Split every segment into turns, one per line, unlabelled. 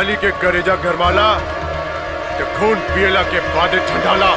पगली के करेजा गरमाला तो खून पियला के बाद ठंडाला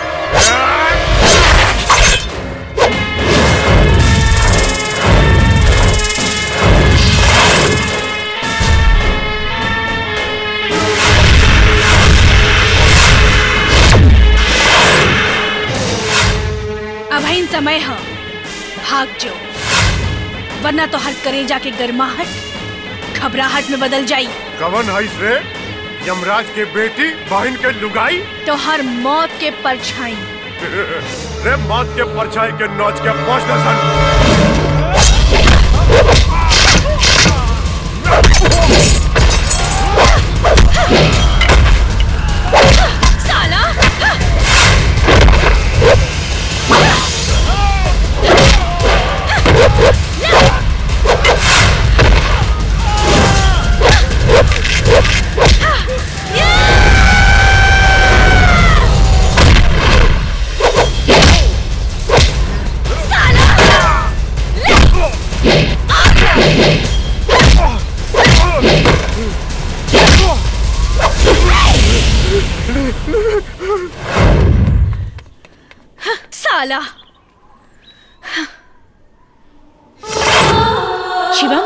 अब इन समय है भाग जो वरना तो हर करेजा के गर्माहट घबराहट में बदल जाई
कवन है रे यमराज के बेटी बहन के लुगाई
तो हर मौत के परछाई
रे मौत के परछाई के नौच के पांच दर्जन
साला साला शिवम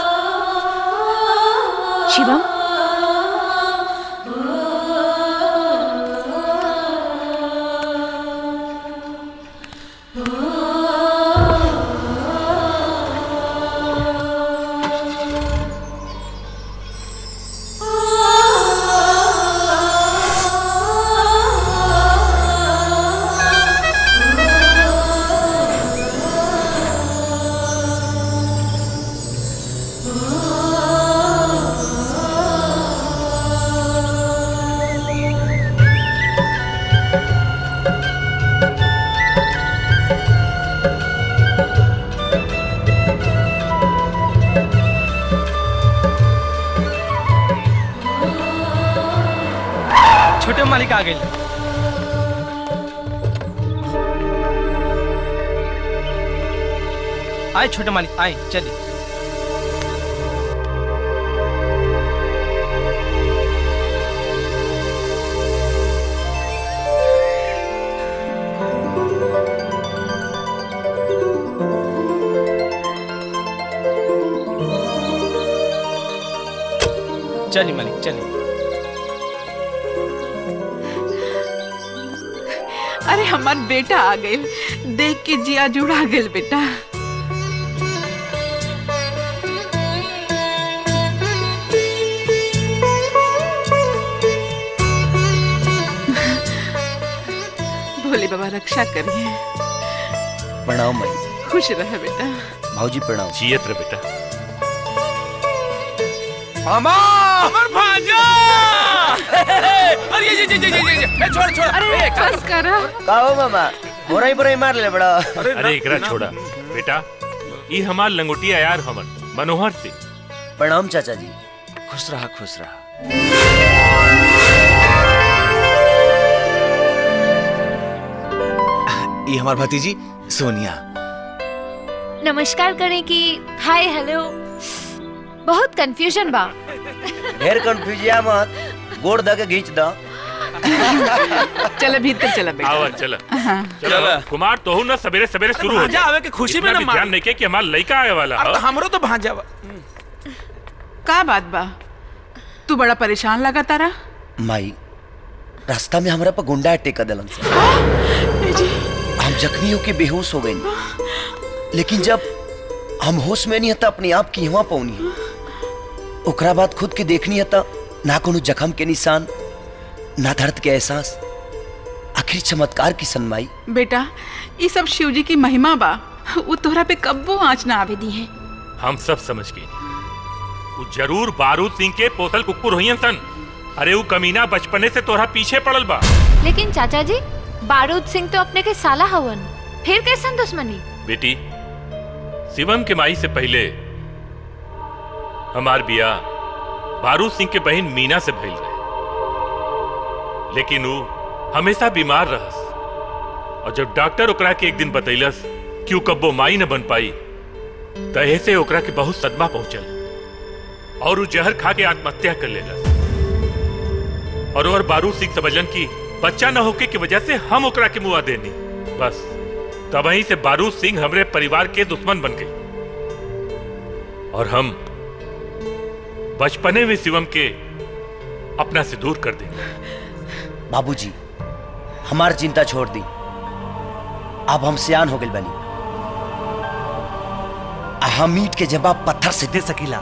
शिवम
छोटे मालिक आ गए आए छोटे मालिक आए चलिए चलिए मालिक चलिए
अरे हमार बेटा आ गए देख के जिया जुड़ा गेल बेटा भोले बाबा रक्षा करिए
प्रणाम माई
खुश रहे बेटा
भाऊजी प्रणाम
जियत रे बेटा
मामा अमर भांजा अरे ये ये ये ये ये ये छोड़ छोड़
अरे बस करा
का हो मामा बोराई बोराई मार ले बड़ा
अरे एकरा छोड़ा बेटा ई हमार लंगोटिया यार हमन मनोहर सिंह
प्रणाम चाचा जी
खुश रहा खुश रहा
ये हमार भतीजी सोनिया
नमस्कार करें कि हाय हेलो बहुत कंफ्यूजन बा
ढेर कंफ्यूजिया मत गोड़ द के घींच द
चल भीतर चला बेटा
आवा चल चलो कुमार तोहू ना सवेरे सवेरे शुरू हो
भांजा
जा
आवे के खुशी में
इतना
ना
भी
मार
ध्यान नहीं के कि हमार लड़का आए वाला
अब
है
तो हमरो तो भांजा बा
का बात बा तू बड़ा परेशान लगा तारा
माई रास्ता में हमरा पर गुंडा टेका दिलन से हम जख्मी होके बेहोश हो गए लेकिन जब हम होश में नहीं हता अपने आप की हुआ पौनी ओकरा बाद खुद के देखनी हता ना कोनो जख्म के निशान ना दर्द के एहसास आखिर चमत्कार की सनमाई
बेटा ये सब शिव जी की महिमा बा वो तोहरा पे कब्बो आँच ना आवे दी है
हम सब समझ गए वो जरूर बारूद सिंह के पोतल कुकुर हुई सन अरे वो कमीना बचपने से तोरा पीछे पड़ल बा
लेकिन चाचा जी बारूद सिंह तो अपने के साला हवन फिर कैसन दुश्मनी
बेटी शिवम के माई से पहले हमार बिया बारूद सिंह के बहन मीना से भइल रहे लेकिन वो हमेशा बीमार रहस और जब डॉक्टर ओकरा के एक दिन बतैलस कि वो कब्बो माई न बन पाई तहे से ओकरा के बहुत सदमा पहुंचल और वो जहर खा के आत्महत्या कर लेलस और और बारूद सिंह समझलन की बच्चा न होके की वजह से हम ओकरा के मुआ देनी बस तबही से बारूद सिंह हमरे परिवार के दुश्मन बन गए और हम बचपने में शिवम के अपना से दूर कर देंगे
बाबूजी हमार चिंता छोड़ दी अब हम सियान हो गए बनी आ हम ईट के जवाब पत्थर से दे सकीला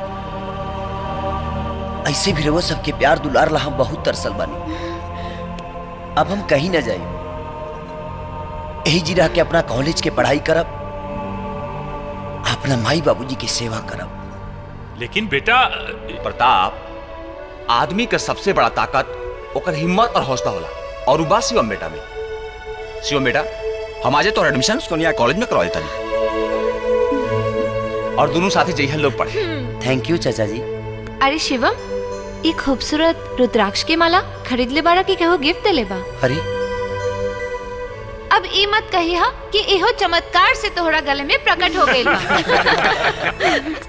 ऐसे भी रहो सबके प्यार दुलार ला हम बहुत तरसल बनी अब हम कहीं ना जाए यही जी रह के अपना कॉलेज के पढ़ाई करब अपना माई बाबूजी की सेवा करब
लेकिन बेटा
प्रताप आदमी का सबसे बड़ा ताकत ओकर हिम्मत और हौसला होला और उ बा शिवम बेटा में शिवम बेटा हम आजे तोहर एडमिशन सोनिया कॉलेज में करवाए तनी और दोनों साथी जइहन लोग पढ़े
थैंक यू चाचा जी
अरे शिवम ये खूबसूरत रुद्राक्ष के माला खरीद ले बाड़ा कि केहू गिफ्ट दे ले बा
अरे
अब ई मत कही हा कि इहो चमत्कार से तोहरा गले में प्रकट हो गइल बा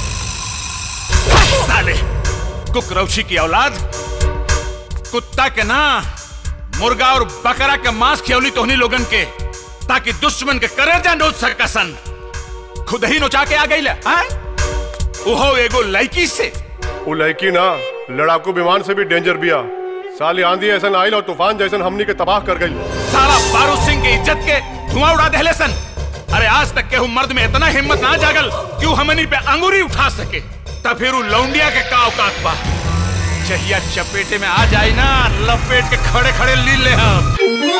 साले कुकरौछी की औलाद कुत्ता के ना मुर्गा और बकरा के मांस खियौली तोहनी लोगन के ताकि दुश्मन के करेजा नोच सकसन खुद ही नोचा के आ गई ओहो एगो लड़की से
वो लड़की ना लड़ाकू विमान से भी डेंजर बिया साली आंधी ऐसा आइल और तूफान जैसन हमनी के तबाह कर गई
साला बारूद सिंह की इज्जत के धुआं उड़ा देले सन अरे आज तक के हूँ मर्द में इतना हिम्मत ना जागल कि वो हमनी पे अंगूरी उठा सके तब फिर वो लौंडिया के का औकात बा चहिया चपेटे में आ जाए ना लपेट के खड़े खड़े ली ले हम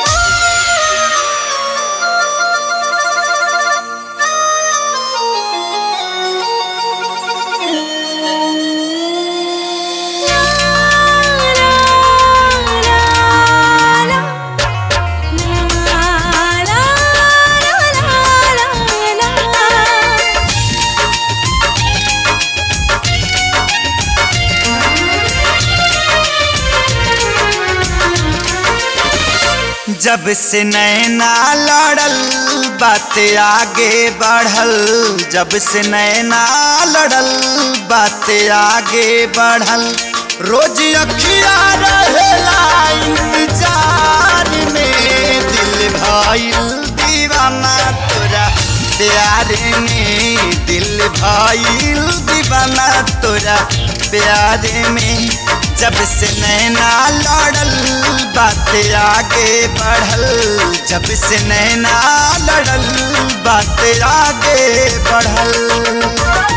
जब से नैना लड़ल बात आगे बढ़ल जब से नैना लड़ल बात आगे बढ़ल रोज अखिया रहेला इंतजार में दिल भइल दीवाना तोरा प्यार में दिल भइल दीवाना तोरा प्यार में जब से नैना लड़ल बात आगे बढ़ल जब से नैना लड़ल बात आगे बढ़ल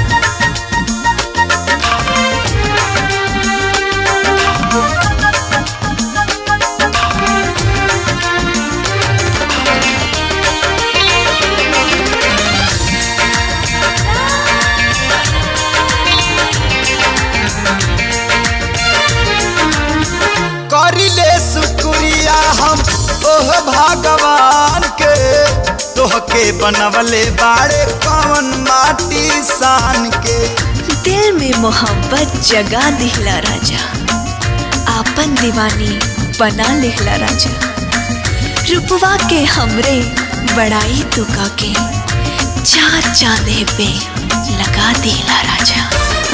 करिले शुक्रिया हम ओह भगवान के तोहके बनवले बाड़े कवन माटी सान के
दिल में मोहब्बत जगा दिहला राजा आपन दीवानी बना लिहला राजा रुपवा के हमरे बड़ाई तुका के चार चांदे पे लगा दिहला राजा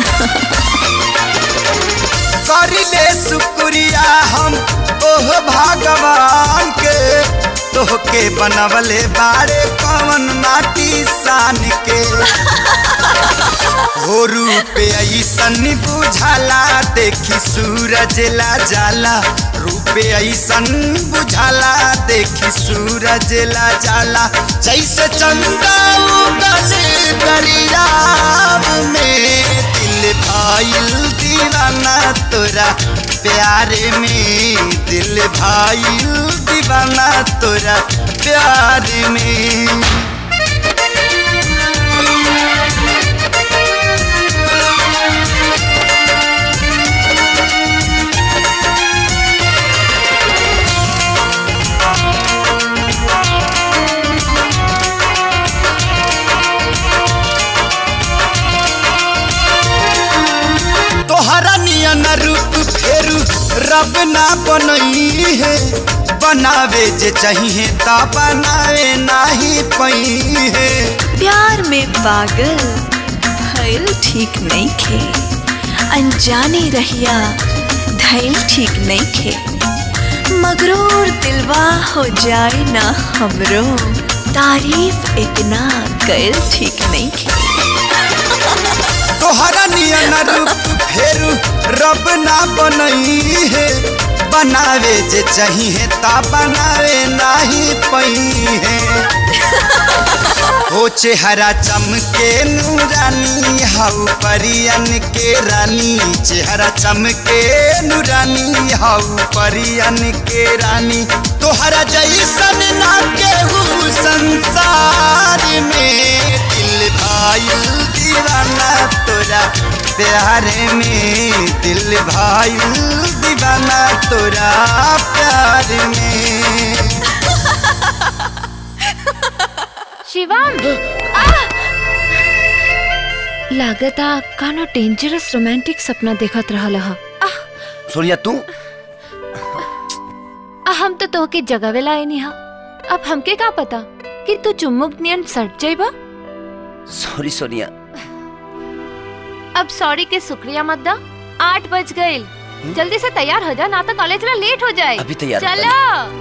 करिले शुक्रिया हम ओह भगवान के तोहके बनवले बाड़े कवन माटी सान के हो रूप ऐसन बुझाला देखी सूरज ला जाला रूप ऐसन बुझाला देखी सूरज ला जाला जैसे चंदा उगल दरियाव में दिल भाईल दीवाना तोरा प्यार में दिल भाईल दीवाना तोरा प्यार में तोहरा नियन रूप फेरू रब ना बनई है बनावे जे चाहिए ता बनावे नाही पई है
प्यार में पागल भइल ठीक नहीं खे अनजाने रहिया खैल ठीक नहीं खे मगरूर दिलवा हो जाए ना हमरो तारीफ इतना कैल ठीक नहीं खे
तोहरा नियन रूप फेरू रब ना बनई है बनावे जे चाहिए ता बनावे नाही पई है ओ चेहरा चमके नूरानी हाउ परियन के रानी चेहरा चमके नूरानी हाउ परियन के रानी तोहरा जैसन ना केहू संसार में दिल भाई दीवाना तोरा प्यार में दिल भाई दीवाना तोरा प्यार में
शिवम लागता कानो डेंजरस रोमांटिक सपना देखत रहल हा
सोनिया तू
आ, हम तो तोहके जगावेला आई नहीं हा अब हमके का पता कि तू चुम्मुक नियन सट जाइबा
सॉरी सोनिया
अब सॉरी के शुक्रिया मत दा आठ बज गए जल्दी से तैयार हो जा ना तो कॉलेज में लेट हो जाए
अभी तैयार हो
चलो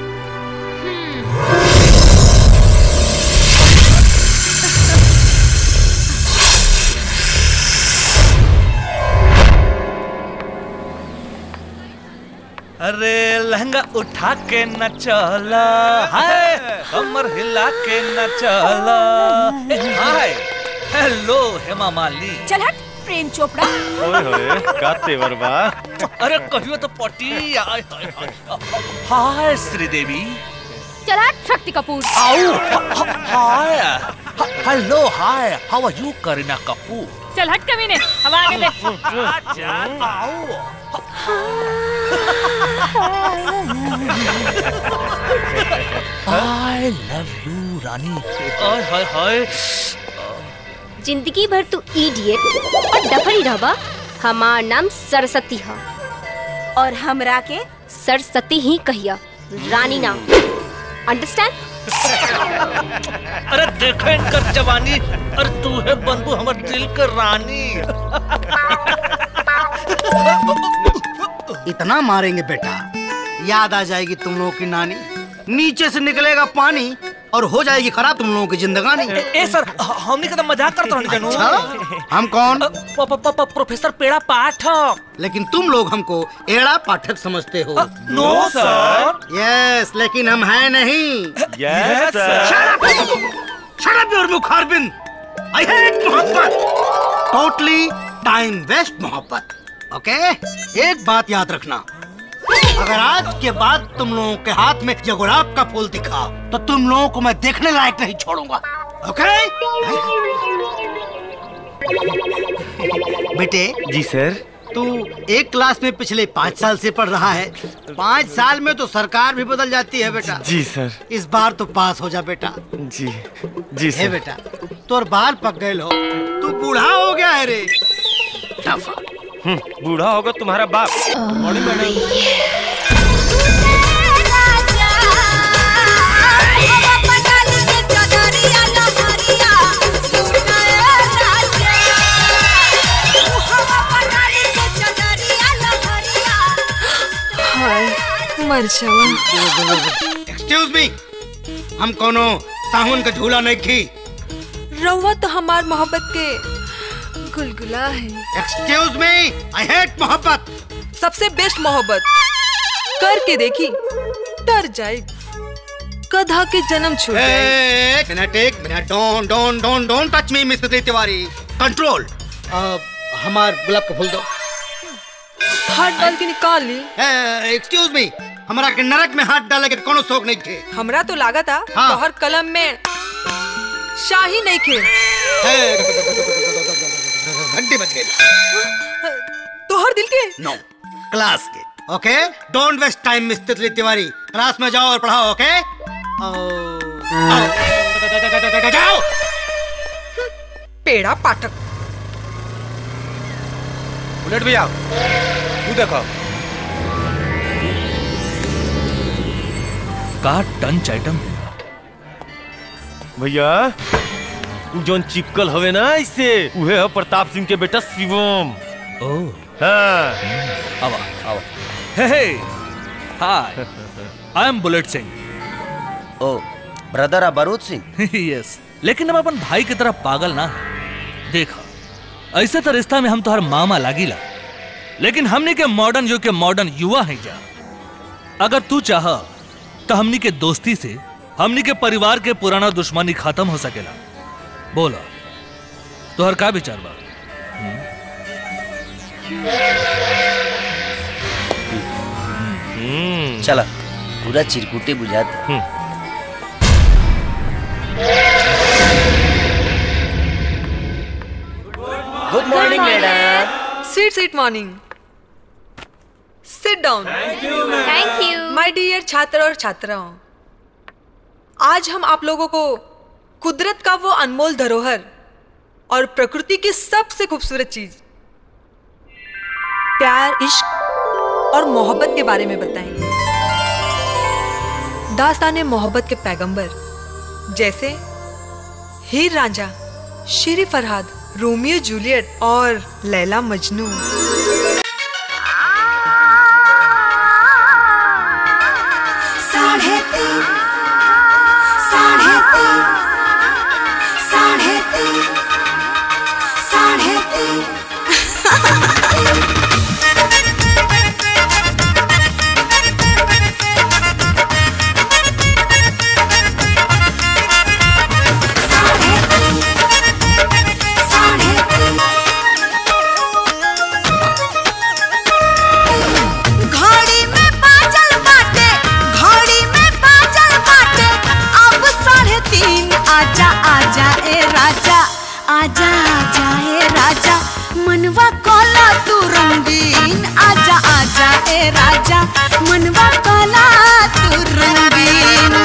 अरे लहंगा उठा के न चला हाय कमर हिला के न चला ए, हाय हेलो हेमा मालिनी
चल हट प्रेम चोपड़ा
ओए होए का तेवर बा अरे कहियो तो पटी आय हाय हाय हाय श्रीदेवी
चला शक्ति कपूर
आओ hi hello hi how are you Kareena Kapoor
चल हट कमीने हम आगे देख
आई लव यू रानी हाय हाय हाय
जिंदगी भर तू इडियट और डफरी रहबा हमार नाम सरस्वती है और हमरा के सरस्वती ही कहिया रानी नाम अंडरस्टैंड
अरे देखो इनकर जवानी अरे तू है बनबू हमर दिल के रानी
इतना मारेंगे बेटा याद आ जाएगी तुम लोगों की नानी नीचे से निकलेगा पानी और हो जाएगी खराब तुम लोगों की जिंदगानी
ए सर हमने कदम मजाक करते रहने जानू
अच्छा? हम कौन
प्रोफेसर पेड़ा पाठक
लेकिन तुम लोग हमको एड़ा पाठक समझते हो
नो सर
यस लेकिन हम हैं नहीं
Yes, sir.
शराब और मुखारबिन आई हेट मोहब्बत टोटली टाइम वेस्ट मोहब्बत ओके एक बात याद रखना अगर आज के बाद तुम लोगों के हाथ में ये गुलाब का फूल दिखा तो तुम लोगों को मैं देखने लायक नहीं छोड़ूंगा ओके बेटे
जी सर
तू एक क्लास में पिछले पाँच साल से पढ़ रहा है पाँच साल में तो सरकार भी बदल जाती है बेटा
जी सर
इस बार तो पास हो जा बेटा
जी जी
हे बेटा तोर बाल पक गए हो तू बूढ़ा हो गया है रे टफा
बूढ़ा होगा तुम्हारा बाप बड़ी मैडम
हाय मर जावा
एक्सक्यूज मी हम कोनो साहुन का झूला नहीं खी
रउआ तो हमार मोहब्बत के गुलगुला है
एक्सक्यूज मी आई हेट मोहब्बत
सबसे बेस्ट मोहब्बत करके देखी डर जाए गधा के जन्म छूट जाए
एक मिनट एक minute don't don't don't don't touch me mister Tiwari control हमार गुलाब का फूल दो
हाथ डाल के निकाल ली
एक्सक्यूज मी हमारा के नरक में हाथ डाले के कोनो शौक नहीं थे
हमरा तो लागा था
हाँ।
तोहर कलम में शाही नहीं खे
घंटी बज गई
तोहर दिल के
नो क्लास के okay don't waste time mister Tiwari class में जाओ और पढ़ाओ ओके जाओ
पेड़ा पाठक
बुलेट भैया तू देखो का टंच आइटम
भैया तू जोन चिपकल हवे ना इससे उहे है प्रताप सिंह के बेटा शिवम
ओ
हाँ
आवा आवा हे हे hi I am Bullet Singh
oh brother अबरूद सिंह
यस लेकिन हम अपन भाई की तरह पागल ना है देखा ऐसे तो रिश्ता में हम तो हर मामा लागिला लेकिन हमनी के मॉडर्न युग के मॉडर्न युवा हैं जा अगर तू चाह तो हमनी के दोस्ती से हमनी के परिवार के पुराना दुश्मनी खत्म हो सकेला बोला तोहर का विचार बा
चला पूरा चिरकुटे बुझाते good morning madam
sweet sweet morning sit down
thank you
my dear छात्र और छात्राओं आज हम आप लोगों को कुदरत का वो अनमोल धरोहर और प्रकृति की सबसे खूबसूरत चीज प्यार इश्क और मोहब्बत के बारे में बताएंगे दास्तान मोहब्बत के पैगंबर जैसे हीर रांझा शेरी फरहाद रोमियो जूलियट और लैला मजनू
साढ़े तीन साढ़े तीन साढ़े तीन साढ़े तीन साढ़े तीन घड़ी में बाजल बाटे घड़ी में बाजल बाटे अब साढ़े तीन आजा आजा ए राजा आजा आजा ए राजा मनवा कोला तू रंगीन आजा आजा ए राजा मनवा कोला तू रंगीन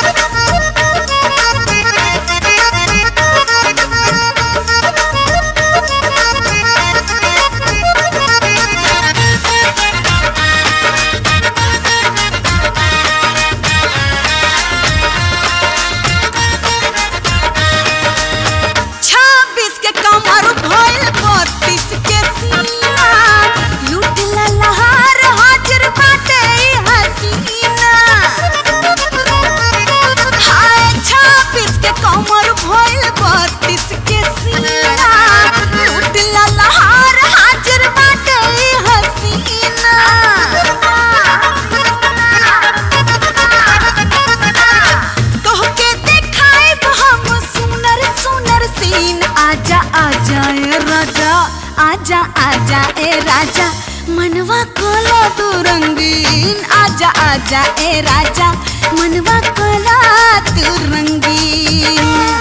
छब्बीस के कमर भइल बत्तीस के सीना लूट ललहार हाजिर बाटे ई हसीना हाय छब्बीस के कमर भइल बत्तीस के सीना लूट ललहार हाजिर बाटे ई हसीना तोहके देखाइब हम सुनर सुनर सीन आजा आजा ए राजा आजा आजा ए राजा मनवा कोला तू रंगीन आजा आजा ए राजा मनवा कोला तू रंगीन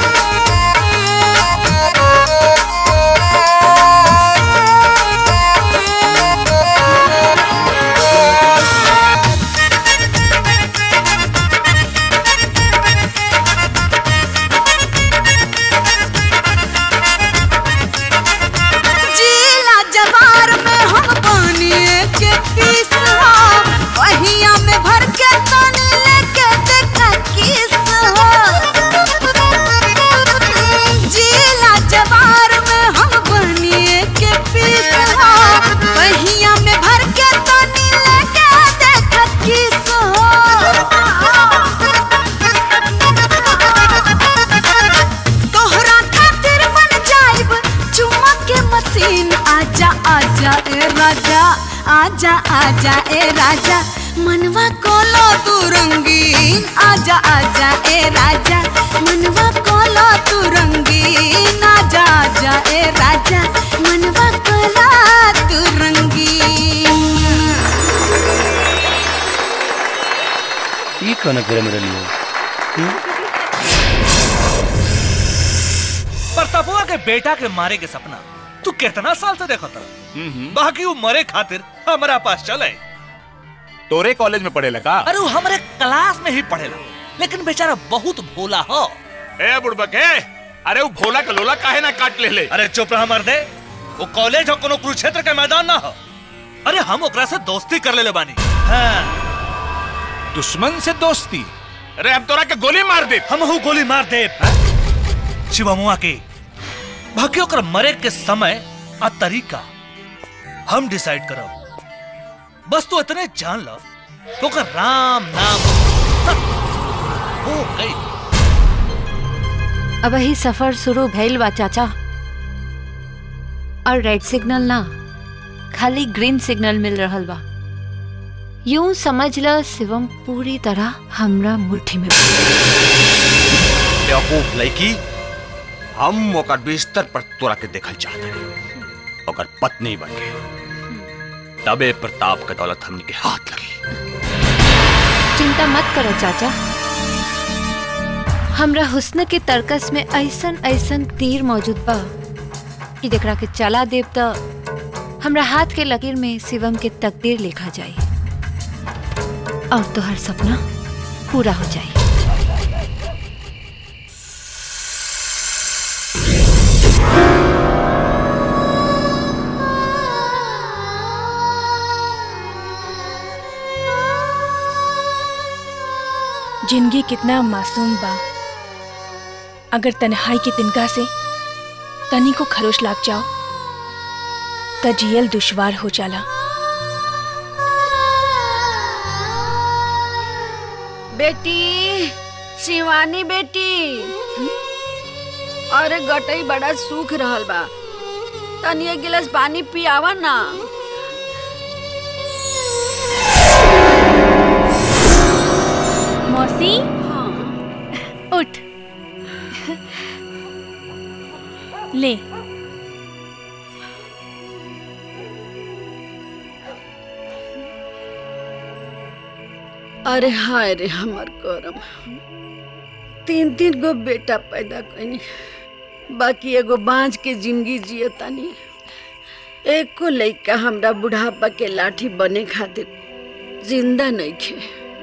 जिला जवार में हम पानी के पीस हो वहिया में भर के तनी लेके देखा किस हो जिला जवार में हम पानी के पीस हो वहिया में भर के तनी लेके देखा किस हो तोहरा खातिर बन जाइब चुम्मा के मशीन आजा आजा ए राजा आजा आजा ए राजा मनवा कोलो तू रंगीन आजा आजा ए राजा मनवा कोलो तू रंगीन आजा आजा ए राजा मनवा कोलो तू रंगीन
ये कौन फिर मेरे लिए
प्रतापुआ के बेटा के मारे के सपना तू कितना साल से देखा था बाकी वो मरे खातिर हमारा पास चले
तोरे कॉलेज में पढ़े लगा
अरे वो हमारे क्लास में ही पढ़ेला लेकिन बेचारा बहुत भोला हो
ए बुड़बके अरे वो भोला का लोला काहे ना काट ले ले
अरे चुप रहा मर्दे वो कॉलेज हो कोनो कुरुक्षेत्र के मैदान ना हो अरे हम ओकरा से दोस्ती कर ले बानी हाँ।
दुश्मन से दोस्ती अरे हम तोरा के गोली मार दे
हम हूँ गोली मार दे शिवमुआ के बाकी ओकर मरे के समय आ तरीका हम डिसाइड करब बस तू इतने जान लो तो का राम नाम सब हो गई
अब ही सफर शुरू भइल बा चाचा और रेड सिग्नल ना खाली ग्रीन सिग्नल मिल रहल बा यूं समझ ल शिवम पूरी तरह हमरा मुट्ठी में
बेवकूफ लड़की हम ओकर बिस्तर पर तोरा के देखल चाहते हैं ओकर पत्नी बन के तबे प्रताप के दौलत हमनी के हाथ लगी
चिंता मत करो चाचा हमरा हुस्न के तर्कस में ऐसन ऐसन तीर मौजूद बा कि जेकरा के चला देव त हमरा हाथ के लकीर में शिवम के तकदीर लिखा जाई और तोहर सपना पूरा हो जाई
जिंदगी कितना मासूम बा अगर तन्हाई के तिनका से तनी को खरोश लाग जाओ त जियल दुश्वार हो जाला
बेटी शिवानी बेटी अरे गटई बड़ा सूख रहल बा तनी एक गिलास पानी पियावा ना
मौसी उठ ले
अरे हाय रे हमर करम तीन तीन गो बेटा पैदा कनी बाकी एगो बांझ के जिंदगी जिए तनी एको लइका हमरा बुढ़ापा के लाठी बने खातिर जिंदा नइखे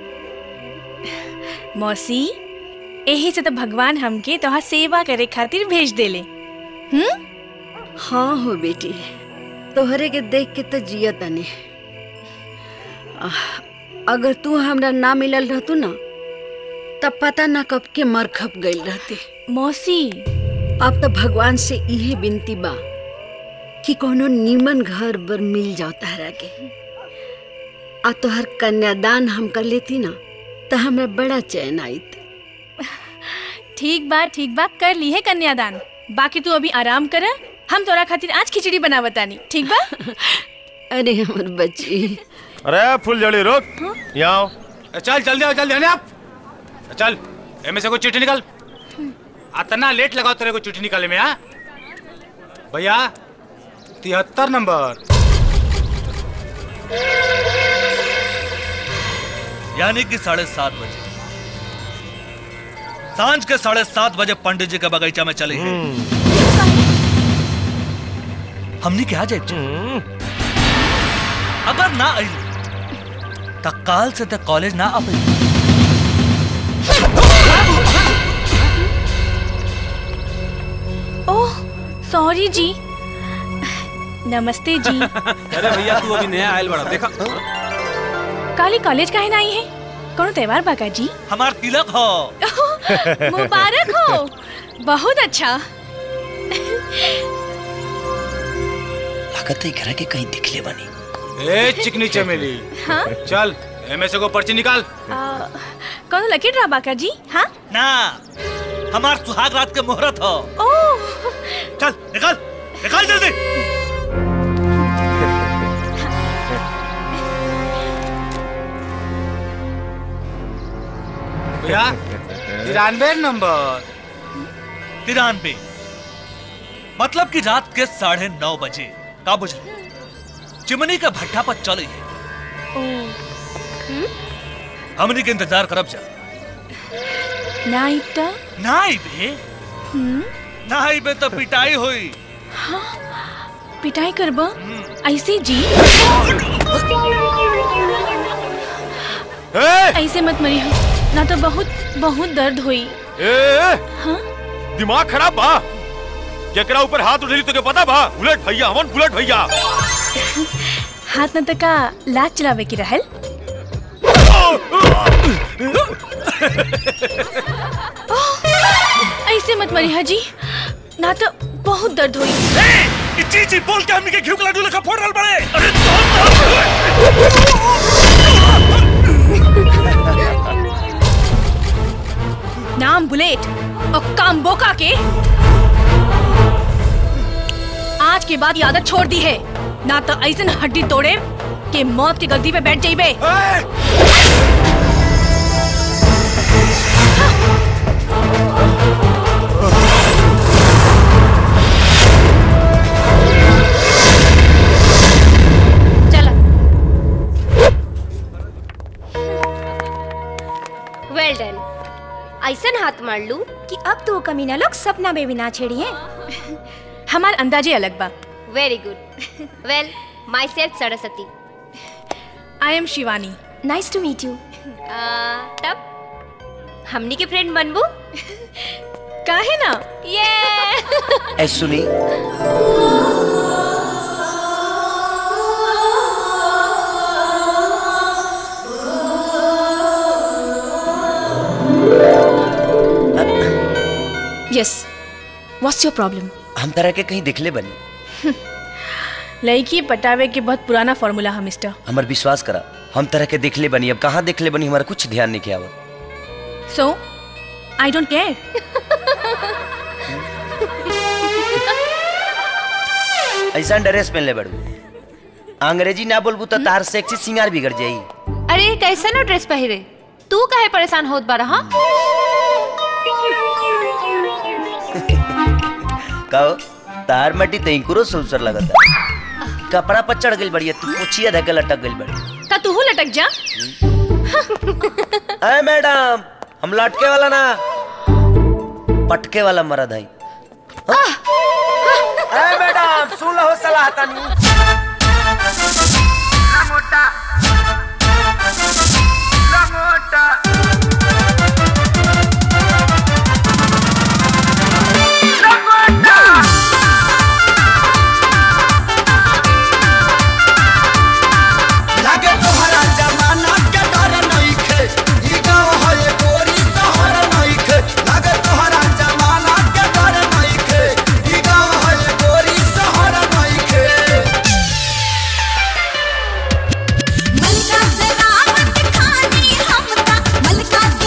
मौसी यही से तो भगवान हमके तोहार सेवा करे खातिर भेज देले हम्म
हाँ हो बेटी तोहरे के देख के तो जिया तनी आह, अगर तू हमरा ना मिलल रहतू ना तब पता ना कब के मर खप गई रहती
मौसी
अब तो भगवान से इहे विनती बा कि कोनो नीमन घर बर मिल जाओ तहरा के आ तोहर कन्यादान हम कर लेती ना तो हमरा बड़ा चैन आईत
ठीक बा ठीक बा कर ली है कन्यादान बाकी तू अभी आराम कर हम तोरा खातिर आज खिचड़ी बना बतानी ठीक बा
अरे हमर बच्ची
अरे फुलझड़ी रुक यहाँ आओ
चल जल्दी आओ जल्दी आने आप चल एमे से कोई चिट्ठी निकल अतना लेट लगाओ तेरे को चिट्ठी निकाले में हाँ भैया तिहत्तर नंबर
यानी कि साढ़े सात बजे सांझ के साढ़े सात बजे पंडित जी के बगीचा में चले हैं हमने क्या जाए अगर ना आई तो काल से तक कॉलेज ना आ
ओह सॉरी जी नमस्ते जी
अरे भैया तू अभी नया आयल बड़ा देखा
काली कॉलेज काहे ना आई है कौन त्योहार बाका जी
हमार तिलक हो
मुबारक हो बहुत अच्छा
लागत है घर के कहीं दिखले बनी
ए चिकनी चमेली
हाँ
चल एमे से को पर्ची निकाल
आ, कौन लकीर रहा बाका जी हाँ
ना हमार सुहाग रात के मुहूर्त हो
ओह
चल निकाल निकाल जल्दी
भैया तिरानवे नंबर
तिरानवे मतलब कि रात के साढ़े नौ बजे का बुझ चिमनी के भट्ठा पर चले हमनी के इंतजार करब जा
ना इतना
ना बे ना बे तो पिटाई हुई
हाँ पिटाई करबा ऐसे जी ऐसे मत मरी हो ना तो बहुत बहुत दर्द हुई
ए,
हाँ
दिमाग खराब बा केकरा ऊपर हाथ उठेली तो के पता बा बुलेट भैया हमन बुलेट भैया
हाथ न तका लात चलावे की रहल ओह, ऐसे मत मरी हाजी ना तो बहुत दर्द हुई
कि जी जी बोल के हमनी के घिउ के लड्डू लेखा फोड़ रहल बड़े अरे
नाम बुलेट और काम बोका के आज के बाद ये आदत छोड़ दी है ना तो ऐसन हड्डी तोड़े कि मौत की गद्दी पे बैठ जाइबे
वेल डन ऐसन हाथ मार लू कि अब तो वो कमीना लोग सपना में भी ना छेड़िए
हमार अंदाजे अलग बा
very good well myself Saraswati
I am Shivani
nice to meet you तब हमनी के फ्रेंड बनबू
काहे ना
ये
ऐ सुनी
यस व्हाट्स योर प्रॉब्लम
हम तरह के कहीं दिखले बनी
लड़की पटावे के बहुत पुराना फॉर्मूला है मिस्टर
हमार विश्वास करा हम तरह के दिखले बनी अब कहाँ दिखले बनी हमारा कुछ ध्यान नहीं किया
सो आई डोंट केयर
ऐसा ड्रेस पहन ले बड़ू अंग्रेजी ना बोलबू तो तार सेक्सी सिंगार बिगड़ जाई
अरे कैसे नो ड्रेस पहिरे तू काहे परेशान होत बारा हाँ
कहो तार मटी तैंकुरो सुलसर लगता कपड़ा पर चढ़ गई बढ़िया तू पूछिए धके लटक गई बड़ी
ता तू लटक जा
अरे मैडम हम लटके वाला ना पटके वाला मरद है अरे मैडम सुन लो सलाह तनी
मोटा मोटा
लागे तोहरा जमाना के डर नइखे ई गाँव है गोरी शहर नइखे लागे तोहरा जमाना के डर नइखे ई गाँव है गोरी शहर नइखे
मलका से रावत खानी हमका मलका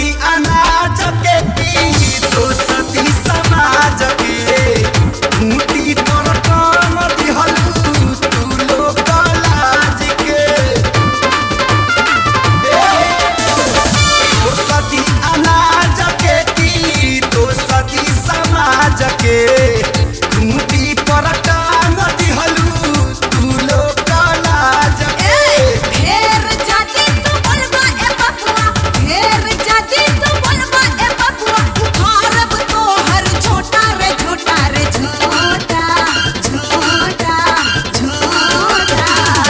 सती अनाज के पी तो सती समाज के खूंटी पर काम दिहलू तू लोग लाज के तो सती अनाज के पी तो सती समाज के खूंटी पर काम दिहलू तू लोग लाज के
ढेर जाति तू बोलबा ए बबुआ ढेर जाति तू बोलबा ए बबुआ उखाड़ब तोहर छोटा रे छोटा रे छोटा छोटा छोटा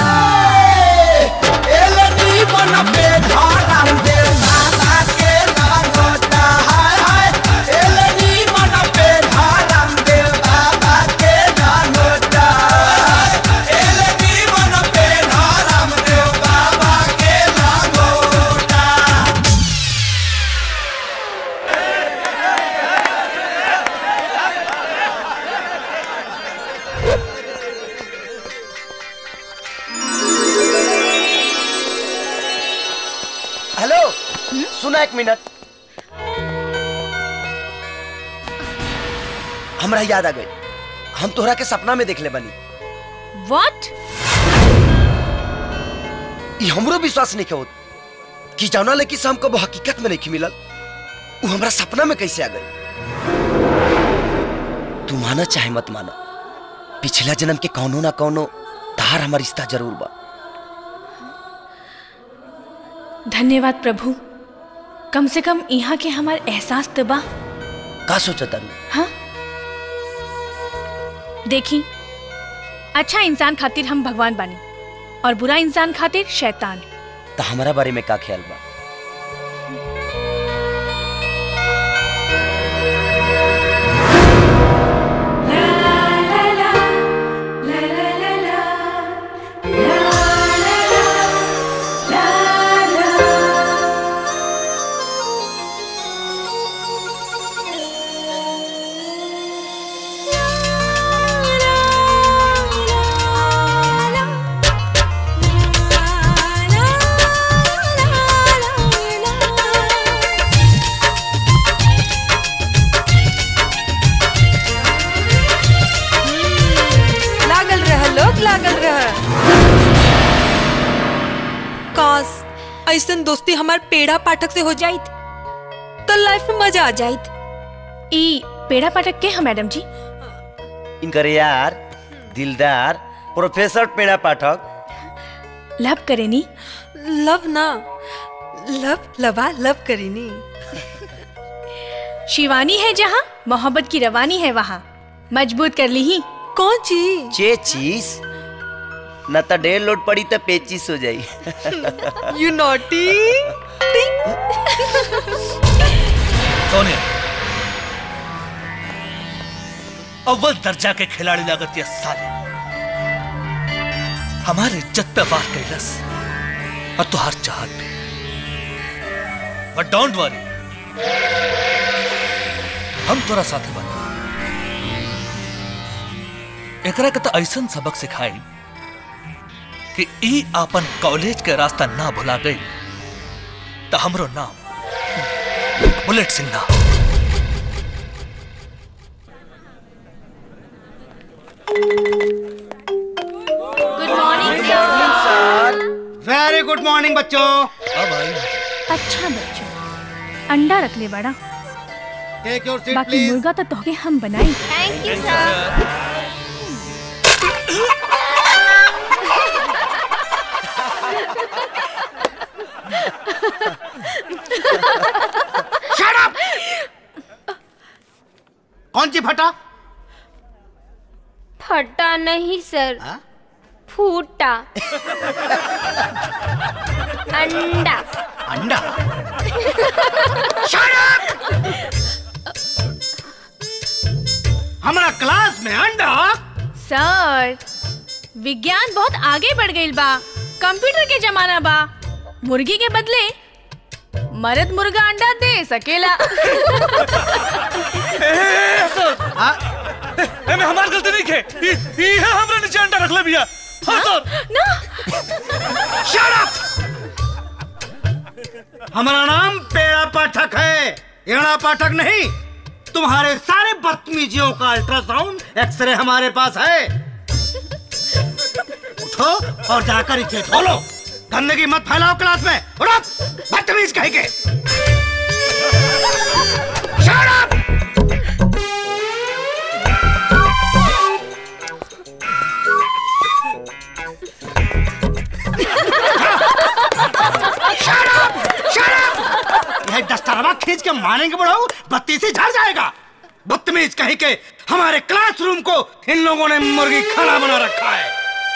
एलनी मन पे धरम दे बाबा के नागोटा हाय हाय एलनी मन पे धरम दे बाबा के नागोटा एलनी मन पे धरम दे बाबा के नागोटा
हेलो सुना एक मिनट हमरा याद आ गई हम तोहरा के सपना में देखले बनी
व्हाट
ई हमरो विश्वास नहीं होत कि जाना ले कि से हमको वो हकीकत में नहीं मिलल वो हमरा सपना में कैसे आ गई तू माना चाहे मत माना पिछला जन्म के कौनो ना कौनो तार हमार रिश्ता जरूर बा
धन्यवाद प्रभु कम से कम यहाँ के हमार एहसास तो बा
का सोचा तारू
हाँ देखी अच्छा इंसान खातिर हम भगवान बानी और बुरा इंसान खातिर शैतान
तो हमारा बारे में का ख्याल बा
लागल रह लोग लागल रह काश ऐसन दोस्ती हमार पेड़ा पाठक से हो जाइत तो लाइफ में मजा आ जाइत
ई पेड़ा पाठक के हम मैडम जी
इनकर यार दिलदार प्रोफेसर पेड़ा पाठक
लव करेनी
लव ना लव लवा लव करीनी
शिवानी है जहाँ मोहब्बत की रवानी है वहाँ मजबूत कर ली ही
कौन चीज
चे चीज न तो ढेर लोड पड़ी तो पेचिस हो जाई
यू नॉटी
सोनिया अव्वल दर्जा के खिलाड़ी लागत ये साले हमारे इज्जत पे वार कैलस और तुहार चाहत पे बट डोंट वरी हम तोरा साथे बन एकरा के तो ऐसन सबक सिखाई कि ई आपन कॉलेज के रास्ता ना भुला गई तो हमरो नाम बुलेट सिंह ना
good morning sir
very good morning बच्चों
अब आई
अच्छा बच्चों अंडा रख ले बड़ा
टेक योर सीट
बाकी मुर्गा तो तोहके हम बनाई
thank you sir
Shut up! कौन सी फटा
फटा नहीं सर फूटा अंडा
अंडा हमारा क्लास में अंडा
सर विज्ञान बहुत आगे बढ़ गई बा कंप्यूटर के जमाना बा मुर्गी के बदले मर्द मुर्गा अंडा दे सकेला
एमे हमार गलती नहीं खे ई ई है हमरा नीचे अंडा रख ले बिया हां सर
ना
Shut up! हमारा नाम पेड़ा पाठक है एड़ा पाठक नहीं तुम्हारे सारे बदतमीजियों का अल्ट्रासाउंड एक्सरे हमारे पास है उठो और जाकर इसे खोलो गंदगी मत फैलाओ क्लास में उठो बदतमीज कहेंगे Shut up! Shut up! Shut up! यह दस्तारवा खींच के मारेंगे बढ़ाओ बत्ती से झड़ जाएगा बदतमीज कहीं के हमारे क्लासरूम को इन लोगों ने मुर्गी खाना बना रखा है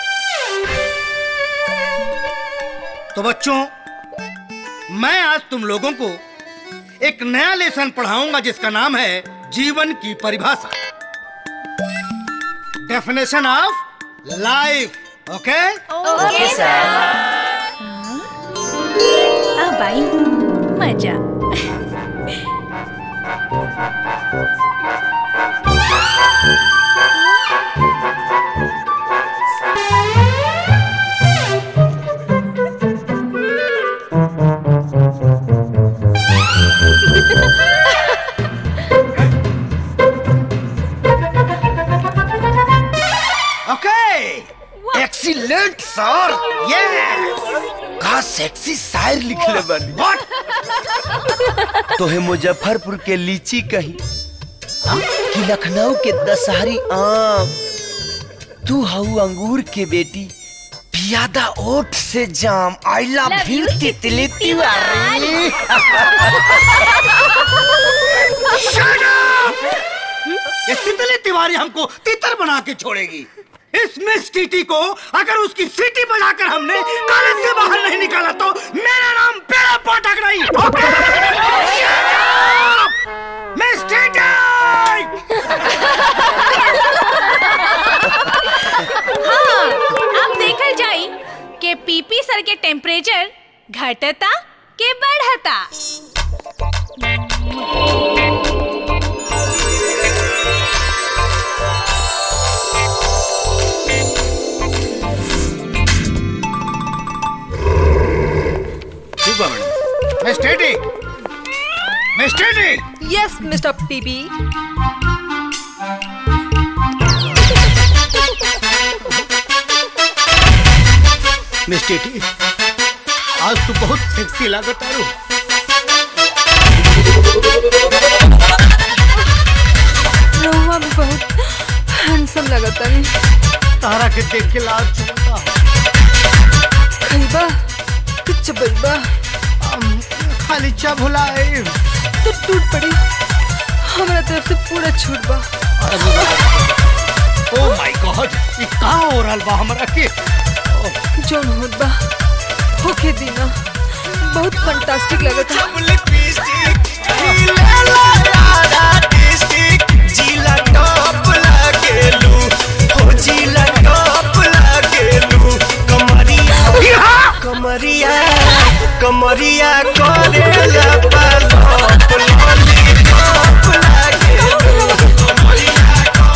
तो बच्चों मैं आज तुम लोगों को एक नया लेसन पढ़ाऊंगा जिसका नाम है जीवन की परिभाषा definition of life okay
okay sir अब आई मजा
ओके एक्सीलेंट सर यस का सेक्सी शायर लिखले बानी तोहे मुजफ्फरपुर के लीची कही कि लखनऊ के दशहरी आम तू हऊ अंगूर के बेटी पियादा ओठ से जाम I love
Love
you
you,
Titli Tiwari
Shut up! ये तितली तिवारी हमको तितर बना के छोड़ेगी इस मिस टीटी को अगर उसकी सीटी बजाकर हमने कॉलेज से बाहर नहीं निकाला तो मेरा नाम पेड़ा पाठक नहीं Shut up! मिस टीटी
हाँ अब देखल जाई के पीपी सर के टेम्परेचर घटता के बढ़ता
ठीक बा madam miss TT miss TT
yes mister PP
miss TT आज तू बहुत सेक्सी लागत आरू
रहुआ भी बहुत हैंडसम लगता नहीं
तारा के देख के लाल चुनता
खैबा कि चबैबा
खाली चा भुलाए
तो टूट पड़ी हमारा तरफ से पूरा छूट बा
ओ माय गॉड ये कहाँ हो रहा बा हमरा के
जोन होत बा होके दीना बहुत फंटास्टिक लगता
कमरिया कमरिया करेला पालप लॉलीपॉप लागेलू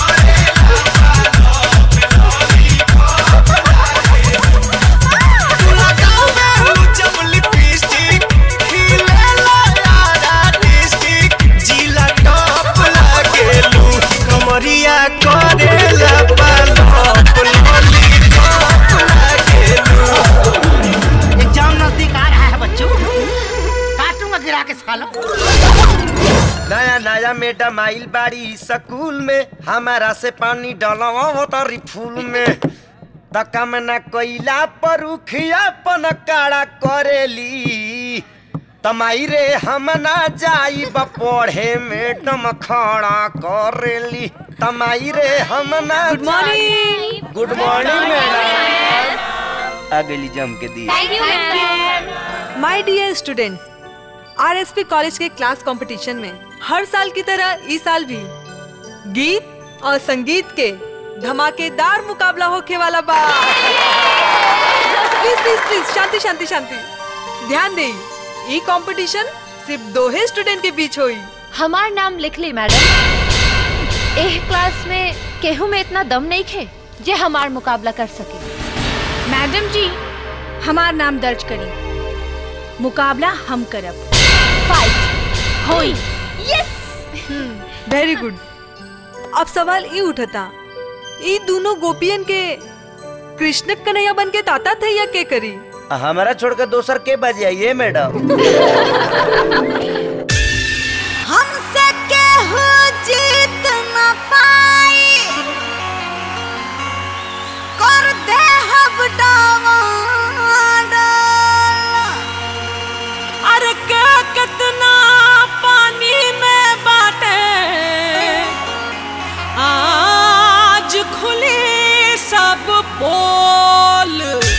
कमरिया करेला पालप लॉलीपॉप लागेलू
एग्जाम नजदीक आ रहा है बच्चों काटूंगा गिरा के सालों
नया नया मैडम आइल बाड़ी स्कूल में हमारा से पानी डलवा तारी फूल में तका में न कोइला पर उखिया पन काड़ा करेली तमाई रे हम ना जाइब पढ़े मैडम खड़ा करेली तमाई रे हम ना
good morning
good morning madam आ गई जम के दी
my dear students RSP college के क्लास कंपटीशन में हर साल की तरह इस साल भी गीत और संगीत के धमाकेदार मुकाबला होके वाला बा प्लीज प्लीज प्लीज शांति शांति शांति ध्यान दे ई कंपटीशन सिर्फ दो ही स्टूडेंट के बीच होई
हमार नाम लिख ली मैडम एह क्लास में केहू में इतना दम नहीं खे जे हमार मुकाबला कर सके
मैडम जी हमार नाम दर्ज करी मुकाबला हम करब
फाइट
होई यस
वेरी गुड अब सवाल ई उठता ई दोनों गोपियन के कृष्ण कन्हैया बन के ताता थे या के करी
हमारा छोड़कर दोसर के बजे आइए मैडम
हमसे केहू जीत न पाई कर दे हब डावाडोल।
अरे के कितना पानी में बाटे आज खुली सब पोल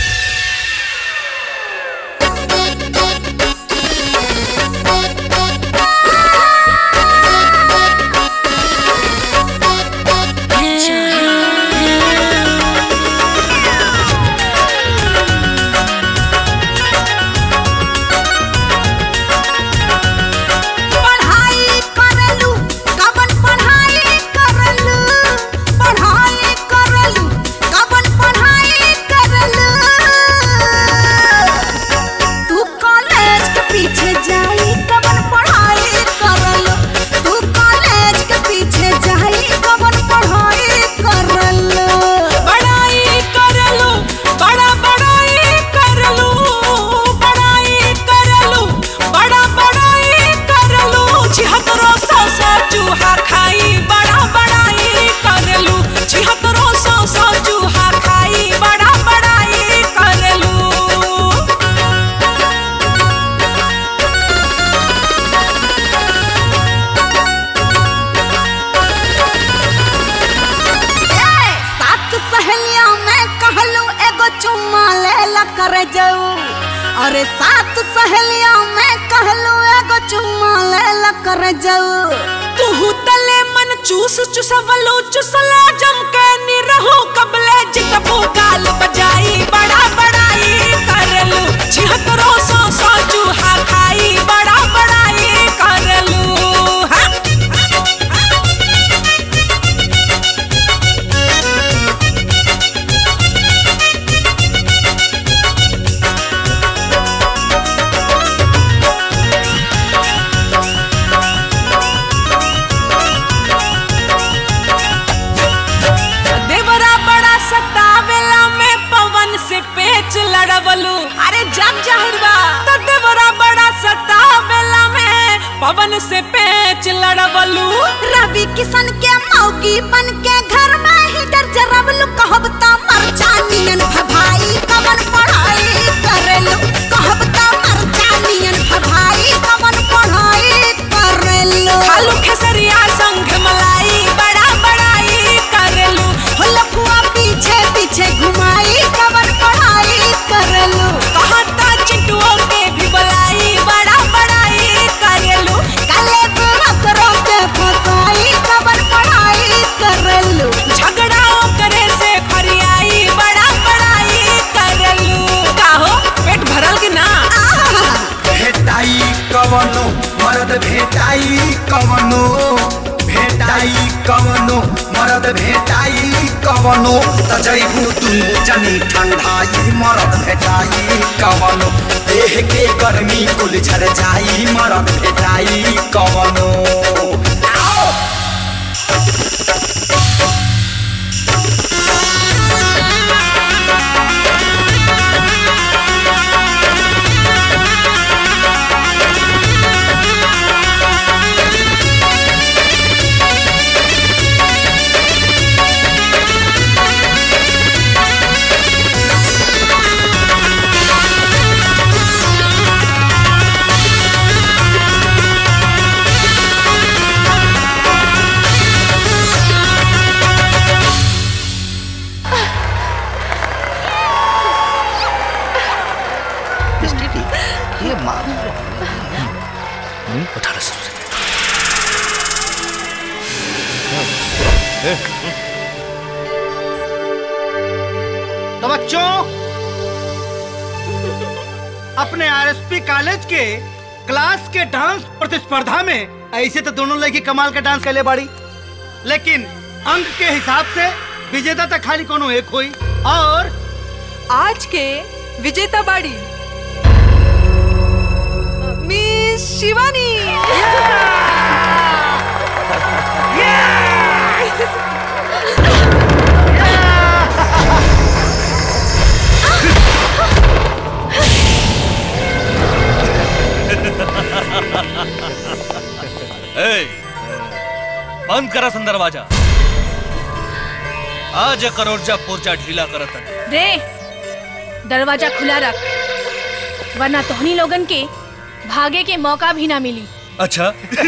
पढ़ाई करलू कवन पढ़ाई करलू पढ़ाई करलू कवन पढ़ाई करलू तू कॉलेज के पीछे जाई कवन पढ़ाई करलू तू कॉलेज के पीछे जाई कवन पढ़ाई करलू
बड़ाई करलू बड़ा बड़ाई करलू बड़ाई करलू बड़ा बड़ाई करलू छिहत्तरो सौ सौ चूहा खाई बड़ा बड़ाई करलू छिहत्तरो सौ सौ चूहा खाई बड़ा बड़ाई करलू
सात सहेलिया में कहलू एगो चुम्मा ले ला कर जाऊ अरे सात सहेलिया में कहलू एगो चुम्मा ले ला कर जाऊ
तुहू तले मन चूस चुसवलो चुसला जम के निरहो कबले जितबो गाल बजाई बड़ा बड़ाई करलू छिहत्तरो सौ सौ चूहा खाई बड़ा बड़ाई करलू हाँ? देवरा बड़ा सतावेला में पवन से पेच लड़वलू अरे जग जाहिर बा तो देवरा बड़ा सतावेला में पवन से पेच लड़वलू
रवि किशन के मौगी बन के घर में ही डर जरवलू कहब त मरचानियन भभाई कवन पढ़ाई करेलू कहब त मरचानियन भभाई कवन पढ़ाई करेलू
खालू खेसरिया संग मलाई बड़ा बड़ाई करलू
हो लफुआ पीछे पीछे घुमाई कवन पढ़ाई करेलू
कहता चिंटुओं के भी बुलाई बड़ा बड़ाई करलू
काले करो के फसाई कवन पढ़ाई करेलू
झगड़ा करे से फरियाई बड़ा बड़ाई करलू काहो पेट भरल कि ना
भेटाई कवनो मरद भेटाई कवनो भेटाई कवनो मरद भेटाई कवनो त जैबू दुनु जनी ठंडाई मरद भेटाई कवनो देह के गर्मी कुल झर जाई मरद भेटाई कवनो आओ!
ये मार
अठारह सौ
तो बच्चों अपने आरएसपी कॉलेज के क्लास के डांस प्रतिस्पर्धा में ऐसे तो दोनों लड़की कमाल का डांस कर ले बाड़ी लेकिन अंक के हिसाब से विजेता तक खाली कोनो एक हुई और
आज के विजेता बाड़ी मिस शिवानी
ए, बंद करा सन दरवाजा आज करोड़जा पुर्जा ढीला करत है
रे दरवाजा खुला रख वरना तोहनी लोगन के भागे के मौका भी ना मिली
अच्छा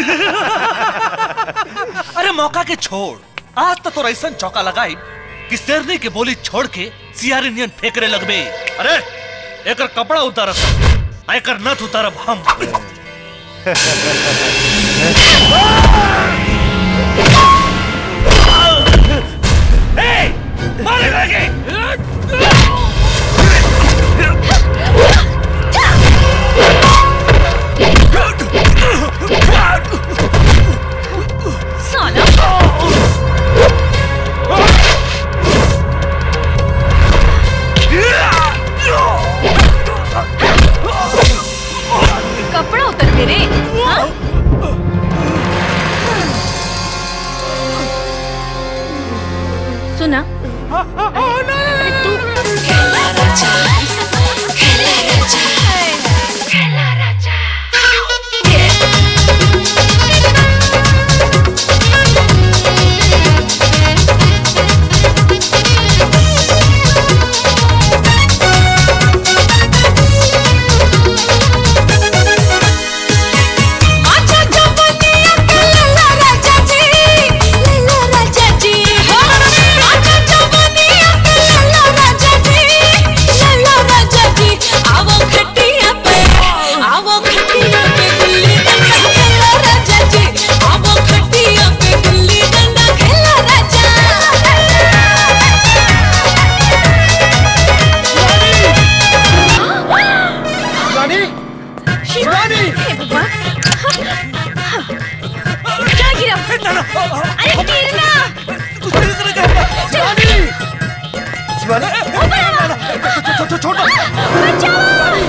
अरे मौका के छोड़ आज तो तोरा ऐसा चौका लगाई कि शेरनी के बोली छोड़ के सियारी नियन फेंकरे लगबे अरे एकर कपड़ा उतारत एकर नथ उतारब हम ए, मारे लगे
कपड़ा उतर के रे हाँ? सुना
आजा जवनिया के लला राजा जी लला राजा जी हो आजा जवनिया के लला राजा जी लला राजा जी आवो खटिया पे आवो खटिया पे गुल्ली डंडा खेला राजा जी आवो खटिया पे गुल्ली डंडा खेला राजा
शिवानी शिवानी
क्या गिरा अरे गिरना
शिवानी शिवानी छोड़ छोड़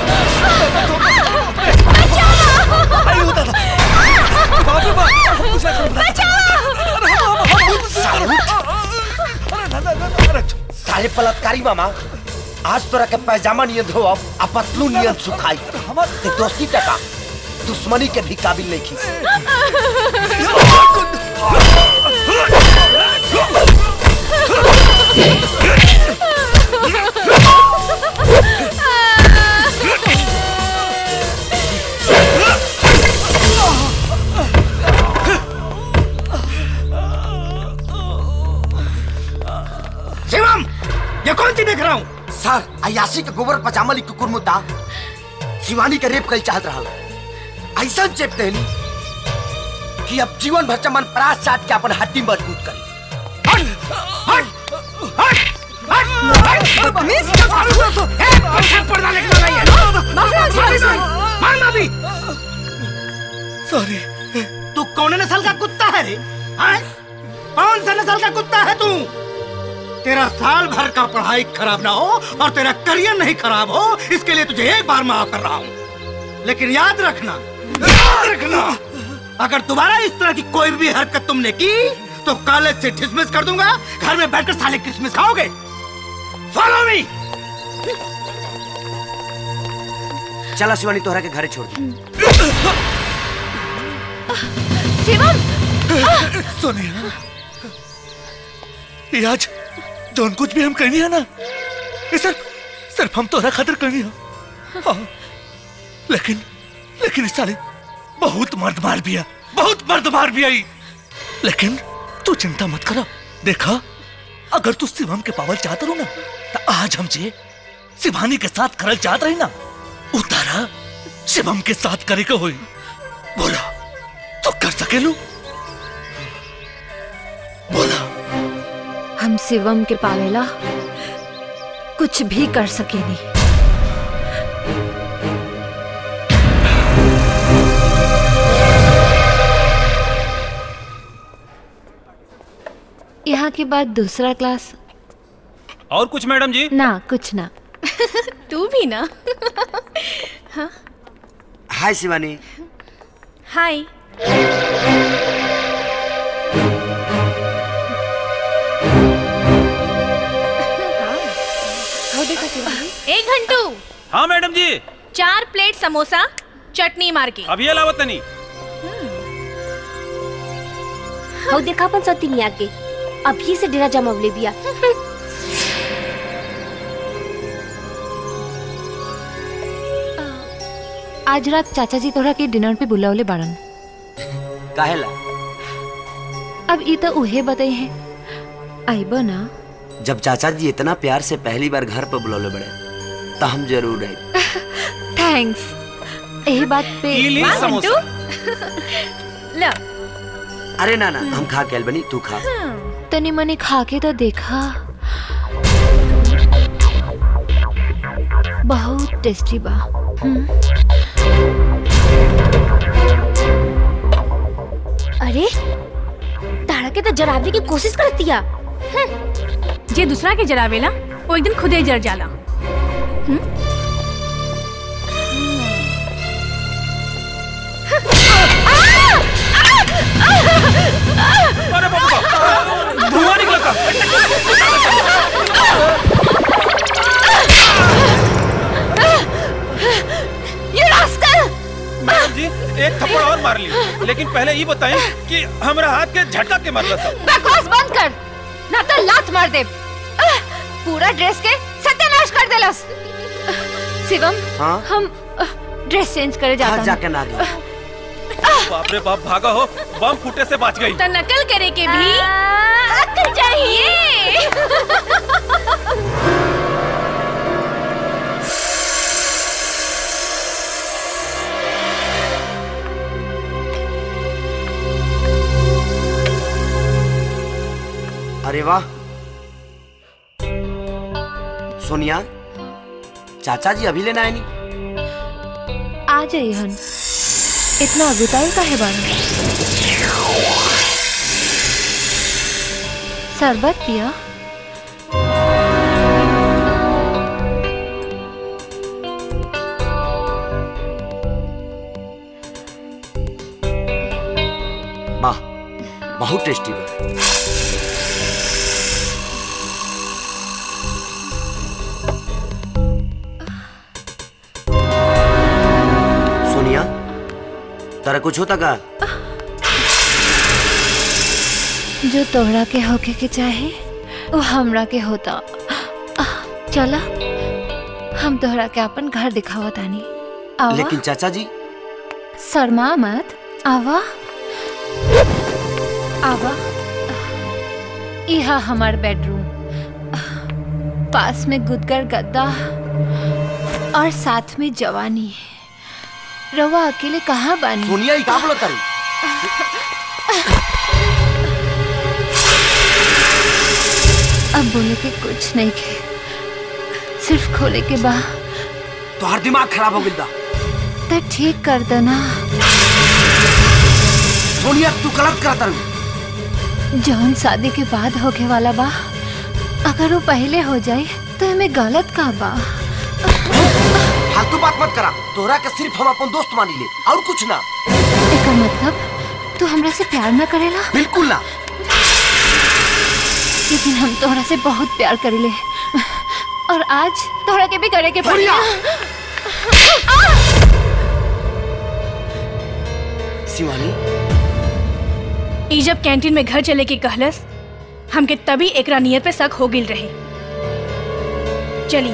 साले बलात्कारी मामा आज तोरा के पैजामा नियन धोब आ पतलू नियन सुखाई ते दोस्ती टका दुश्मनी के भी काबिल नहीं खींच
शिवम ये कौन सी देख रहा हूँ
सर अयासी के गोबर पजामा ली कुकुर मुद्दा शिवानी के रेप कई चाहत रहा ऐसा चेप देनी कि अब जीवन भर चमन परास चाट के अपन हड्डी मजबूत करी
बदतमीज क्या कर रहे हो तू? ए, पंखा पर्दा लेके लगा ये। माफी, मार माफी।
सॉरी
तू कौन नस्ल का कुत्ता है रे हाँ? कौन सा नस्ल का कुत्ता है तू तेरा साल भर का पढ़ाई खराब ना हो और तेरा करियर नहीं खराब हो इसके लिए तुझे एक बार माफ कर रहा हूँ लेकिन याद रखना याद रखना अगर दोबारा इस तरह की कोई भी हरकत तुमने की तो कॉलेज से डिसमिस कर दूंगा घर में बैठकर साले क्रिसमस खाओगे फॉलो मी
चला शिवानी तोहरा के घरे छोड़ दी
शिवम
सोनिया ये आज जोन कुछ भी हम करनी है ना ये सिर्फ सिर्फ हम तोरा खातिर करनी है हाँ, लेकिन लेकिन इस साले बहुत मर्द मार भी है बहुत मर्द मार भी आई लेकिन तू चिंता मत करा देखा अगर तू शिवम के पावल चाहत रहो ना तो आज हमसे शिवानी के साथ करल चाहत रही ना उतारा शिवम के साथ करे के होई बोला तो कर सकेलू
हम शिवम के पावेला कुछ भी कर सके नहीं यहाँ के बाद दूसरा क्लास
और कुछ मैडम जी
ना कुछ ना
तू भी ना हाँ
हाय शिवानी
हाय एक घंटू
हाँ मैडम जी
चार प्लेट समोसा चटनी मार के
अभी अलावत नहीं
हौ देखा अपन सती नहीं आगे अभी से डेरा जमावले बिया
आज रात चाचा जी तोहरा के डिनर पे बुलावले बाड़न
काहेला
अब ई तो उहे बताई है आइबो ना
जब चाचा जी इतना प्यार से पहली बार घर पर बुलौले बड़े तो हम जरूर आए
थैंक्स यही बात पे
ई ली
वाह,
समोसा।
घंटू। लो
अरे ना ना हम खा के आइल बनी तू खा
तनी मनी खा के तो देखा बहुत टेस्टी बा हम्म।
अरे तारा के तो जराबे की कोशिश करतिया
जे दूसरा के जरावेला वो एक दिन खुदे जर जाला
अरे बाबा धुआं निकला था
ये रास्कल
मैडम जी एक थप्पड़ और मार ली लेकिन पहले ये बताएं कि हमारा हाथ के झटका के मारला सब
बकवास बंद कर ना तो लात मार दे आह, पूरा ड्रेस के सत्यानाश कर देलस शिवम
हाँ?
हम आह, ड्रेस चेंज करे
हाँ
जाता
जाके ना गया
बाप रे बाप भागा हो बम फूटे से बच गई
तो नकल करे के भी अक्ल चाहिए
अरे वाह सोनिया चाचा जी अभी लेना है नहीं
आ जाइए हन इतना अगुताई का है बारे शरबत पिया
वाह बहुत टेस्टी बा सोनिया तारा कुछ होता का
जो तोहरा के होके के चाहे वो हमरा के होता आह, चला हम तोहरा के अपन घर दिखावा तानी आवा
लेकिन चाचा जी
शर्मा मत आवा आवा यह हमार बेडरूम पास में गुदगर गद्दा और साथ में जवानी रवा अकेले कहाँ बानी
सोनिया ही का बोलत तारी
अब बोले के कुछ नहीं के सिर्फ खोले के बा
तोहर दिमाग खराब हो गइल बा
तो ठीक कर देना
सोनिया तू गलत करत तारी
जौन शादी के बाद होके वाला बा अगर वो पहले हो जाए तो हमें गलत का बा
फालतू बात मत करा तोहरा के सिर्फ हम अपन दोस्त मानी ले और कुछ ना
एकर मतलब तू हमरा से प्यार ना करेला
बिल्कुल ना
लेकिन हम तोहरा से बहुत प्यार करेले और आज तोहरा के भी करे के पड़ी
शिवानी
ई जब कैंटीन में घर चले के कहलस हमके तभी एकरा नियत पे शक हो गिल रहे चली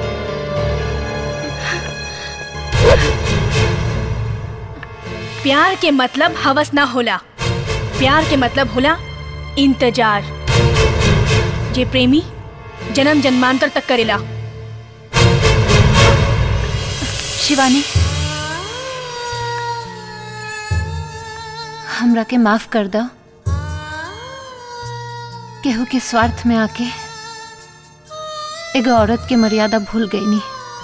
प्यार के मतलब हवस ना होला प्यार के मतलब होला इंतजार जे प्रेमी जन्म जन्मांतर तक करेला
शिवानी हमरा के माफ कर दो केहू के स्वार्थ में आके एगो औरत के मर्यादा भूल गई नी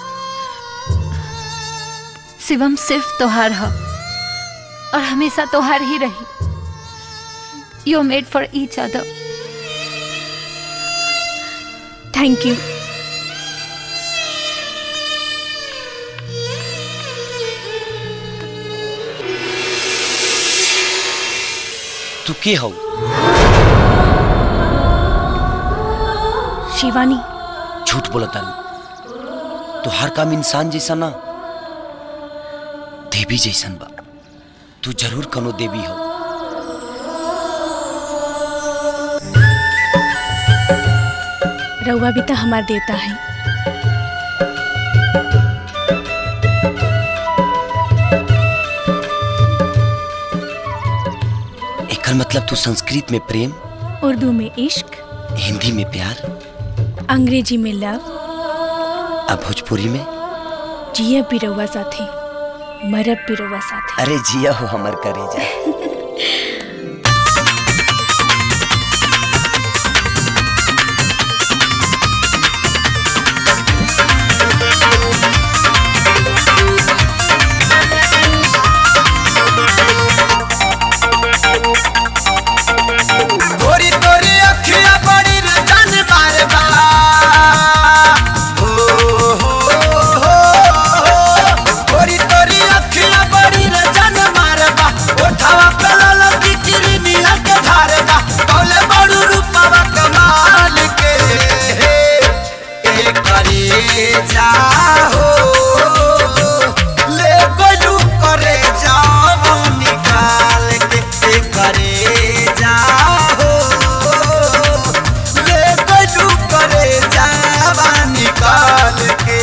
शिवम सिर्फ तोहार ह और हमेशा तोहार ही रही you made for each other
thank you
तू के हो
शिवानी
झूठ बोला तारू तो हर काम इंसान जैसा ना देवी जैसन बा तू जरूर कनो देवी हो
रउआ भी तो हमार देवता है
एकर मतलब तू संस्कृत में प्रेम
उर्दू में इश्क
हिंदी में प्यार
अंग्रेजी में लव
और भोजपुरी में
जियब भी रउआ साथे मरब भी रउआ साथे
अरे जिया हो हमर करे जा
गोरी तोरी अखिया बड़ी रे जान मारे बा हो हो हो गोरी तोरी अखिया बड़ी रे जान मारे बा ओठावा पे लाल बिक्री मिया के धारे बा कौले बड़ू रूपवा कमाल के ए करे जा हो ले गोलू करे जाओ निकाल के ए करे जा हो ले गोलू करे जावा निकाल के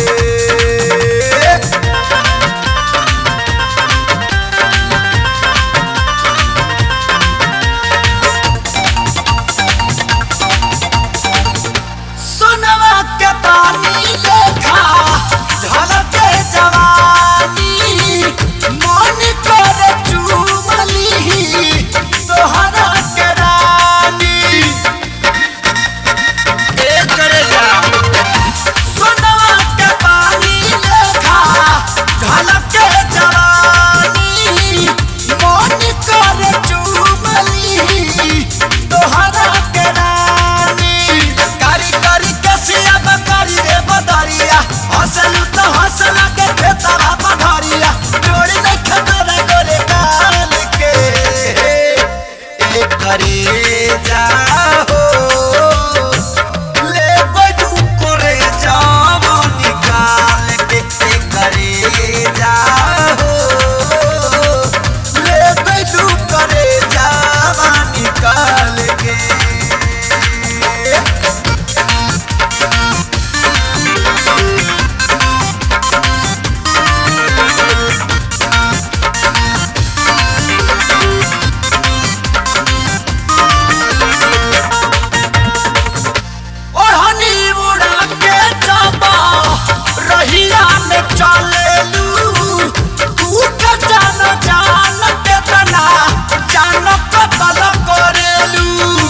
सोनवा के पानी लेखा झलके जवानी मन करे चूमली तोहरा के रानी ए करे जा सोनवा के पानी लेखा झलके जवानी मन करे चूमली तोहरा के रानी कारी कारी कसिया बकारी रे बदरिया हसल तो हसला के खेतरा पधरिया जोड़ी नहीं खतरा गोरे काल के ए करे जा हो ले बडू करे जावो निकाल के ए करे जा हो ले बडू करे जावा निकाल के ओढ़नी उड़ा के जाबा रहिया में चलेलू तू के जान जान के तना जान कतल करेलू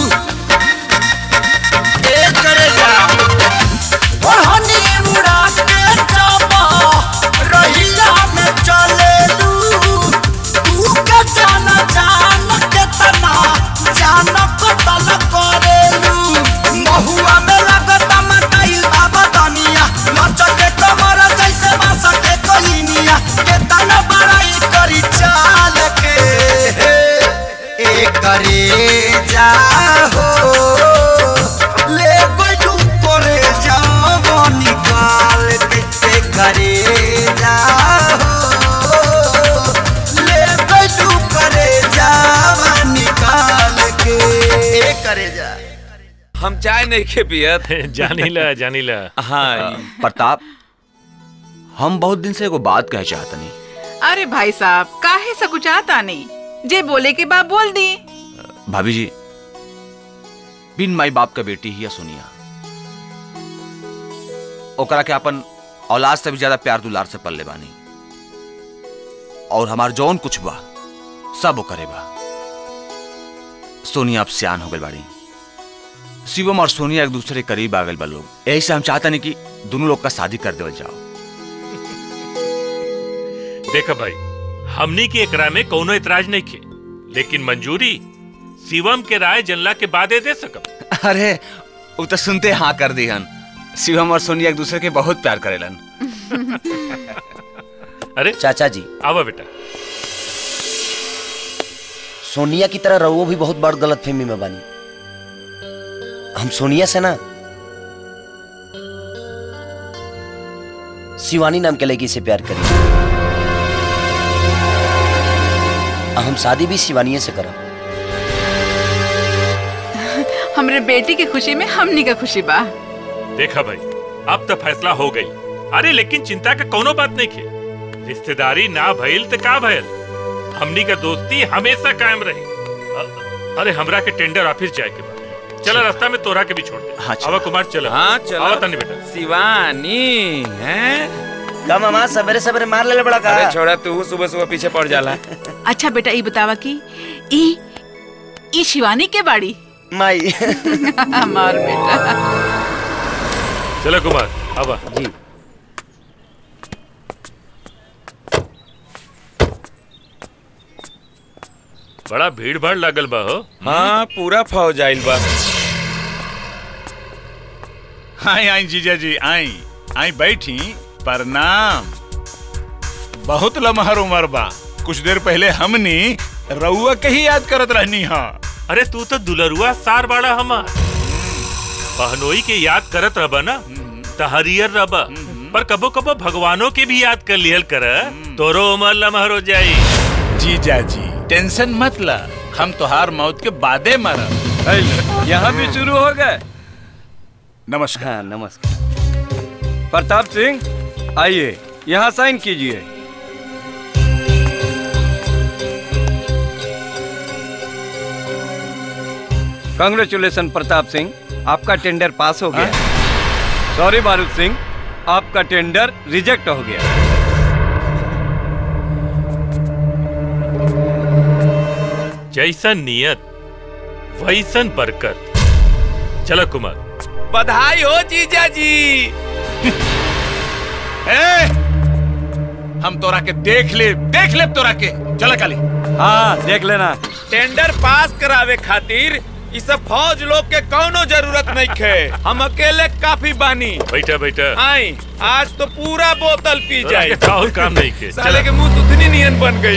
ए करे जा ओढ़नी उड़ा के जाबा रहिया में चलेलू तू के जान जान के तना जान कतल करेलू महुआ में लगता मटाइल बाबा दनिया नचके कमर जैसे बांस के कलिनिया के तना बड़ाई करी चाल के ए करे जा हो ले गोडू करे जाओ निकाल के ए करे जा हो ले गोडू करे जावा निकाल के ए करे जा
हम चाय नहीं खे पियत
जानीला जानीला
हाँ प्रताप हम बहुत दिन से एगो बात कहे चाहतनी
अरे भाई साहब काहे सकुचाता नहीं जे बोले के बाप बोल दी
भाभी जी बिन माई बाप का बेटी ही है सोनिया ओकरा के अपन औलाद से भी ज्यादा प्यार दुलार से पल्ले बानी और हमार जौन कुछ बा सब वो करे बा सोनिया अब सियान हो गई बाड़ी शिवम और सोनिया एक दूसरे के करीब आ गए बा लोग यही से हम चाहता नहीं कि दोनों लोग का शादी कर देवल जाओ
देखा भाई हमनी के एकरा में कोनो इतराज नहीं खे लेकिन मंजूरी शिवम के राय जनला के बादे दे सकब
अरे वो तो सुनते हाँ कर दी हन शिवम और सोनिया एक दूसरे के बहुत प्यार करेलन
अरे
चाचा जी
आवा बेटा
सोनिया की तरह रहुओ भी बहुत बड़ गलत फहमी में बानी हम सोनिया से ना शिवानी नाम के लड़की से प्यार करी हम शादी भी शिवानी से करब
हमरे बेटी की खुशी में हमनी का खुशी बा
देखा भाई अब तो फैसला हो गई अरे लेकिन चिंता का कोनो बात नहीं खे रिश्तेदारी ना भइल तो का भइल हमनी का दोस्ती हमेशा कायम रही अ- अरे हमरा के टेंडर ऑफिस जाए के बाद चला रास्ता में तोरा के भी छोड़ दे
हाँ,
आवा कुमार चला
हाँ चलो
आवा तनी बेटा
शिवानी हैं
का मामा सवेरे सवेरे मार ले बड़ा का
अरे छोड़ा तू सुबह सुबह पीछे पड़ जाला
अच्छा बेटा ये बतावा कि ई ई शिवानी के बाड़ी
माई
हमार बेटा
चलो कुमार आवा
जी
बड़ा भीड़ भाड़ लागल बा हो
हाँ पूरा फौज आइल बा
आई आई जीजा जी आई आई बैठी प्रणाम बहुत लमहर उम्र बा कुछ देर पहले हमनी रउआ के ही याद करत रहनी हा
अरे तू तो दुलरुआ सार बाड़ा हमार बहनोई के याद करत रबा ना त हरियर रबा पर कबो कबो भगवानों के भी याद कर लिहल कर तोरो उमर लमहर हो जाई
जीजा जी टेंशन मत ला हम तोहार मौत के बादे मरब
यहाँ भी शुरू हो गए
नमस्कार
हाँ नमस्कार प्रताप सिंह आइए यहाँ साइन कीजिए कांग्रेचुलेशन प्रताप सिंह आपका टेंडर पास हो गया सॉरी बारूद सिंह आपका टेंडर रिजेक्ट हो गया
जैसन नियत वैसन बरकत चलो कुमार
बधाई हो जीजा जी
ए, हम तोरा के देख ले देख ले तोरा के चला काली
हाँ देख लेना
टेंडर पास करावे खातिर इ सब फौज लोग के कौनो जरूरत नहीं खे हम अकेले काफी बानी
बैठा बैठा
आई आज तो पूरा बोतल पी
तोरा
जाए
के और काम नहीं के
साले
चला।
के मुंह सुथनी नियन बन गई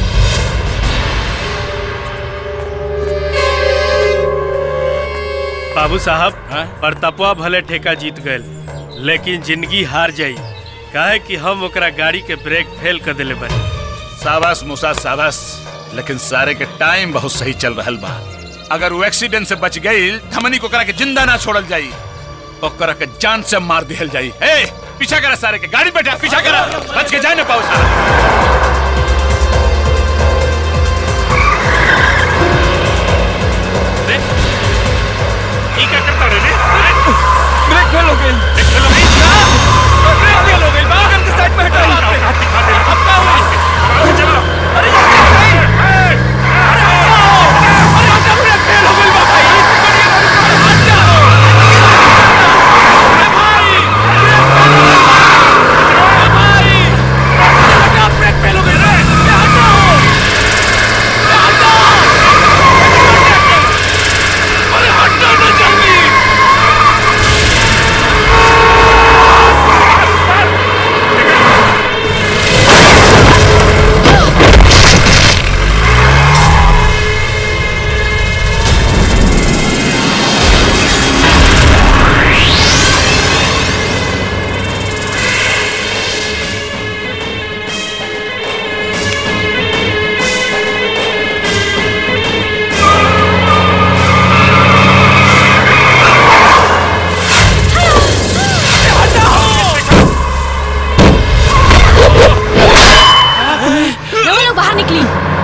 बाबू साहब प्रतापवा भले ठेका जीत गए लेकिन जिंदगी हार जाई काहे कि हम ओकरा गाड़ी के ब्रेक फेल कर देले बानी
साबास मूसा साबास लेकिन सारे के टाइम बहुत सही चल रहल बा अगर वो एक्सीडेंट से बच गई हमनी को करा के जिंदा ना छोड़ल जाई ओकरा के जान से मार दिहल जाई ए पीछा करा सारे के गाड़ी बैठा पीछा करा बच के जाए ना पाओ सारा
ये क्या करता रे
ब्रेक फेल हो गई ब्रेक फेल हो गई ब्रेक फेल हो गई बाहर के साइड में हटाओ अब क्या हुआ अरे ये क्या है? अरे हटो! ब्रेक फेल हो गई बा भाई हट जाओ अरे भाई अरे भाई हटा ब्रेक फेल हो गई रे ये हटाओ ये हटाओ अरे हटो ना जल्दी
लोग लोग बाहर निकली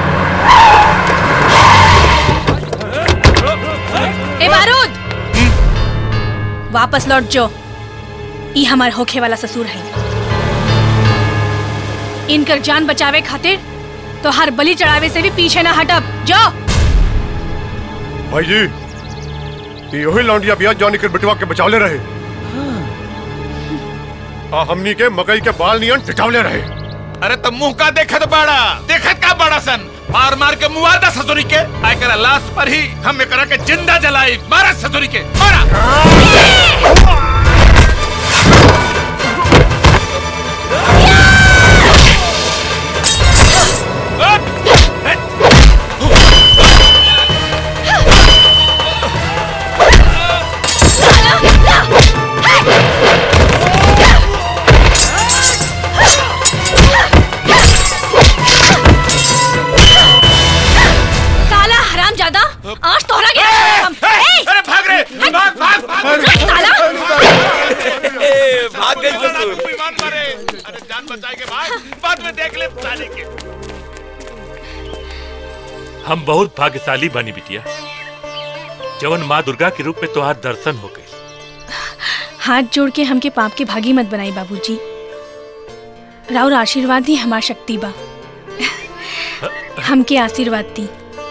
ए बारूद वापस लौट जो ई हमार होखे वाला ससुर है इनकर जान बचावे खातिर तो हर बलि चढ़ावे से भी पीछे ना हटब जो
भाई जी ये वही लौंडिया बिया जॉनी के बिटवा के बचावले रहे हाँ हमनी के मकई के बाल नियन टिटावले रहे
अरे तो मुंह का देखत बाड़ा देखत का बड़ा सन मार मार के मुआदा ससुरी के आय करा लाश पर ही हम एकरा के जिंदा जलाई मारा ससुरी के मारा अरे जान बचाए के बाद बाद में देख ले साले के
हम बहुत भाग्यशाली बनी बिटिया जवन माँ दुर्गा के रूप में तुहार दर्शन हो गए
हाथ जोड़ के हमके पाप के भागी मत बनाई बाबूजी राउर आशीर्वाद ही हमार शक्ति बा हमके आशीर्वाद दी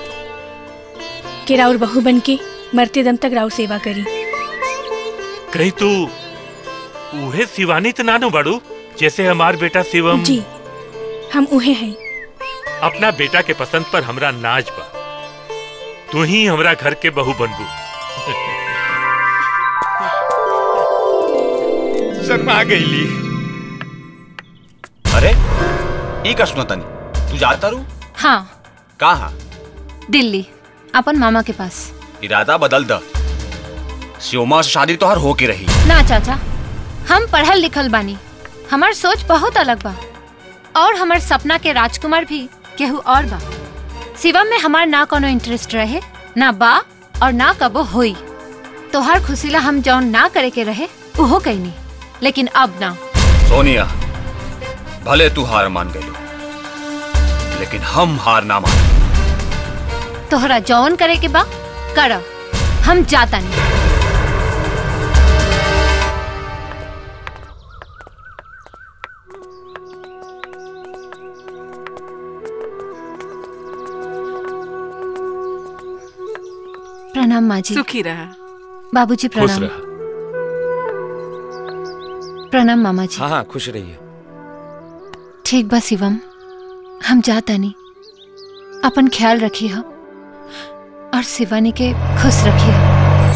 कि राउर बहू बन के मरते दम तक राउर सेवा करी
कहीं तू उहे शिवानी तो नानो बड़ू जैसे हमार बेटा शिवम
जी हम उहे हैं
अपना बेटा के पसंद पर हमरा नाज बा तू ही हमरा घर के बहू बनबू
शर्मा गईली
अरे ई का सुना तनी तू जाता रू
हाँ
कहा
दिल्ली अपन मामा के पास
इरादा बदल द शिवमा से शादी तोहर हो के रही
ना चाचा हम पढ़ल लिखल बानी हमार सोच बहुत अलग बा और हमार सपना के राजकुमार भी केहू और बा शिवम में हमार ना कोनो इंटरेस्ट रहे ना बा और ना कबो होई तोहार खुशीला हम जौन ना करे के रहे उहो कैनी लेकिन अब ना
सोनिया भले तू हार मान गई लेकिन हम हार ना मान
तोहरा जौन करे के बा कर हम जाता नहीं प्रणाम माँ जी
सुखी रहा
बाबूजी
खुश
प्रणाम
रह
प्रणाम मामा जी
हाँ हाँ खुश रहिए
ठीक बा शिवम हम जाता नहीं अपन ख्याल रखी हो और शिवानी के खुश रखी हो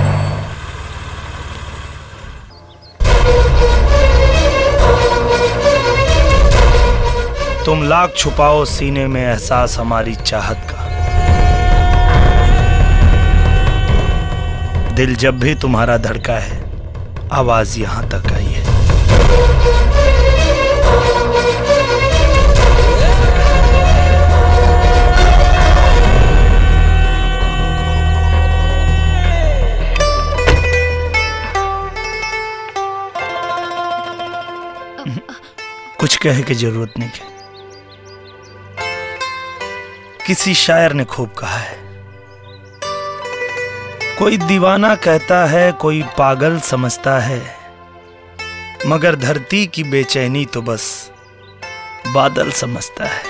तुम लाख छुपाओ सीने में एहसास हमारी चाहत का दिल जब भी तुम्हारा धड़का है आवाज यहां तक आई है कुछ कहे की जरूरत नहीं है किसी शायर ने खूब कहा है कोई दीवाना कहता है कोई पागल समझता है मगर धरती की बेचैनी तो बस बादल समझता है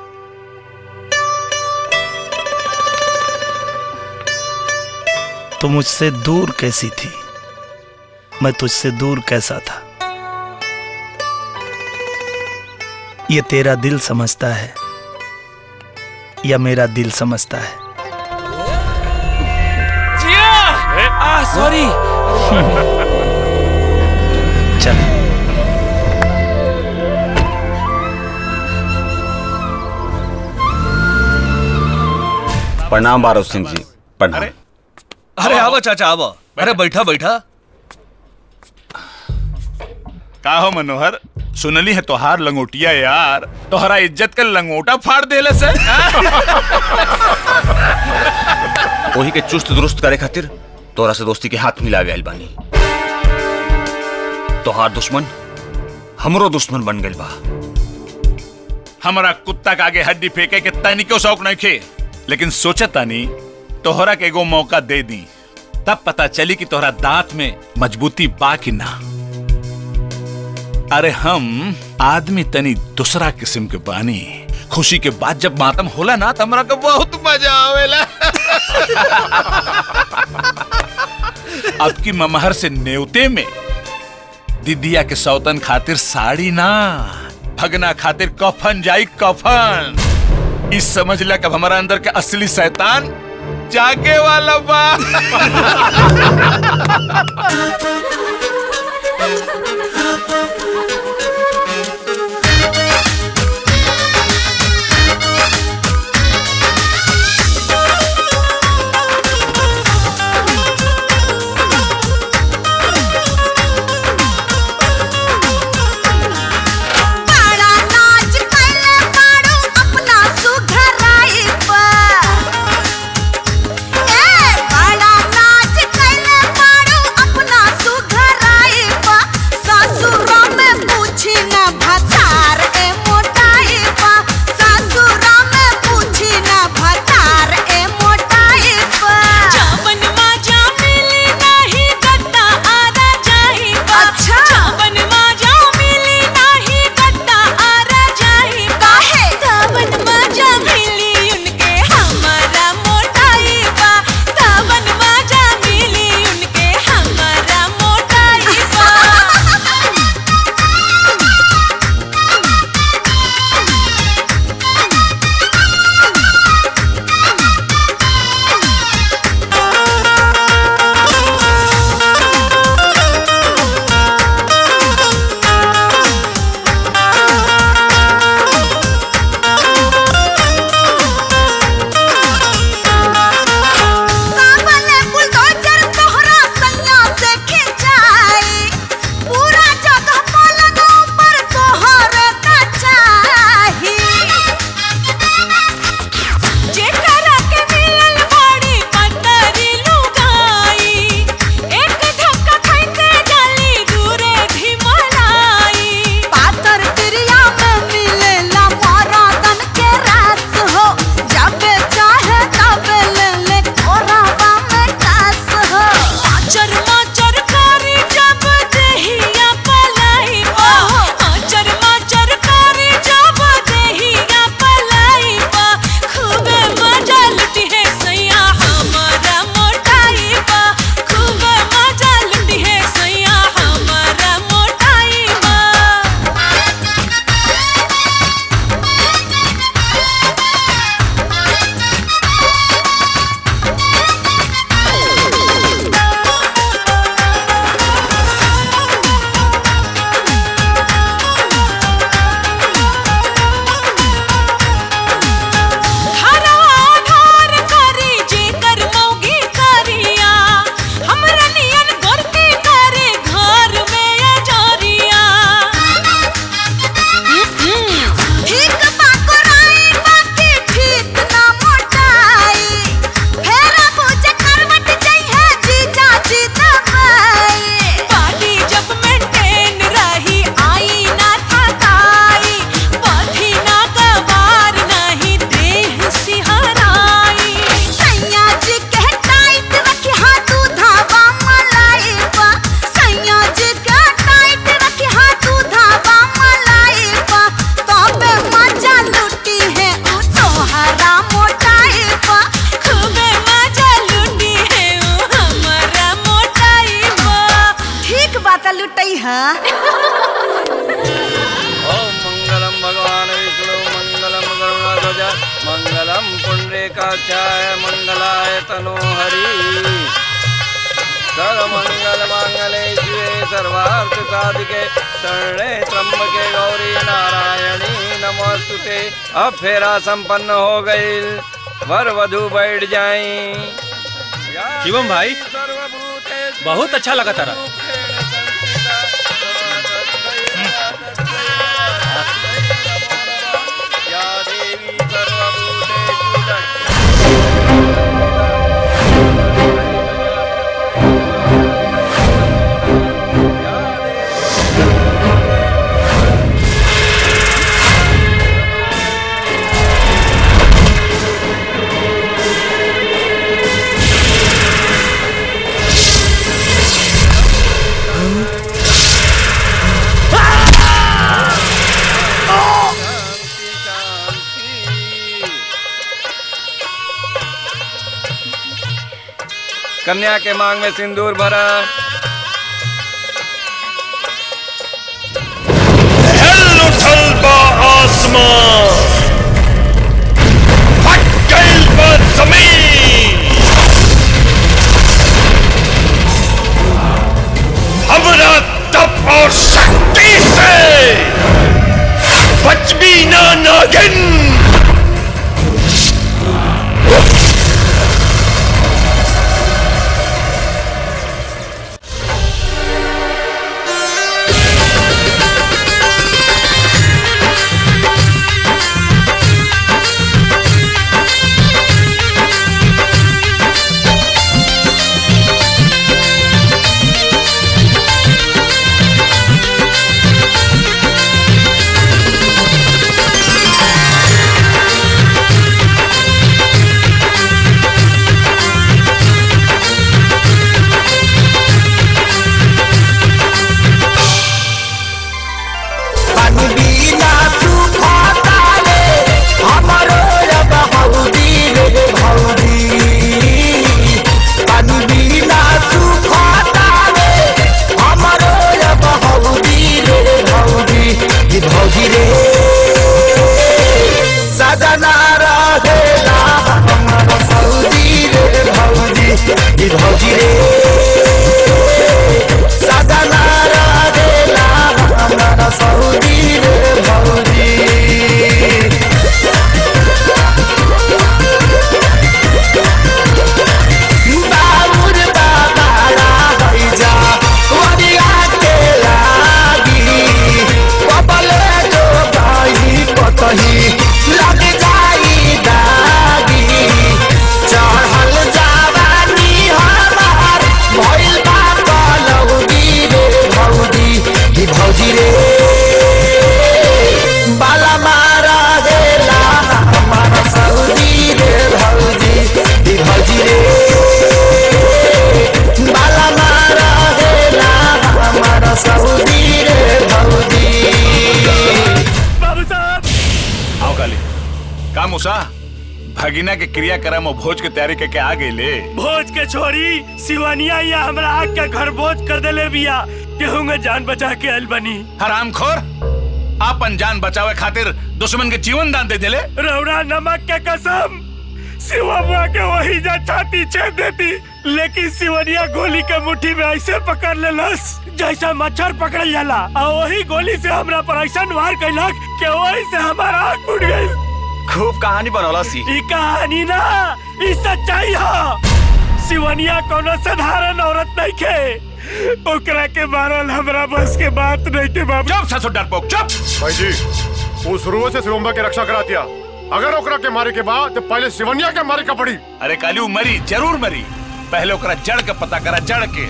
तो मुझसे दूर कैसी थी मैं तुझसे दूर कैसा था ये तेरा दिल समझता है या मेरा दिल समझता है
जिया आ सॉरी
चल
प्रणाम बारोद सिंह जी प्रणाम
अरे आवा चाचा आवा अरे बैठा बैठा
का हो मनोहर सुनली है तोहार लंगोटिया यार तोहरा इज्जत का लंगोटा फाड़ देले से
वही के चुस्त दुरुस्त करे खातिर तोरा से दोस्ती के हाथ मिला गया बानी तोहार दुश्मन हमरो दुश्मन बन गइल बा
हमारा कुत्ता के आगे हड्डी फेंके के तनिको शौक नहीं खे लेकिन सोचा तानी तोहरा के एगो मौका दे दी तब पता चली कि तोहरा दांत में मजबूती बा कि ना अरे हम आदमी तनी दूसरा किस्म के बानी खुशी के बाद जब मातम होला ना तो हमरा के बहुत मजा आवेला अब की ममहर से नेवते में दीदिया के सौतन खातिर साड़ी ना भगना खातिर कफन जाई कफन इस समझ ला कब हमारा अंदर के असली शैतान जागे वाला बा
बड़ा नाच कैले बाड़ू अपना सुघराई पर ए बड़ा नाच कैले बाड़ू अपना सुघराई पर ससुर
काक्षाय मंगलाय तनोहरि सर्वमंगल मांगले शिवे सर्वार्थ साधिके शरणे त्र्यंबके गौरी नारायणी नमोस्तुते अब फेरा संपन्न हो गई वर वधु बैठ जाई
शिवम भाई बहुत अच्छा लगा तारा
कन्या के मांग में सिंदूर भरा
उठल बा आसमान फट गइल बा जमीन हमरा तप और शक्ति से बच भी ना नागिन
पानी बिना तू खाता रे हमरो रब हौदी रे भौदी पानी बिना तू खाता रे हमरो रब हौदी रे भौदी ये भौदी रे सजना रहेला हमर सऊदी रे भौदी ये भौदी रे सजना रहेला हमर सऊदी रे भौदी बाबुर बाबाड़ा हैजा वरिया के लागी कबले जो भाई कतही लग जाई दागी चढ़ल जावानी हमार भइल बा कलौदी रे भौजी ही भौजी रे बाला मारा गेला हमारा सऊदी रे भौजी ही भौजी रे बाला मारा गेला हमारा सऊदी रे भौजी
बाबू साहब आओ काली का मूसा भगिना के क्रियाक्रम और भोज के तैयारी करके आ गई ले
भोज के छोरी सिवानिया या हमरा आग का घर भोज कर देले बिया केहू में जान बचा के आइल बनी
हराम खोर आपन जान बचावे खातिर दुश्मन के जीवन दान दे देले
रौरा नमक के कसम सिवा बुआ के वही जा छाती छेद देती लेकिन सिवनिया गोली के मुट्ठी में ऐसे पकड़ लेलस जैसा मच्छर पकड़ल जाला और वही गोली से हमरा पर ऐसा वार कैलक कि वही से हमारा आँख फूट गई
खूब कहानी बनौला सी
ई कहानी ना ई सच्चाई ह सिवनिया कोनो साधारण औरत नहीं खे ओकरा के मारल हमरा बस के बात नहीं के बाबू
चुप ससुर डरपोक चुप
भाई जी वो शुरू से शिवम्बा के रक्षा करा दिया अगर ओकरा के मारे के बाद तो पहले सिवनिया के मारे का पड़ी
अरे काली मरी जरूर मरी पहले ओकरा जड़ के पता करा जड़ के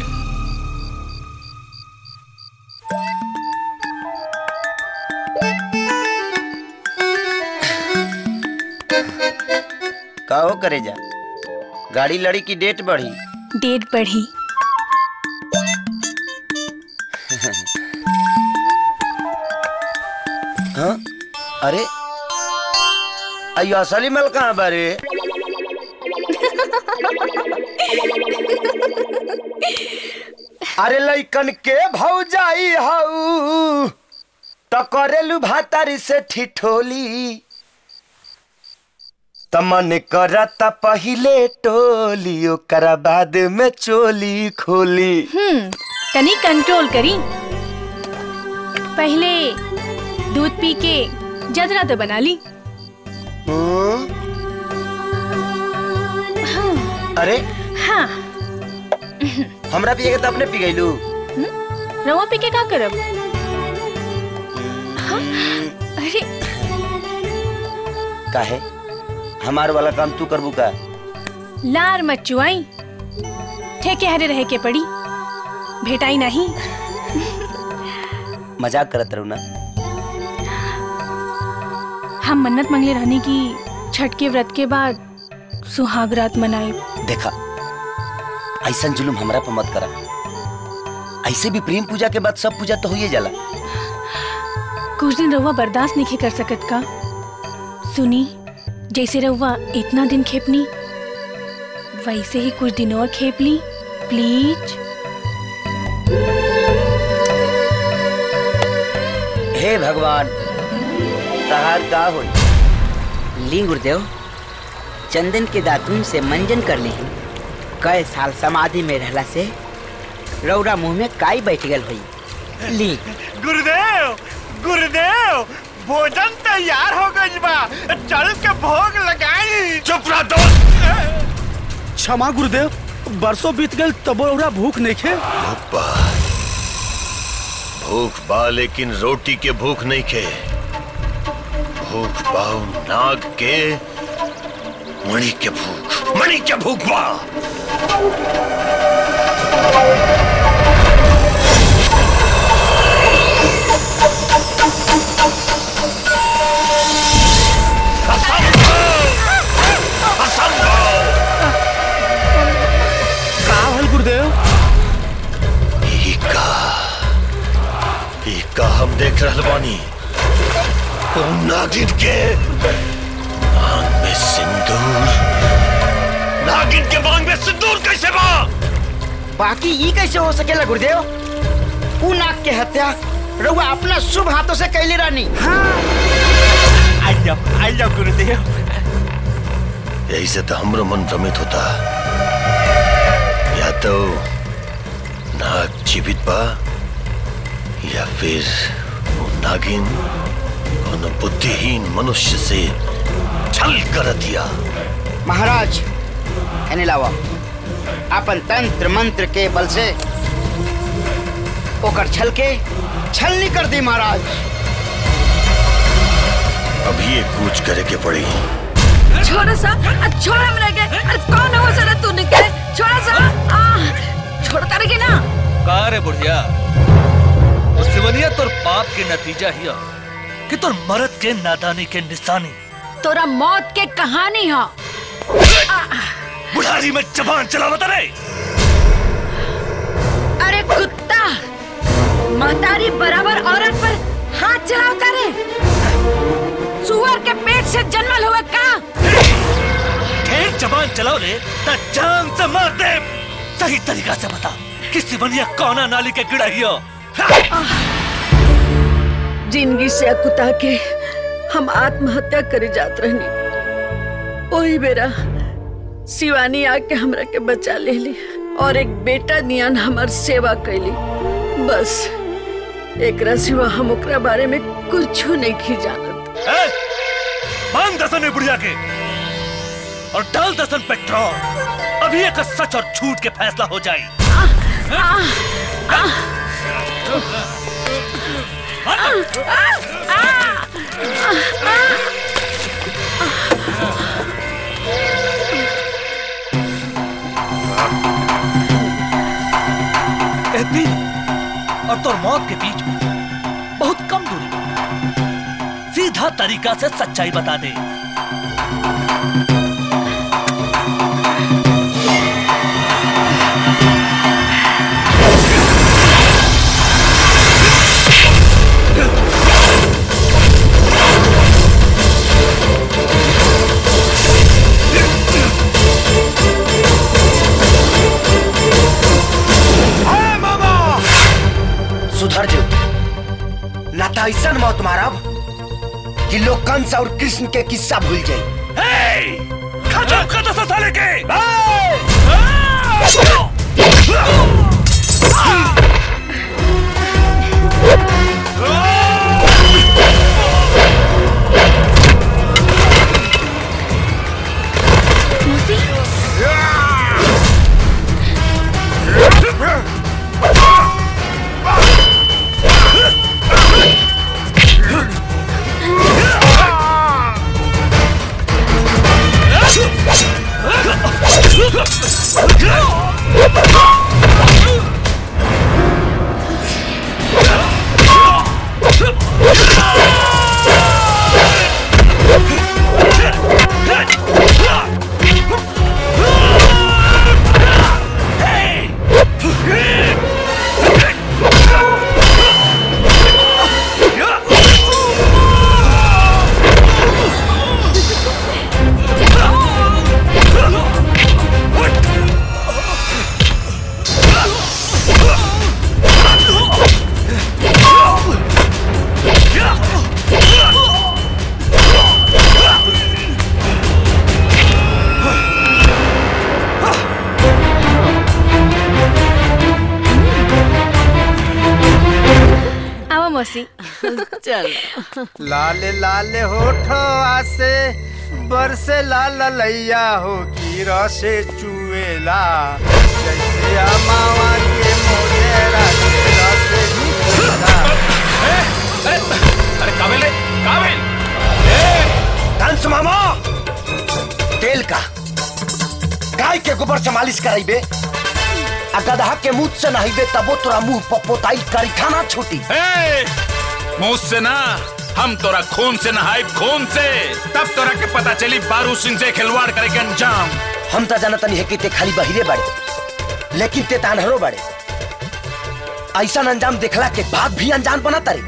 का हो करे जा गाड़ी लड़ी की डेट बढ़ी
डेट बढ़ी
हाँ अरे अयो असली मल कहाँ बारे अरे लइकन के भौजाई हऊ टकरेलू भातारी से ठिठोली तमन करता पहिले टोली ओकरा बाद में चोली खोली
हम्म तनी कंट्रोल करी पहले दूध पी के जदरा तो बना ली
अरे
हाँ
हमरा पिए के तो अपने पी गईलू
रवा पी के का करब हाँ? अरे
काहे हमार वाला काम तू करबू का
लार मत चुआई ठेके हरे रहे के पड़ी भेटाई नहीं
मजाक करत रहू ना
हम मन्नत मंगले रहने की छठ के व्रत के बाद सुहाग रात मनाए
देखा ऐसा जुलुम हमरा पे मत करा ऐसे भी प्रेम पूजा के बाद सब पूजा तो होइए जाला
कुछ दिन रहुआ बर्दाश्त नहीं कर सकत का सुनी जैसे रहुआ इतना दिन खेपनी वैसे ही कुछ दिन और खेप ली प्लीज
हे भगवान तहार का होई
ली गुरुदेव चंदन के दातुन से मंजन कर ली कई साल समाधि में रहला से रौरा मुंह में काई बैठ गल हुई ली
गुरुदेव गुरुदेव भोजन तैयार हो गई बा चल के भोग लगाई
चुप रह दोस्त क्षमा गुरुदेव बरसों बीत गए तबो रौरा भूख नहीं खे
भूख बा लेकिन रोटी के भूख नहीं खे भूख बाऊ नाग के मणि के भूख मणि के भूख बा
का हल गुरुदेव
का ई का हम देख रहल बानी ओ नागिन के मांग में सिंदूर नागिन के मांग में सिंदूर कैसे बा
बाकी ई कैसे हो सकेला गुरुदेव ऊ नाग के हत्या रउआ अपना शुभ हाथों से कैले रानी
आई जाओ आई जाओ गुरुदेव
यही से तो हमरो मन भ्रमित होता या तो नाग जीवित बा या फिर वो नागिन कोनो बुद्धिहीन मनुष्य से छल कर दिया
महाराज एने लावा अपन तंत्र मंत्र के बल से ओकर छल के छलनी कर दी महाराज
अभी ये कूच करे के पड़ी
छोड़ा सा आ, छोड़ हमरा के अरे कौन हो सर तू निकले छोड़ा सा आ छोड़ता रहे ना
का रे बुढ़िया वो सिवनिया तोर पाप के नतीजा हिया कि तोर मरद के नादानी के निशानी
तोरा मौत के कहानी हो
बुढ़ारी में जबान चलावत रे
अरे कुत्ता महतारी बराबर औरत पर हाथ चलावता रे सुअर के पेट से जन्मल हुआ का
ढेर जबान चलाओ ले ता जान से मार दे सही तरीका से बता कि सिवनिया कौना नाली के गिड़ा हियो
जिंदगी से अकुता के हम आत्महत्या करे जात रहनी वही बेरा शिवानी आके हमरा के बचा ले ली और एक बेटा नियन हमार सेवा कैली बस एकरा सिवा हम ओकरा बारे में कुछ नहीं की जानत
ए, बांध दसन ने बुढ़िया के और डाल दसन पेट्रोल अभी एक सच और झूठ के फैसला हो जाए ए दिल और तोर मौत के बीच में बहुत कम दूरी पर सीधा तरीका से सच्चाई बता दे
सुधर जो ना तो ऐसा मौत मारब कि लोग कंस और कृष्ण के किस्सा भूल जाए
चुप कर दो साले के
आवा मौसी
चल
लाल लाल होठो आसे बरसे लाल लैया हो की रसे चुएला जैसे अमावा के मोजेरा के रसे निकलेला
अरे काबिल रे काबिल
कंस मामा तेल का गाय के गोबर से मालिश कराइबे आ गदहा के मुंह से नहाइबे तबो तोरा मुंह पपोताई करी खाना छूटी
मुंह से ना हम तोरा खून से नहाए खून से तब तोरा के पता चली बारू सिंह से खिलवाड़ करे के अंजाम
हम तो जानत नहीं है कि ते खाली बहिरे बड़े लेकिन ते तानहरो बड़े ऐसा अंजाम देखला के बाद भी अनजान बना तारे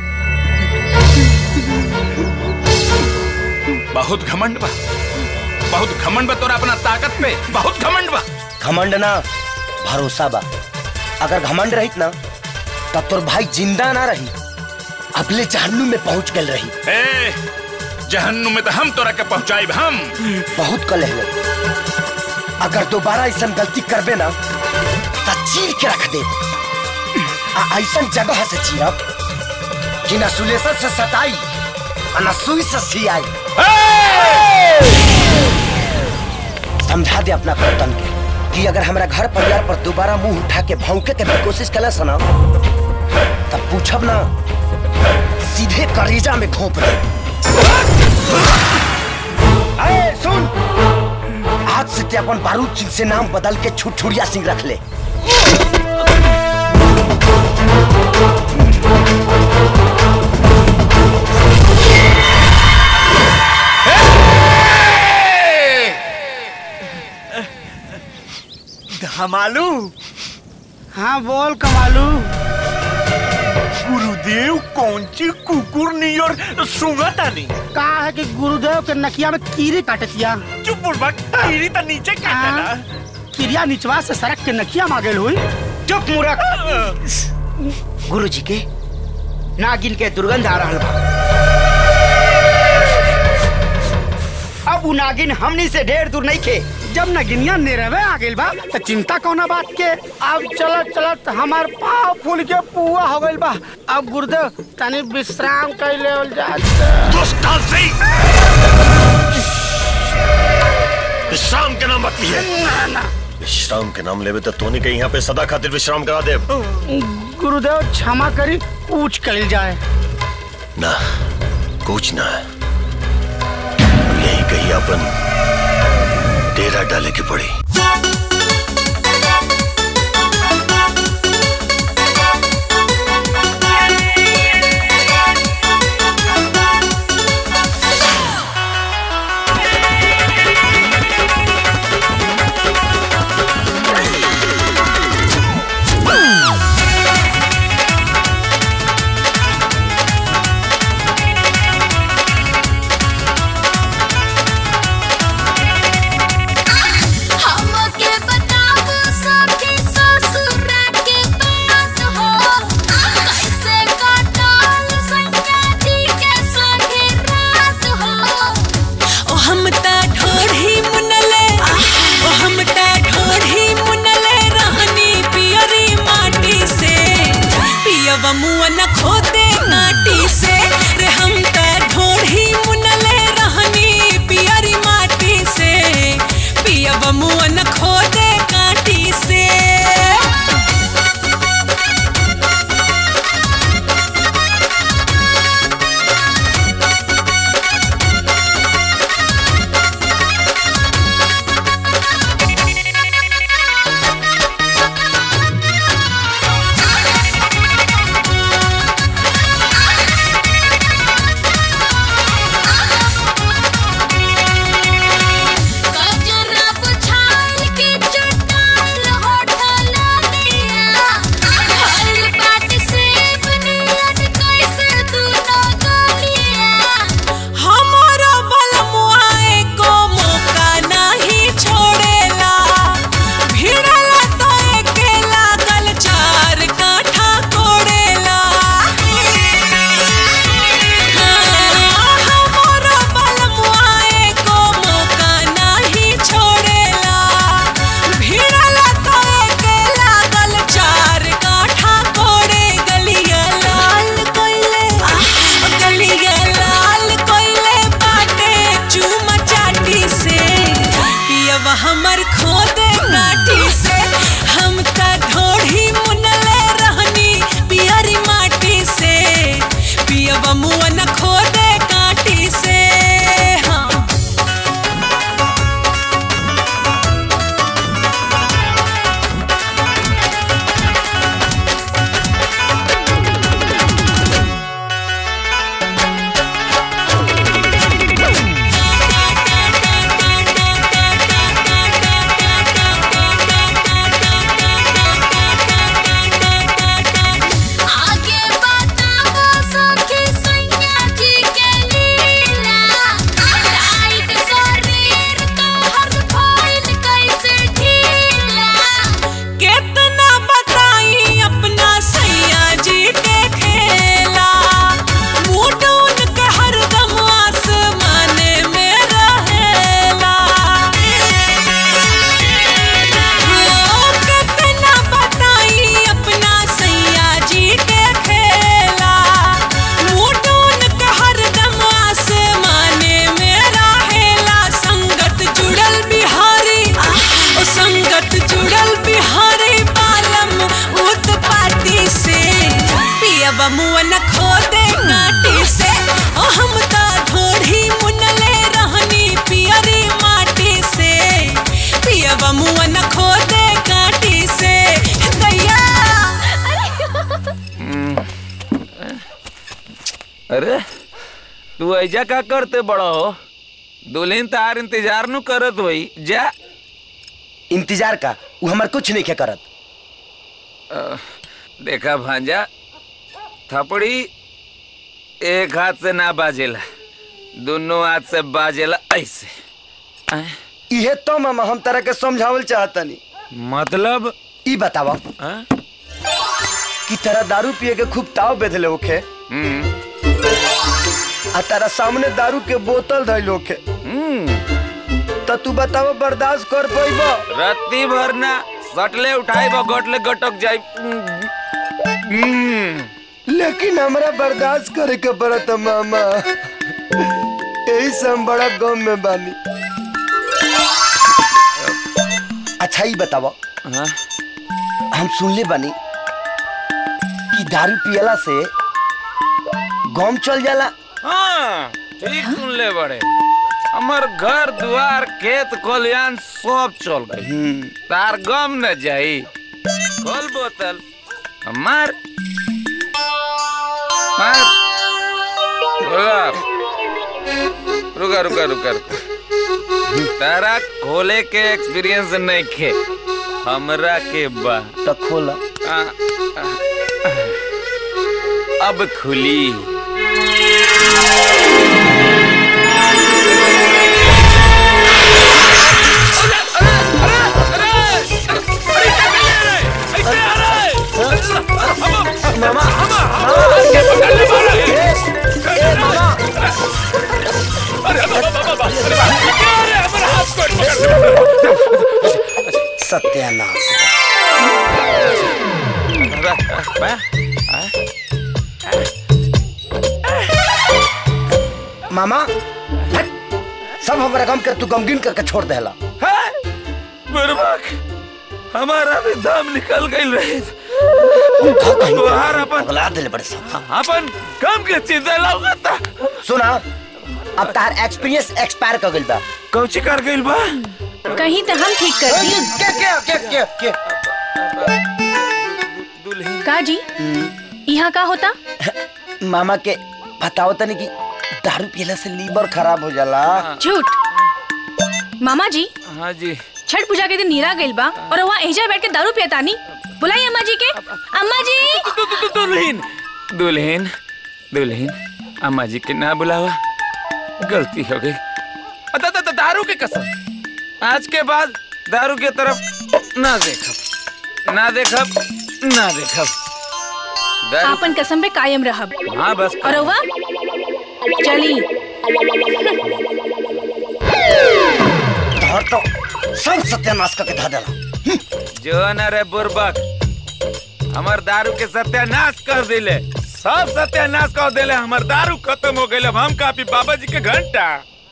बहुत घमंड बा बहुत घमंड बा तोरा अपना ताकत पे बहुत घमंड बा
घमंड ना भरोसा बा अगर घमंड रहित ना तब तोर भाई जिंदा ना रही अगले जहन्नुम में पहुंच गल रही
ए जहन्नुम में तो हम तोरा के पहुंचाइब हम
बहुत कलह ले अगर दोबारा ऐसा गलती करबे ना तो चीर के रख दे आ ऐसा जगह से चीरब कि न सुलेसर से सताई और न सुई से सियाई समझा दे अपना कर्तन के कि अगर हमारा घर परिवार पर दोबारा मुंह उठा के भौंके के भी कोशिश कला सना तब पूछब ना सीधे कलेजा में घोंप दे अरे सुन आज से ते अपन बारूद सिंह से नाम बदल के छुटछुड़िया सिंह रख ले
धमालू
हाँ बोल कमालू
गुरुदेव कौन सी कुकुर नियर सुंगता नहीं
का है कि गुरुदेव के नकिया में कीरी काटतिया
चुप बुड़बक कीरी तो नीचे काटेला
किरिया निचवा से सड़क के नकिया मांगेल हुई चुप मूर्ख गुरु जी के नागिन के दुर्गंध आ रहा बा अब उ नागिन हमनी से ढेर दूर नहीं खे जब नगिनिया निरवे आ गइल बा तो चिंता कौना बात के अब चलत चलत हमार पाँव फूल के पुआ हो गइल बा अब गुरुदेव तनी विश्राम कर लेवल जा
विश्राम के नाम बाकी है विश्राम के नाम लेवे तो तोनी के यहाँ पे सदा खातिर विश्राम करा दे
गुरुदेव क्षमा करी पूछ कल जाए
ना कुछ ना है अब यही कहीं अपन डेरा डाले की पड़ी
हमके बताओ
तू ऐजा का करते बड़ो हो दुल्हन तार इंतजार नु करत होई जा
इंतजार का वो हमार कुछ नहीं के करत
अ, देखा भांजा थपड़ी एक हाथ से ना बाजेला दोनों हाथ से बाजेला ऐसे
इहे तो मामा हम तरह के समझावल चाहतनी
मतलब
ई बतावा कि तेरा दारू पिए के खूब ताव बेधले होखे आ तेरा सामने दारू के बोतल धइल होखे तो तू बतावा बर्दाश्त कर पाइबा
रत्ती भरना सटले उठाई बा गटले गटक जाई
लेकिन हमरा बर्दाश्त करे के पड़त मामा यही से हम बड़ा गम में बानी अच्छा ही बतावा हम सुनले बानी कि दारू पियला से गम चल जाला
हाँ ठीक सुन ले बड़े हमार घर द्वार खेत खलियान सब चल गई तार गम न जाई खोल बोतल मार मार रुका रुका रुका रुका रुका तारा खोले के एक्सपीरियंस नहीं खे हमरा के बा
तो खोला
आ, आ, अब खुली
सत्यानाश मामा हट! सब हमारा गम कर तू गमगीन करके छोड़ देला
बुरबक हमारा भी दम निकल गई रहे तुहार अपन
अगला दिल बड़े सब
अपन कम के चिंता लगता
सुना अब तार एक्सपीरियंस एक्सपायर कर गइल बा
कौची कर गइल बा
कहीं तो हम ठीक कर दी
के के के के के
का जी यहाँ का होता
मामा के बताओ तनी कि दारू पियला से लीवर खराब हो जाला
झूठ मामा जी
हाँ जी
छठ पूजा के दिन नीरा गइल बा और वहाँ एजा बैठ के दारू पियतानी बुलाई अम्मा जी के अम्मा जी
दुल्हन दुल्हन दुल्हन अम्मा जी के ना बुलावा गलती हो गई अदा- अदा- दारू के कसम आज के बाद दारू के तरफ ना देखब ना देखब ना देखब दारू
आपन कसम पे कायम रहब
हाँ बस
और वह चली
धर तो सब सत्यानाश करके धा देला
जो न रे बुर्बक हमर दारू के सत्यानाश कर दिले सब सत्यानाश कर दिले हमर दारू खत्म हो गई अब हम कापी बाबा जी के घंटा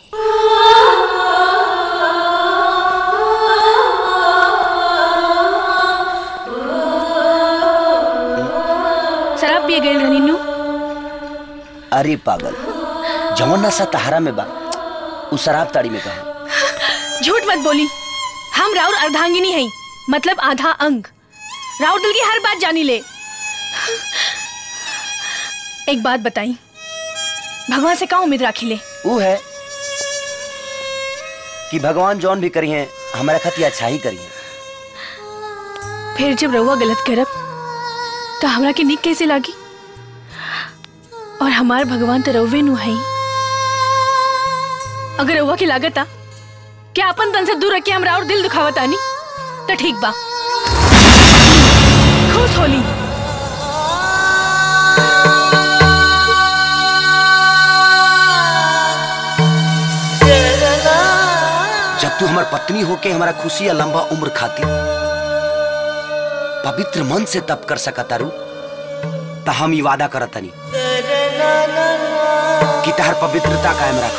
शराब पिए गइल रहनी नु
अरे पागल जवन नशा तहारा में बा उ शराब ताड़ी में कहा
झूठ मत बोली हम राउर अर्धांगिनी हैं मतलब आधा अंग राउर दिल की हर बात जानी ले एक बात बताई भगवान से का उम्मीद राखी ले
उ है कि भगवान जौन भी करी है हमारा खातिर अच्छा ही करी है
फिर जब रउआ गलत करब तो हमरा के निक कैसे लागी और हमार भगवान तो रउवे नु है अगर रउआ की लागत आ क्या अपन तन से दूर रख के हमरा और दिल दुखावत आनी तो ठीक बा खुश होली
जब तू हमार पत्नी होके हमारा खुशी या लंबा उम्र खातिर पवित्र मन से तप कर सका तारू तो हम ही वादा करत तनी कि तहर पवित्रता कायम रखो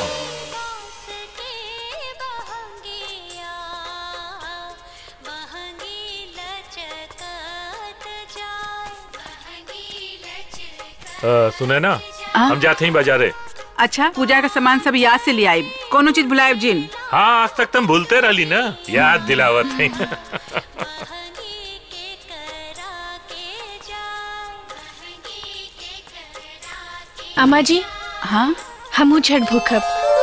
अ, सुने ना
हाँ?
हम जाते ही बाजारे
अच्छा पूजा का सामान सब याद से ले आई कोनो चीज भुलायब जिन
हाँ आज तक तुम भूलते रहली ना याद दिलावत है
अम्मा जी
हाँ
हमू छठ भूखब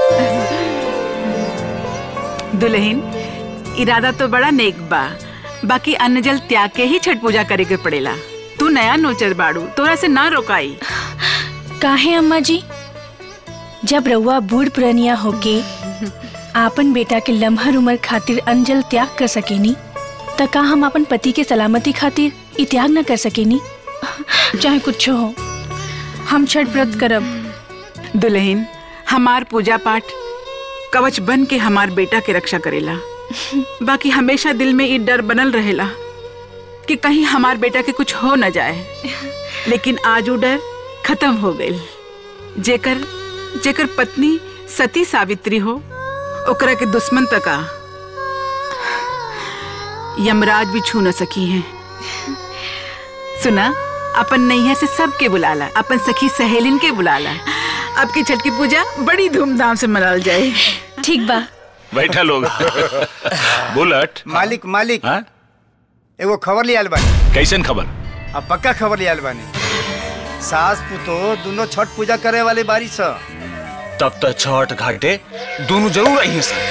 दुल्हन इरादा तो बड़ा नेक बा बाकी अन्न जल त्याग के ही छठ पूजा करे के पड़ेला तू नया नोचर बाड़ू तोरा से ना रोकाई
काहे अम्मा जी जब रउआ बूढ़ पुरनिया होके आपन बेटा के लम्हर उम्र खातिर अंजल त्याग कर सकेनी त का हम अपन पति के सलामती खातिर ई त्याग न कर सकेनी चाहे कुछ हो हम छठ व्रत करब
दुल्हन हमार पूजा पाठ कवच बन के हमार बेटा के रक्षा करेला बाकी हमेशा दिल में ये डर बनल रहेला कि कहीं हमार बेटा के कुछ हो न जाए लेकिन आज वो डर खत्म हो गई जेकर जेकर पत्नी सती सावित्री हो ओकरा के दुश्मन तका यमराज भी छू न सकी हैं सुना अपन नैया से सबके बुलाला अपन सखी सहेलिन के बुलाला अब की छठ की पूजा बड़ी धूमधाम से मनाल जाए
ठीक बा
बैठा लोग बुलेट
मालिक मालिक
हाँ?
एगो खबर लियाल बानी
कैसन खबर
अब पक्का खबर लियाल बानी सास पुतो दोनों छठ पूजा करे वाले बारी स
तब तक छठ घाटे दोनों जरूर आई सर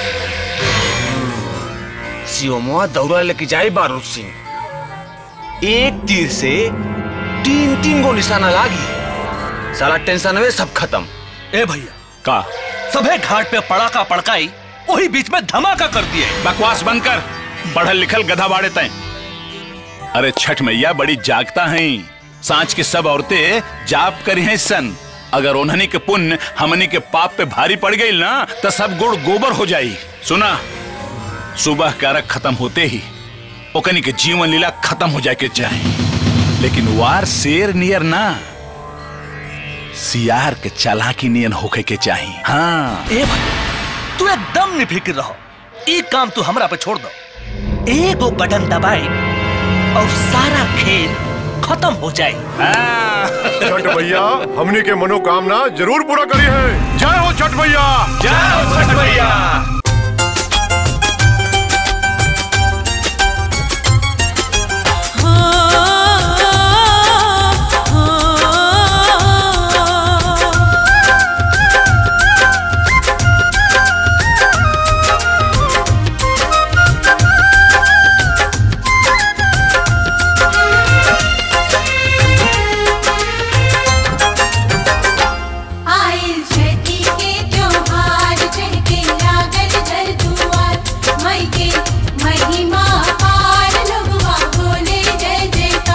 सियोमुआ दौरा लेके जाए बारूद सिंह एक तीर से तीन तीन गो निशाना लागी सारा टेंशन में सब खत्म
ए भैया
का
सभे घाट पे पड़ाका पड़काई वही बीच में धमाका कर दिए
बकवास बंद कर पढ़ल लिखल गधा बाड़े तय अरे छठ मैया बड़ी जागता हैं सांच की सब औरतें जाप करी हैं सन अगर उन्हनी के पुण्य हमनी के पाप पे भारी पड़ गई ना तो सब गुड़ गोबर हो जाई सुना सुबह कारक खत्म होते ही ओकनी के जीवन लीला खत्म हो जाए के चाहे लेकिन वार शेर नियर ना सियार के चालाकी नियन होके के चाही हाँ
ए भाई तू एकदम निफिक्र रहो एक काम तू हमरा पे छोड़ दो एगो बटन दबाई और सारा खेल खत्म हो जाए
छठ भैया हमनी के मनोकामना जरूर पूरा करी है जय हो छठ भैया
जय हो छठ भैया
आइल छठी के त्योहार चढ़ के लागल घर दुआर मई के महिमा पार लोगवा बोले जय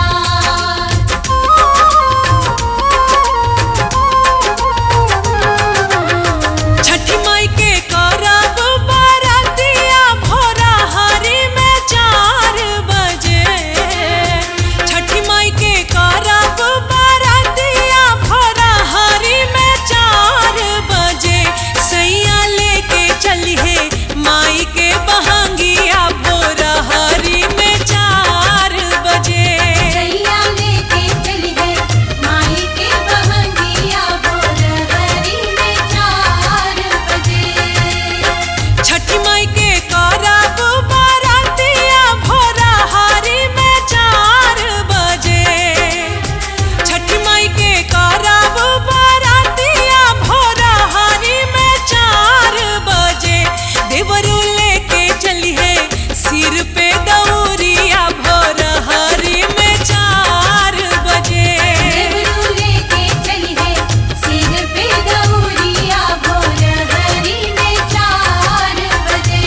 जयकार
छठी माई के करब बारातिया भोरा हरी में चार बजे छठी माई के करब बारातिया भोरा हरी में चार बजे सैया लेके चलिए माई के बहंगिया भोरा हरी में चार बजे
सैया लेके चली है माई के बहंगिया बोल हरी में चार बजे
छठी माई के करब बारातिया भोरा हारी में चार बजे छठी माई के करब बारातिया भोरा हारी में चार बजे देवरू लेके चली है सिर पे दौरिया भोरा हारी में चार बजे
देवरू लेके चली है सिर पे दौरिया बोल हरी में चार बजे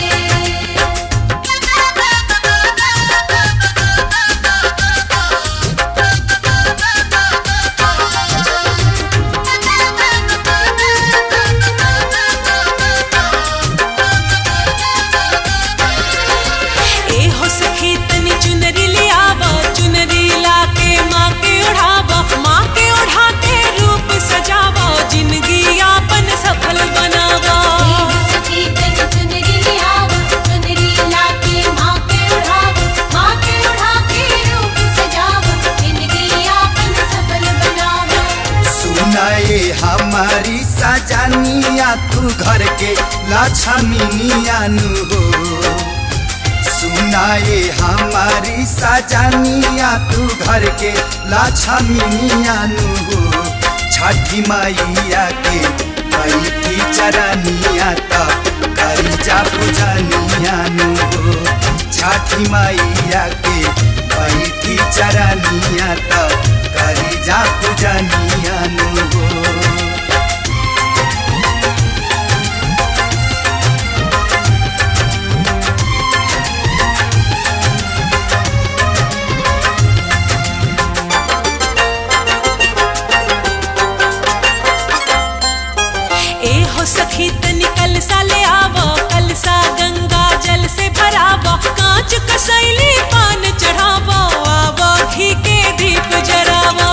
ए हो सखी तनी चुनरी लियावा चुनरी लाके माँ के ओढ़ावा माँ के ओढ़ा के रूप सजावा जिंदगी यापन सफल बनावा
सखी तन चुनरी लियावा चुनरी लाके माँ के उड़ावा माँ के उड़ा के रूप सजावा जिंदगी आपन सफल बनावा
सुनाए हमारी सजानिया तू घर के लक्ष्मीनिया नु हो सुनाए हमारी सजानिया तू घर के लक्ष्मीनिया नु हो छठी मैया के बैठी चरनिया त करी जा पूजनिया नु हो छठी मैया के बैठी चरनिया त करी जा पूजनिया नु हो
ए हो सखी तनी कलसा ले आवो कलसा गंगा जल से भरावो कांच कसैली पान चढ़ावो आवो घी के दीप जरावो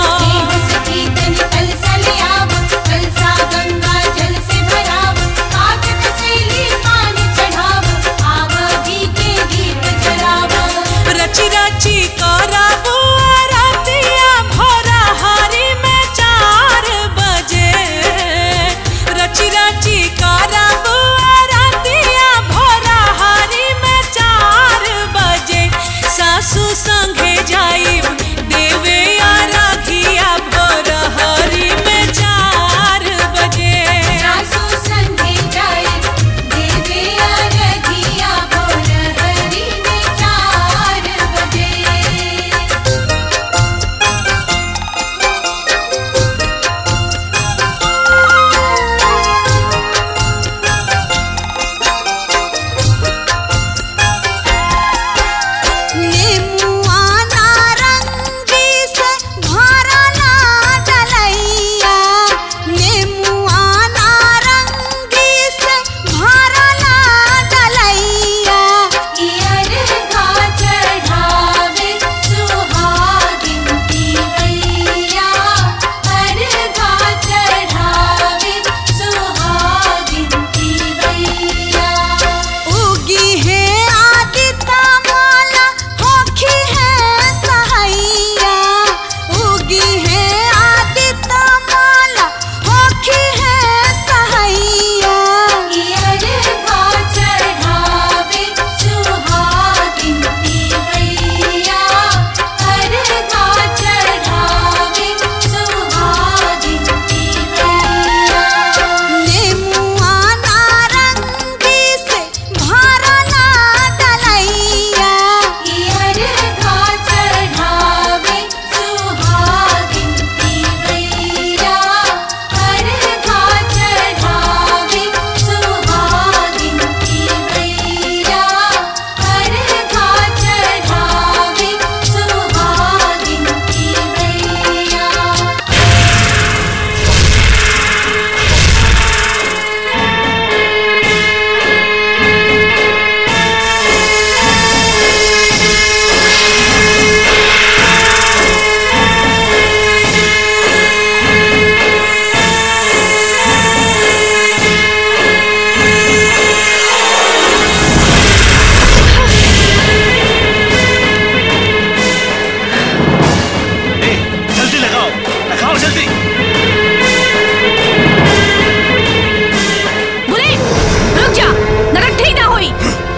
रची रची कराबो रातिया भोरा हारी में चार बजे रची रची कराबो रातिया भोरा हारी में चार बजे सासू संगे जाइब देवे या राखिया भोर हरी में चार बजे सासू संगे जाइब देवे या राखिया भोर हरी में चार बजे
नेमुआ नारंगी से भरला डलैया नेमुआ नारंगी से भरला डलैया इयर घा चढ़ावे सुहागिन की गैया हर घा चढ़ावे सुहागिन की गैया उगी है आदिता माला होखी है सहैया उगी है आदिता माला होखी है सहैया ईयर घा चढ़ावे सुहागिन की गैया हर घा चढ़ावे सुहागिन की गैया नेमुआ नारंगी से भरला डलैया ईयर घा चढ़ावे सुहागिन की गैया हर घा चढ़ावे सुहागिन की गैया हर घा चढ़ावे सुहागिन की गैया
जल्दी लगाओ लगाओ जल्दी
बुलेट रुक जा नरक ठीक ना हुई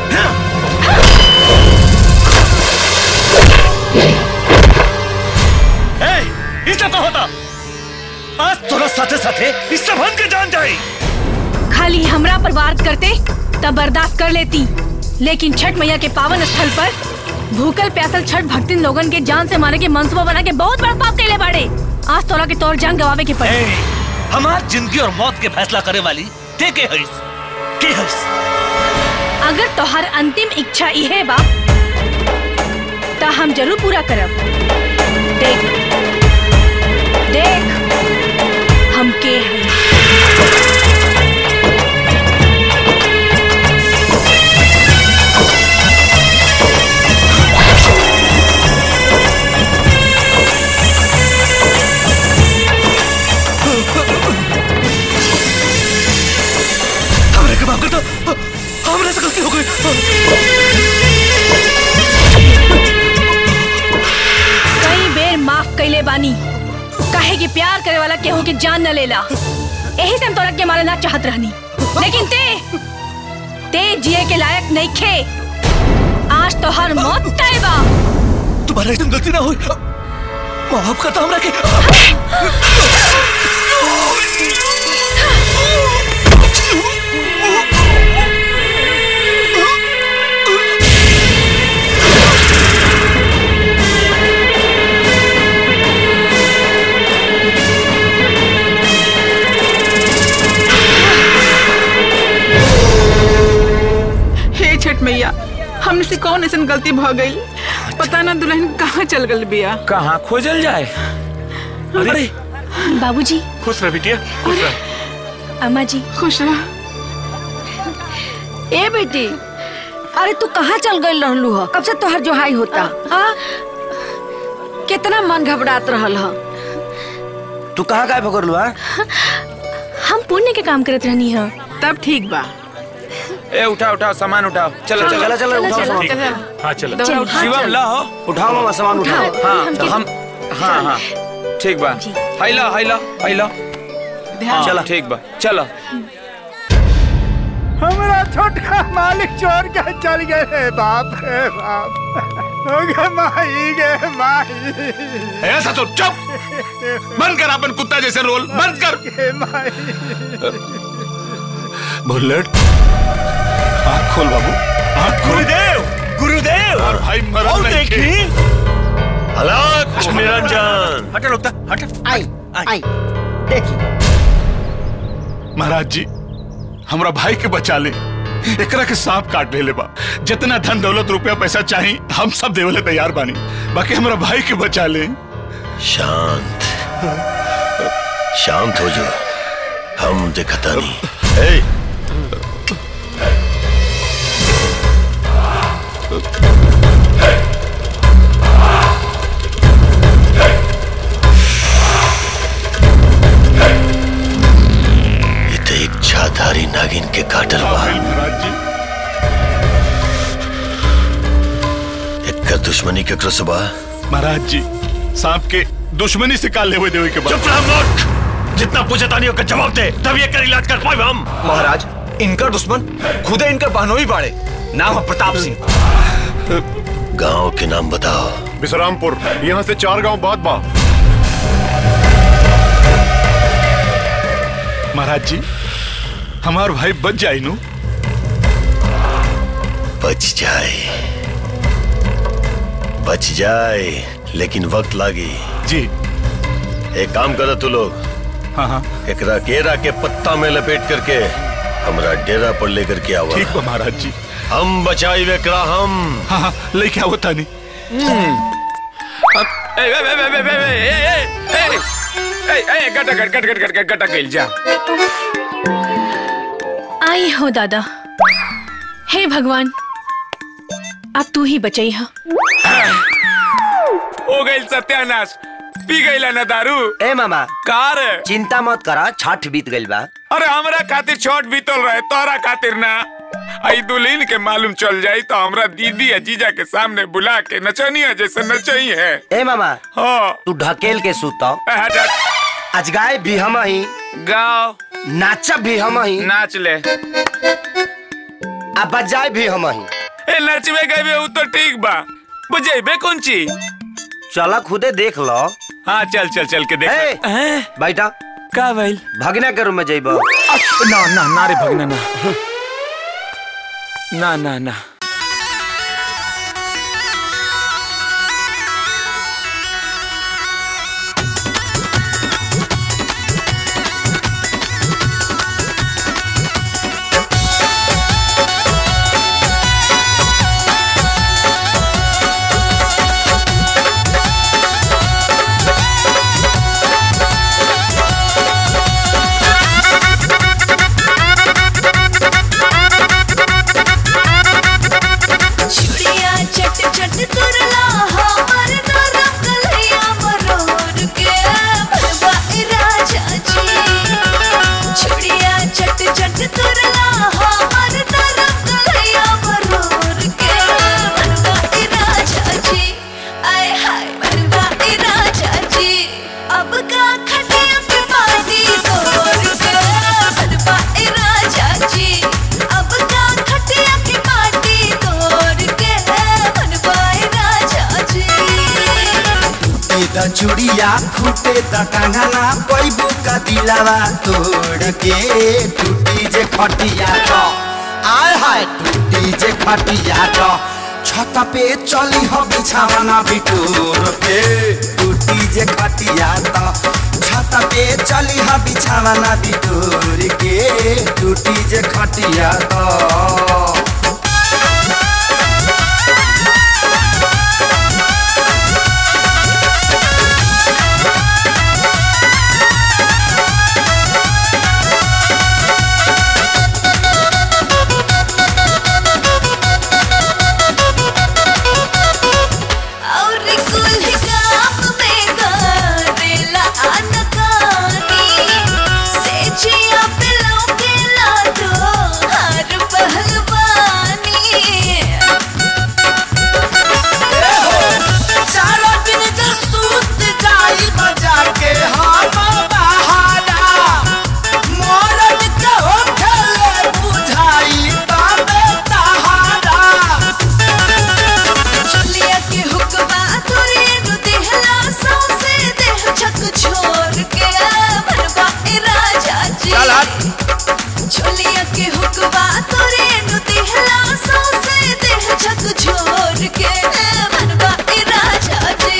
ए, इससे तो होता आज तोरा साथे साथे इससे भन के जान जाई
खाली हमरा पर वार करते तब बर्दाश्त कर लेती लेकिन छठ मैया के पावन स्थल पर भूखल प्यासल छठ भक्तिन लोगन के जान से मारे के मंसूबा बना के बहुत बड़ा पाप कैले बाड़े आज तोरा के तौर जान गवावे के पड़े
हमार जिंदगी और मौत के फैसला करे वाली ते के हईस के हईस
अगर तोहर अंतिम इच्छा इहे बा त हम जरूर पूरा करब देख देख हम के हैं
हमरे के माफ कर दो हमरे से गलती हो गई
कई बेर माफ कैले बानी काहे कि प्यार करे वाला केहू के जान न लेला यही से हम तोरा के मारे ना चाहत रहनी लेकिन ते ते जिए के लायक नहीं खे आज तो हर मौत तय बा
तुम्हारा एकदम गलती ना हुई माफ करता हमरा के
छठ मैया हमने से कौन ऐसा गलती भ गई पता ना दुल्हन कहाँ चल गल बिया
कहाँ खोजल जाए अरे
बाबूजी
खुश रह बिटिया खुश रह
अम्मा जी
खुश रह
ए बेटी अरे तू कहाँ चल गई रहलू ह कब से तोहर जोहाई होता हाँ कितना मन घबरात रहल ह
तू कहाँ गायब हो गलू
हम पुण्य के काम करत रहनी है
तब ठीक बा
ए उठाओ उठाओ सामान उठाओ चलो चलो
चलो, चलो, उठाओ सामान।
ठीक है। हाँ चलो
चलो,
चलो।
शिवम ला हो
उठाओ मामा सामान उठाओ
हाँ तो हम हाँ हाँ ठीक बा हैला हैला हैला हाँ
चलो।
ठीक बा चलो
हमारा छोटका मालिक चोर के चल गए रे बाप रे बाप हो गए माही गे माही
ऐसा तो चुप बंद कर अपन कुत्ता जैसे रोल बंद कर बुलेट आँख खोल बाबू आँख खोल
गुरुदेव गुरुदेव
और भाई मरल
और
नहीं खे।
देखी हलाक निरंजन
हट रुकता हट
आई आई देखी
महाराज जी हमरा भाई के बचा ले एकरा के सांप काट ले बा जितना धन दौलत रुपया पैसा चाही हम सब देवले तैयार बानी बाकी हमरा भाई के बचा ले
शांत शांत हो जो हम दिखता नहीं ए, ये तो एक छाधारी नागिन के काटल बा
महाराज जी
एक दुश्मनी के क्रस बा
महाराज जी सांप के दुश्मनी से काल लेवे देवे के बाद
चुप रह मूर्ख जितना पूछे तानियों का जवाब दे तब ये कर इलाज कर पाए हम
महाराज इनकर दुश्मन खुदे इनकर बहनोई बाड़े नाम है प्रताप सिंह
गांव के नाम बताओ
विश्रामपुर यहाँ से चार गांव बाद बा
महाराज जी हमार भाई बच जाए नु
बच जाए बच जाए लेकिन वक्त लागी
जी
एक काम करो तू लोग
हाँ हाँ
एकरा केरा के पत्ता में लपेट करके हमरा डेरा पर लेकर के आवा
ठीक बा महाराज जी
हम बचाई वेकरा हम
हाँ हाँ लेके आओ तानी
ए ए ए ए ए ए ए ए ए ए गटा गट गट गट गट गट गटा गइल जा
आई हो दादा हे भगवान अब तू ही बचाई हा
हो गइल सत्यानाश पी गइला ना दारू
ए मामा
कार
चिंता मत करा छठ बीत गइल बा
अरे हमरा खातिर छोट बीतल रहे तोरा खातिर ना आई दुल्हन के मालूम चल जाई तो हमरा दीदी या जीजा के सामने बुला के नचनिया जैसे नचई है
ए मामा
हाँ
तू ढकेल के सुतो
ए, हट, हट।
आज गाय भी हम ही
गाओ
नाचब भी हम ही
नाच ले
आ बजाए भी हम ही
ए नचबे गए उ तो ठीक बा बजेबे कौन चीज
चला खुदे देख लो
हाँ चल चल चल के देख
ए, बैठा
का भइल
भगना के रूम में जइब
ना ना ना रे भगना ना ना ना ना
चुड़िया चट चट तुरला हमर नरम कलैया मरोर के भरवा ए राजा जी चुड़िया चट चट तुरला हमर नरम कलैया मरोर के भरवा ए राजा जी आय हाय भरवा ए राजा जी अब का खटिया पे पानी तोड़ के भरवा ए राजा जी अब का खटिया के माटी तोड़ के भरवा ए राजा जी
टूटे द चूड़िया फूटे द कंगना पैबू का दिलावा तोड़ के टूटी जे खटिया तो आय हाय टूटी जे खटिया तो छत पे चली हो बिछावना बिटोर के टूटी जे खटिया तो छत पे चली हो बिछावना बिटोर के टूटी जे खटिया तो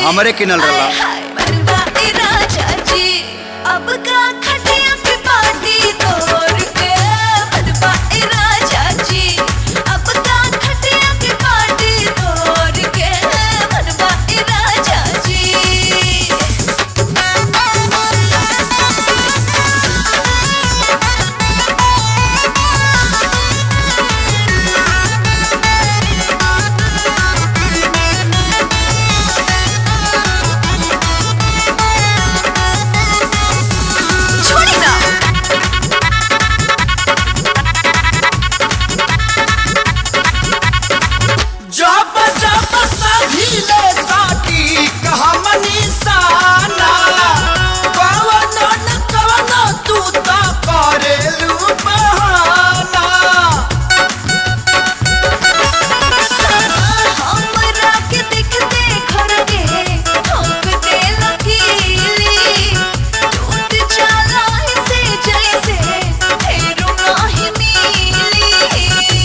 हमरे किनल रहा
ए राजा जी अब का खटिया पे पार्टी तोड़ के बनवा ए राजा जी अब का खटिया पे पार्टी तोड़ के बनवा ए राजा जी छोड़ी ना
जब जब सहीले साटी कहमनी साना कवन न कवन तू ता करेलू बहाना
हमरा के देखते घर के ठोक दे लकीली टूट जाला से जैसे फेरू नाही मिली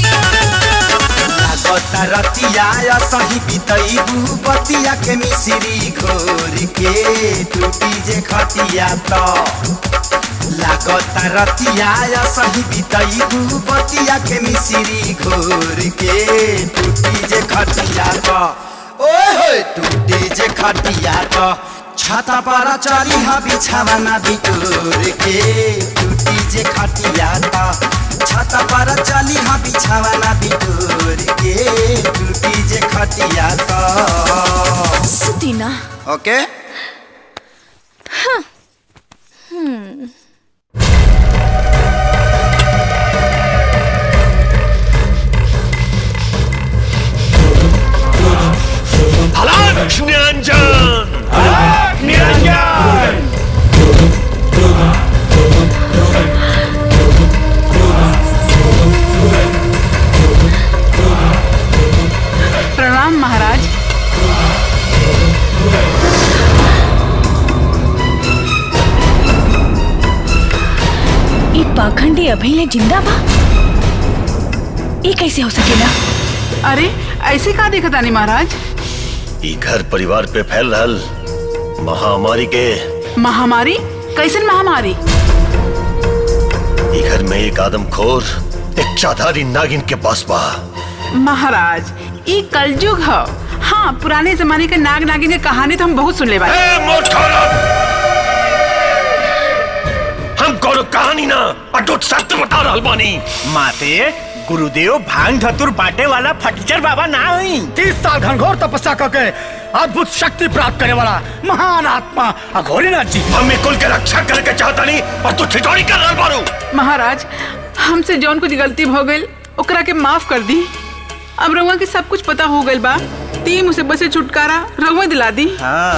लागता रतिया या सही बितैबू बतिया के मिश्री घोर के टूटी जे खटिया तो लागता रतिया या सही बितैबू बतिया के मिश्री घोर के टूटी जे खटिया तो ओए होए टूटी जे खटिया तो छाता पर चली हा बिछावा ना बिटोर के टूटी जे खटिया तो छाता पर चली हा बिछावा ना बिटोर के टूटी जे खटिया तो
सुती ना
ओके
हाँ हम्म
हलाक निरंजन हलाक निरंजन
प्रणाम महाराज
ई पाखंडी अभिले जिंदा बा ये कैसे हो सकेला
अरे ऐसे का देखा तानी महाराज
ई घर परिवार पे फैल रहल महामारी के
महामारी कैसन महामारी
ई घर में एक आदमखोर एक चाधारी नागिन के पास बा
महाराज ई कलयुग ह हाँ पुराने जमाने के नाग नागिन के कहानी तो हम बहुत सुन ले
हम कोनो कहानी ना अटूट सत्य बता रहल बानी
माते गुरुदेव भांग धतुर बांटे वाला फटीचर बाबा ना हुई
तीस साल घनघोर तपस्या करके अद्भुत शक्ति प्राप्त करने वाला महान आत्मा अघोरीनाथ जी
हम कुल के रक्षा करके चाहता नहीं और तू ठिठोरी कर रहल बारू
महाराज हमसे जौन कुछ गलती हो गई ओकरा के माफ कर दी अब रउआ के सब कुछ पता हो गइल बा ती मुसीबत से छुटकारा रउआ दिला दी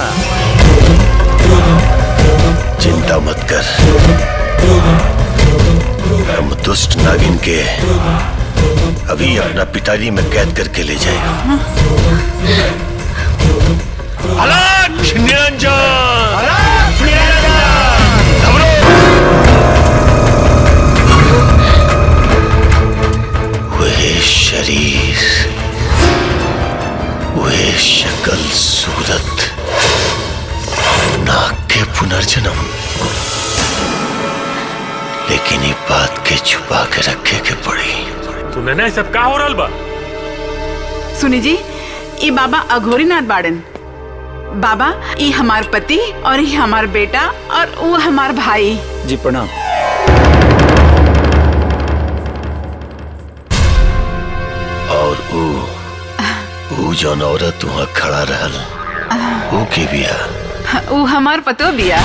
चिंता मत कर हम दुष्ट नागिन के अभी अपना पिटारी में कैद करके ले जाए हलाक निरंजन हलाक वह शरीर वह शक्ल सूरत नाग के पुनर्जन्म लेकिन ये बात के छुपा के रखे के पड़ी
तूने ना सब का हो रहल बा
सुनी जी ई बाबा अघोरीनाथ बाड़न बाबा ई हमार पति और ई हमार बेटा और वो हमार भाई
जी प्रणाम
और ऊ ऊ जौन औरत वहाँ खड़ा रहल ऊ के बिया
वो हमार पतो बिया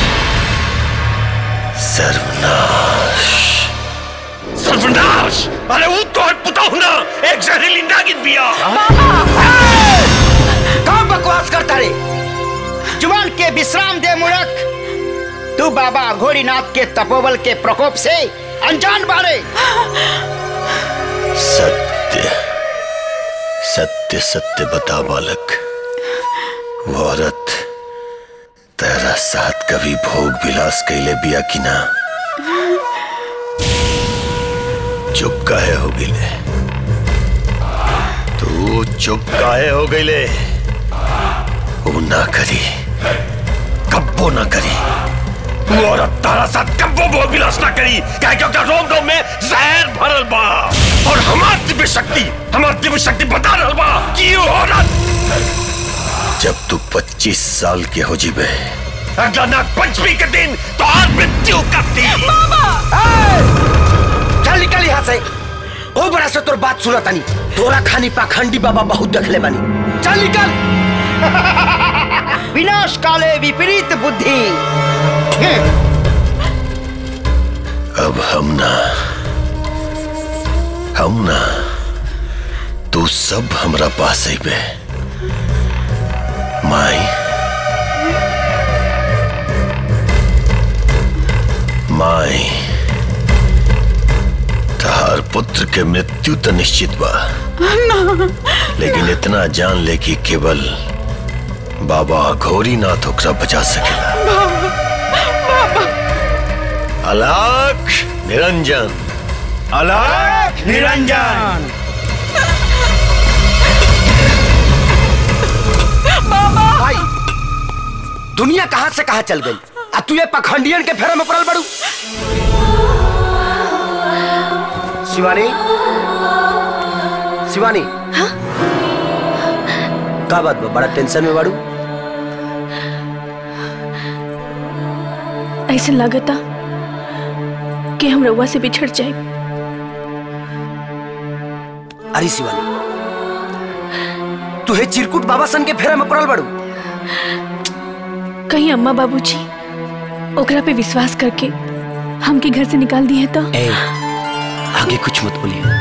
सर्वनाश सर्वनाश अरे वो तो पुता हूं ना एक जहरीली नागिन बिया
कहाँ बकवास करता रे जुबान के विश्राम दे मूर्ख तू बाबा घोड़ीनाथ के तपोबल के प्रकोप से अनजान बारे
सत्य सत्य सत्य बता बालक वो औरत तेरा साथ कभी भोग विलास कैले बिया कि ना चुप काहे हो गिले तू चुप काहे हो गईले वो ना करी कब्बो ना करी वो औरत तारा साथ कब्बो भोग विलास ना करी क्या क्योंकि रोम रोम में जहर भरल बा और हमार दिव्य शक्ति हमार दिव्य शक्ति बता रहल बा कि वो औरत जब तू 25 साल के हो जीबे अगला नाग पंचमी के दिन तो आज मृत्यु करती
चल निकल यहाँ से ओ बड़ा से तोर बात सुना तानी तोरा खानी पाखंडी बाबा बहुत देखले बानी चल निकल
विनाश काले विपरीत बुद्धि
अब हम ना हम ना तू सब हमरा पास बे माई माई तहार पुत्र के मृत्यु तो निश्चित बा लेकिन इतना जान ले कि केवल बाबा घोरी नाथ ओकरा बचा सकेला अलाख निरंजन अलाख निरंजन
भाई दुनिया कहाँ से कहाँ चल गई आ तू ये पखंडियन के फेरा में पड़ल बड़ू शिवानी शिवानी का बात बा बड़ा टेंशन में बाड़ू
ऐसा लगता कि हम रउआ से बिछड़ जाए
अरे शिवानी तू हे चिरकुट बाबा सन के फेरा में पड़ल बड़ू
कहीं अम्मा बाबूजी ओकरा पे विश्वास करके हमके घर से निकाल दिए तो
ए, आगे कुछ मत बोलिए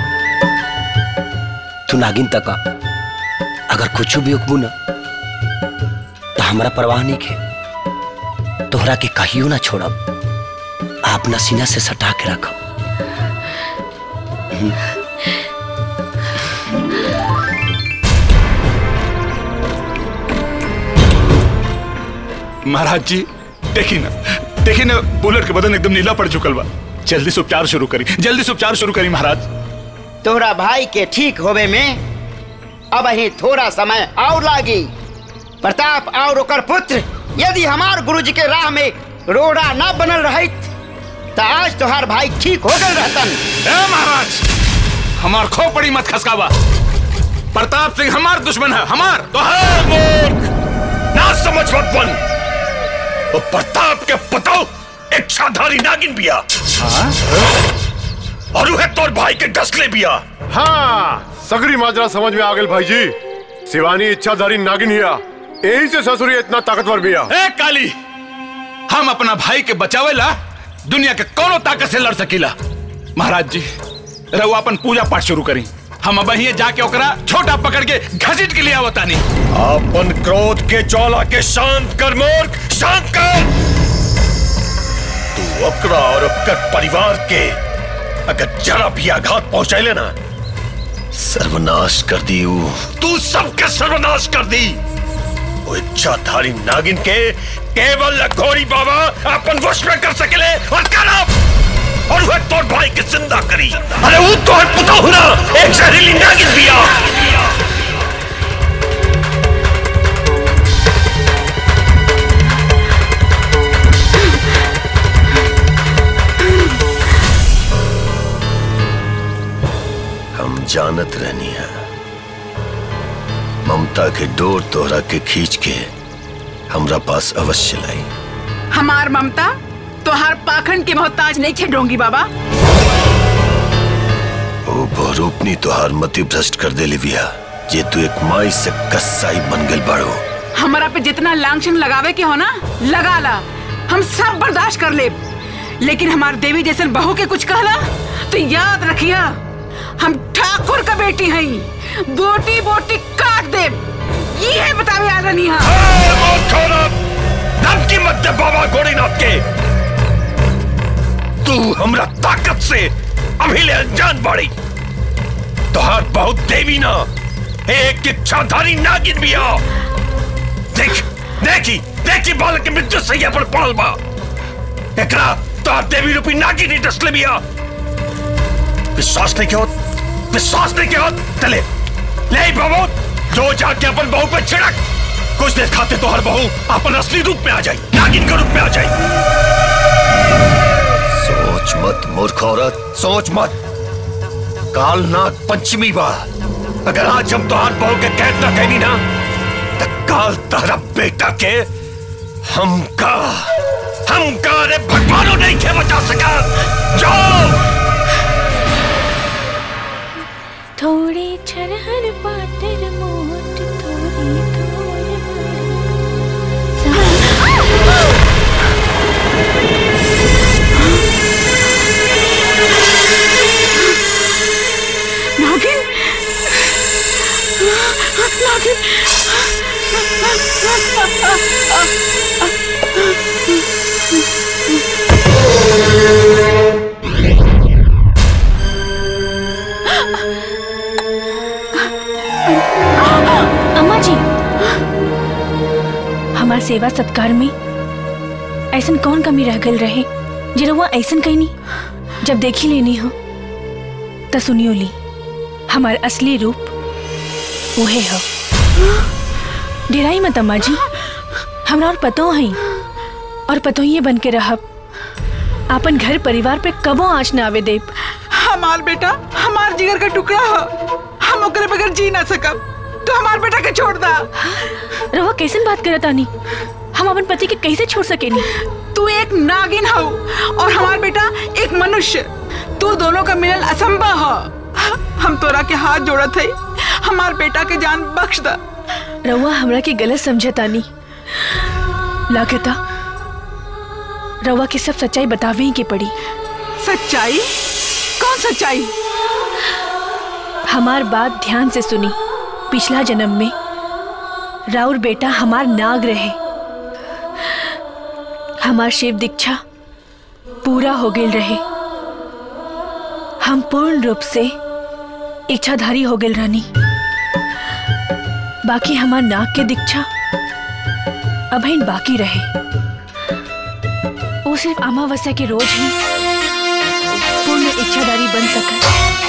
तू नागिन तक आ। अगर कुछ भी उकबू ना तो हमारा परवाह नहीं खे तोहरा के कहियो ना छोड़ब आ अपना सीना से सटा के रखब हम्म।
महाराज जी देखी ना देखी ना बुलेट के बदन एकदम नीला पड़ चुकल बा जल्दी से उपचार शुरू करी जल्दी से उपचार शुरू करी महाराज
तोहरा भाई के ठीक होवे में अब ही थोड़ा समय और लागी प्रताप और ओकर पुत्र यदि हमार गुरुजी के राह में रोड़ा न बनल रहित तो आज तोहार भाई ठीक हो गए रहतन
ए महाराज हमार खो पड़ी मत खसकावा प्रताप सिंह हमार दुश्मन है हमार
तो है मूर्ख ना समझ मत बन वो प्रताप के पताओ इच्छाधारी नागिन बिया और वह तोर भाई के डसले बिया
हाँ सगरी माजरा समझ में आ गई भाई जी शिवानी इच्छाधारी नागिन हिया यही से ससुरी इतना ताकतवर बिया
ए काली हम अपना भाई के बचावेला दुनिया के कोनो ताकत से लड़ सकीला महाराज जी रहुआ अपन पूजा पाठ शुरू करी हम अब ही जाके ओकरा छोटा पकड़ के घसीट के लिए आवतानी
अपन क्रोध के ज्वाला के शांत कर मूर्ख शांत कर तू अपना और अपकर परिवार के अगर जरा भी आघात पहुंचाए ना सर्वनाश कर दी ऊ। तू सबके सर्वनाश कर दी वो इच्छाधारी नागिन के केवल घोरी बाबा अपन वश में कर सकेले और करब और वह तोर भाई के जिंदा करी अरे वो तो है पुता हुना एक जहरीली नागिन बिया हम जानत रहनी है ममता के डोर तोहरा के खींच के हमरा पास अवश्य लाई
हमार ममता तोहार पाखंड के मोहताज नहीं थे डोंगी बाबा
ओ बहुरूपनी तोहार मति भ्रष्ट कर दे लिविया जे तू एक माई से कसाई बन गल बाड़ो
हमारा पे जितना लांछन लगावे के हो ना लगा ला हम सब बर्दाश्त कर ले लेकिन हमार देवी जैसे बहू के कुछ कहला तो याद रखिया हम ठाकुर का बेटी हई बोटी बोटी काट दे ये है बतावे आ रही
धमकी मत दे बाबा गोरीनाथ के तू हमरा ताकत से अभी ले अनजान बाड़ी तोहार बहुत देवी ना एक इच्छाधारी नागिन भी आ देख देखी देखी बालक के मृत्यु सैया पर पड़ल बा एकरा तोहार देवी रूपी नागिन ही डसले बिया विश्वास नहीं के होत विश्वास नहीं के होत चले ले बाबू जो जाके अपन बहू पे छिड़क कुछ देर खाते तो हर बहू अपन असली रूप में आ जाए नागिन के रूप में आ जाए सोच मत मूर्ख औरत सोच मत काल नाग पंचमी बा अगर आज हम तुहार बहू के कैद ना कहनी ना तो काल तारा बेटा के हमका हमका अरे भगवानों नहीं के बचा सका जाओ
थोड़े छरहर पाटर मोट थोड़ी थोड़
नागिन नागिन
अम्मा जी हमार सेवा सत्कार में ऐसन कौन कमी रह गल रहे जे रउआ ऐसन कहनी जब देखी लेनी हो त सुनियो ली हमार असली रूप उहे हो डेराई मत अम्मा जी हमरा और पतो हई और पतो ही बन के रहब आपन घर परिवार पे कबो आँच न आवे देब
हमार बेटा हमार जिगर का टुकड़ा हो हम ओकरे बगैर जी ना सकब तो हमार बेटा के छोड़ दा
रहुआ कैसन बात करत आनी हम अपन पति के कैसे छोड़ सकेनी
तू एक नागिन हो और हमार बेटा एक मनुष्य तू दोनों का मिलन असंभव हो हम तोरा के हाथ जोड़त है हमार बेटा के जान बख्श दा
रउआ हमरा के गलत समझतानी लागता रउआ के सब सच्चाई बतावे ही के पड़ी
सच्चाई कौन सच्चाई
हमार बात ध्यान से सुनी पिछला जन्म में राउर बेटा हमार नाग रहे हमार शिव दीक्षा पूरा हो गेल रहे हम पूर्ण रूप से इच्छाधारी हो गेल रहनी बाकी हमार नाग के दीक्षा अभिन बाकी रहे वो सिर्फ अमावस्या के रोज ही पूर्ण इच्छाधारी बन सका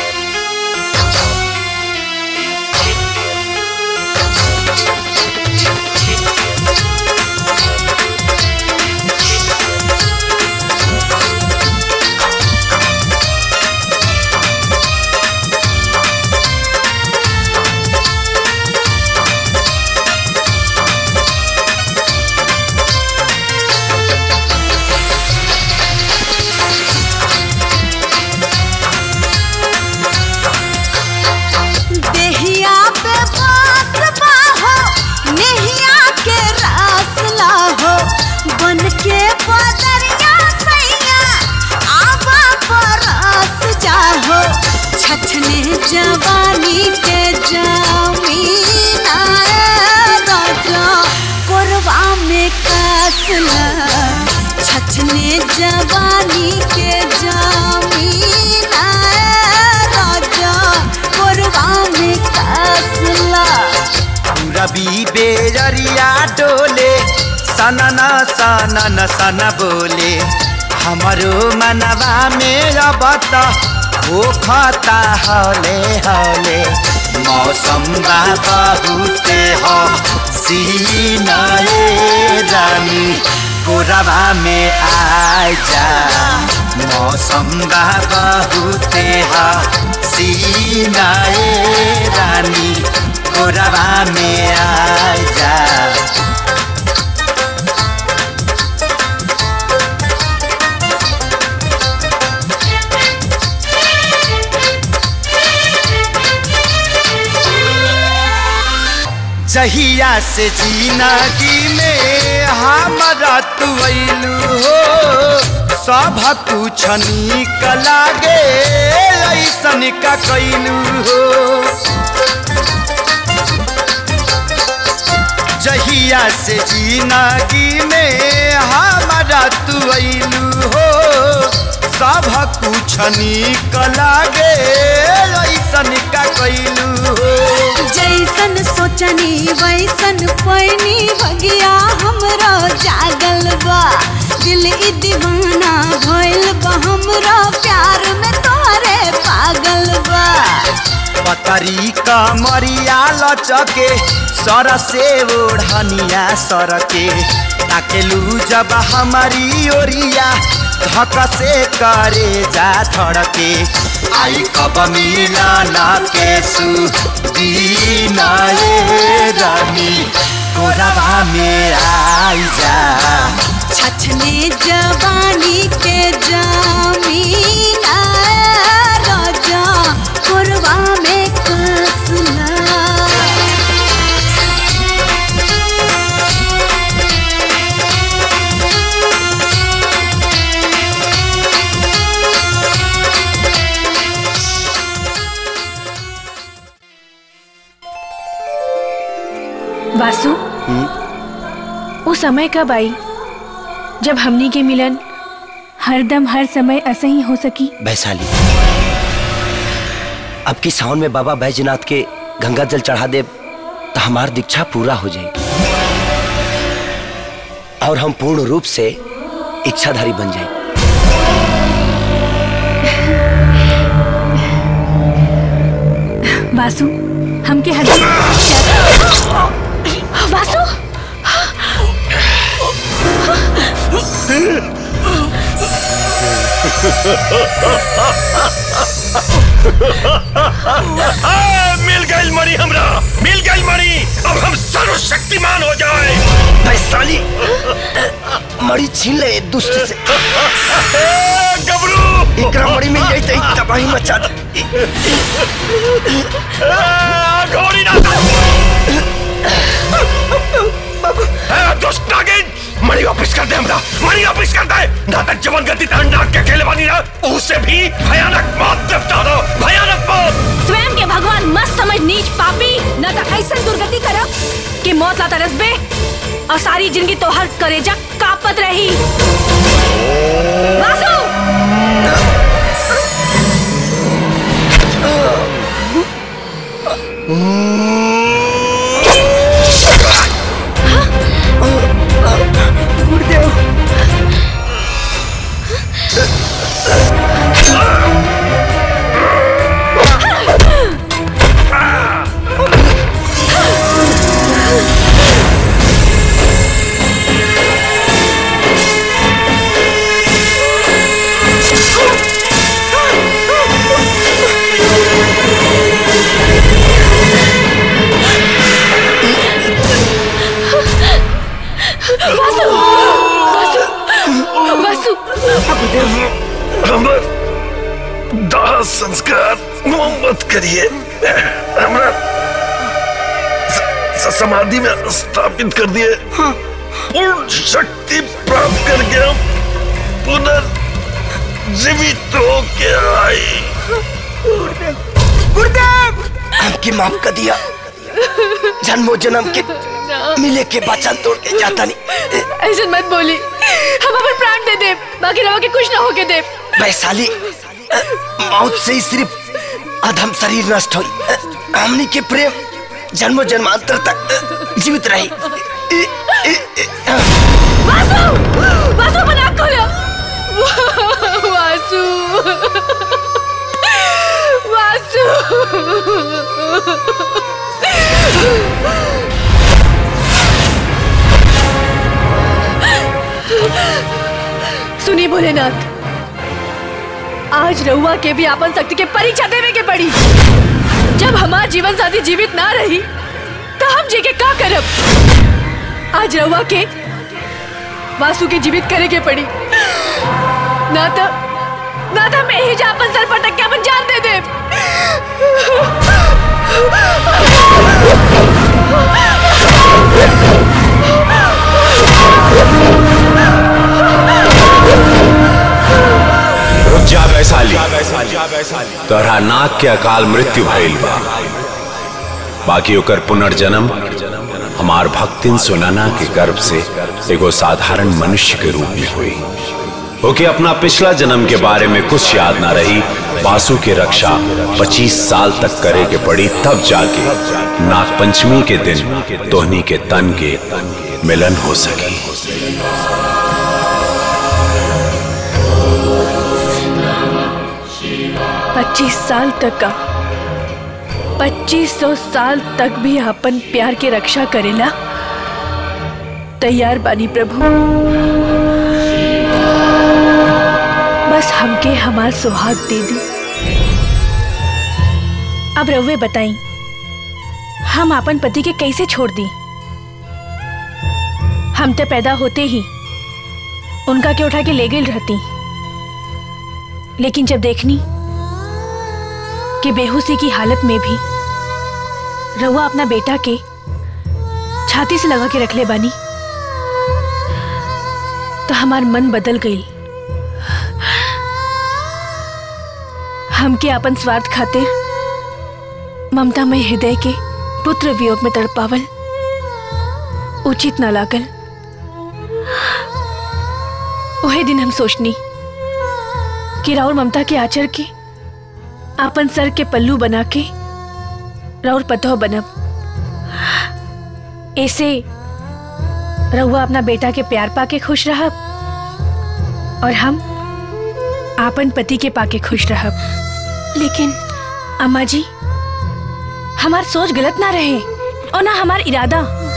देहिया पे बास बाहो नेहिया के रास लाहो बन के बदरिया सैया आवा परस जाहो छछने जवानी के जमीन आए राजा कोरवा में कसला छछने जवानी के जमीन आए राजा कोरवा में कसला
रवि बेजरिया डोले सनन सनन सन बोले हमारो मनवा में अब त हो खता हले हले मौसम बा बहुते हो सीनाए रानी कोरवा में आ जा मौसम बा बहुते हो सीनाए रानी कोरवा में आ जा जहिया से जिंदगी में हमारा तू अइलू हो सब कुछ निक लागे ऐसन का कैलू हो जहिया से जिंदगी में हमारा तू अइलू हो सब कुछ निक लागे ऐसन का कैलू हो
जैसन सोचनी वैसन पैनी भगिया हमरो जागल बा दिल ई दीवाना भइल बा हमरो प्यार में तोरे पागल बा
पतरी कमरिया लचके सर से ओढ़निया सर के ताकेलू जब हमारी ओरिया धक से करे जा धड़के आई कब मिलाना के सुदीना ये रानी कोरबा में आई जा
छछने जवानी के जमीना राजा कोरबा में कसला
वासु वो समय कब आई जब हमनी के मिलन हरदम हर समय ऐसे ही हो सकी
वैशाली अब की सावन में बाबा बैजनाथ के गंगा जल चढ़ा दे तो हमार दीक्षा पूरा हो जाएगी और हम पूर्ण रूप से इच्छाधारी बन जाए
वासु हमके हर वासु
आ, मिल गई मणि हमरा मिल गई मणि अब हम सर्वशक्तिमान हो जाए
वैशाली मड़ी छीन ले दुष्ट से
गबरू
एकरा मड़ी मिल जाई तो तबाही मचा दे
घोड़ी ना ए, दुष्ट नागिन मणि वापस कर दे हमरा मणि वापस कर दे नाटक जवन गति तान नाग के खेले वाली ना उससे भी भयानक मौत निपटा दो भयानक मौत
स्वयं के भगवान मत समझ नीच पापी न तो ऐसा दुर्गति करब कि मौत ला तरसबे और सारी जिंदगी तो हर करेजा कापत रही वासु
गुरुदेव
वासु वासु वासु
हमर दाह संस्कार मत करिए हमरा स- स- समाधि में स्थापित कर दिए पूर्ण शक्ति प्राप्त करके हम पुनर्जीवित होके आई
गुरुदेव हमके माफ कर दिया जन्मो जन्म के मिले के वचन तोड़ के जाता नहीं
ऐसे मत बोली हम अपन प्राण दे दे बाकी रवा के कुछ ना होके दे
वैशाली अ, मौत से ही सिर्फ अधम शरीर नष्ट हुई अ, हमनी के प्रेम जन्मो जन्मांतर तक अ, जीवित रही
वासु वासु अपन आँख खोलो वासु वासु सुनी भोलेनाथ आज रहुआ के भी आपन शक्ति के परीक्षा देवे के पड़ी जब हमार जीवन साथी जीवित ना रही तो हम जी के का करब आज रहुआ के वासु के जीवित करे के पड़ी ना तो ना तो मैं ही जा अपन सर पटक के अपन जान दे दे
रुक जा वैशाली तोहरा नाक के अकाल मृत्यु भइल बा बाकी ओकर पुनर्जन्म हमार भक्तिन सुनाना के गर्भ से एगो साधारण मनुष्य के रूप में हुई ओके अपना पिछला जन्म के बारे में कुछ याद ना रही वासु की रक्षा 25 साल तक करे के पड़ी तब जाके नाग पंचमी के दिन तोहनी के तन के मिलन हो सकी
पच्चीस साल तक का पच्चीस सौ साल तक भी अपन प्यार के रक्षा करेला तैयार बानी प्रभु बस हमके हमार सुहाग दे दी अब रउवे बताई हम अपन पति के कैसे छोड़ दी हम तो पैदा होते ही उनका के उठा के ले गई रहती लेकिन जब देखनी कि बेहोशी की हालत में भी रउआ अपना बेटा के छाती से लगा के रख ले बानी तो हमार मन बदल गई हमके अपन स्वार्थ खातिर ममता में हृदय के पुत्र वियोग में तड़पावल उचित न लागल वही दिन हम सोचनी कि राउर ममता के आचर के अपन सर के पल्लू बना के राउर पतोह बनब ऐसे रहुआ अपना बेटा के प्यार पाके खुश रहब और हम आपन पति के पाके खुश रहब लेकिन अम्मा जी हमार सोच गलत ना रहे और ना हमार इरादा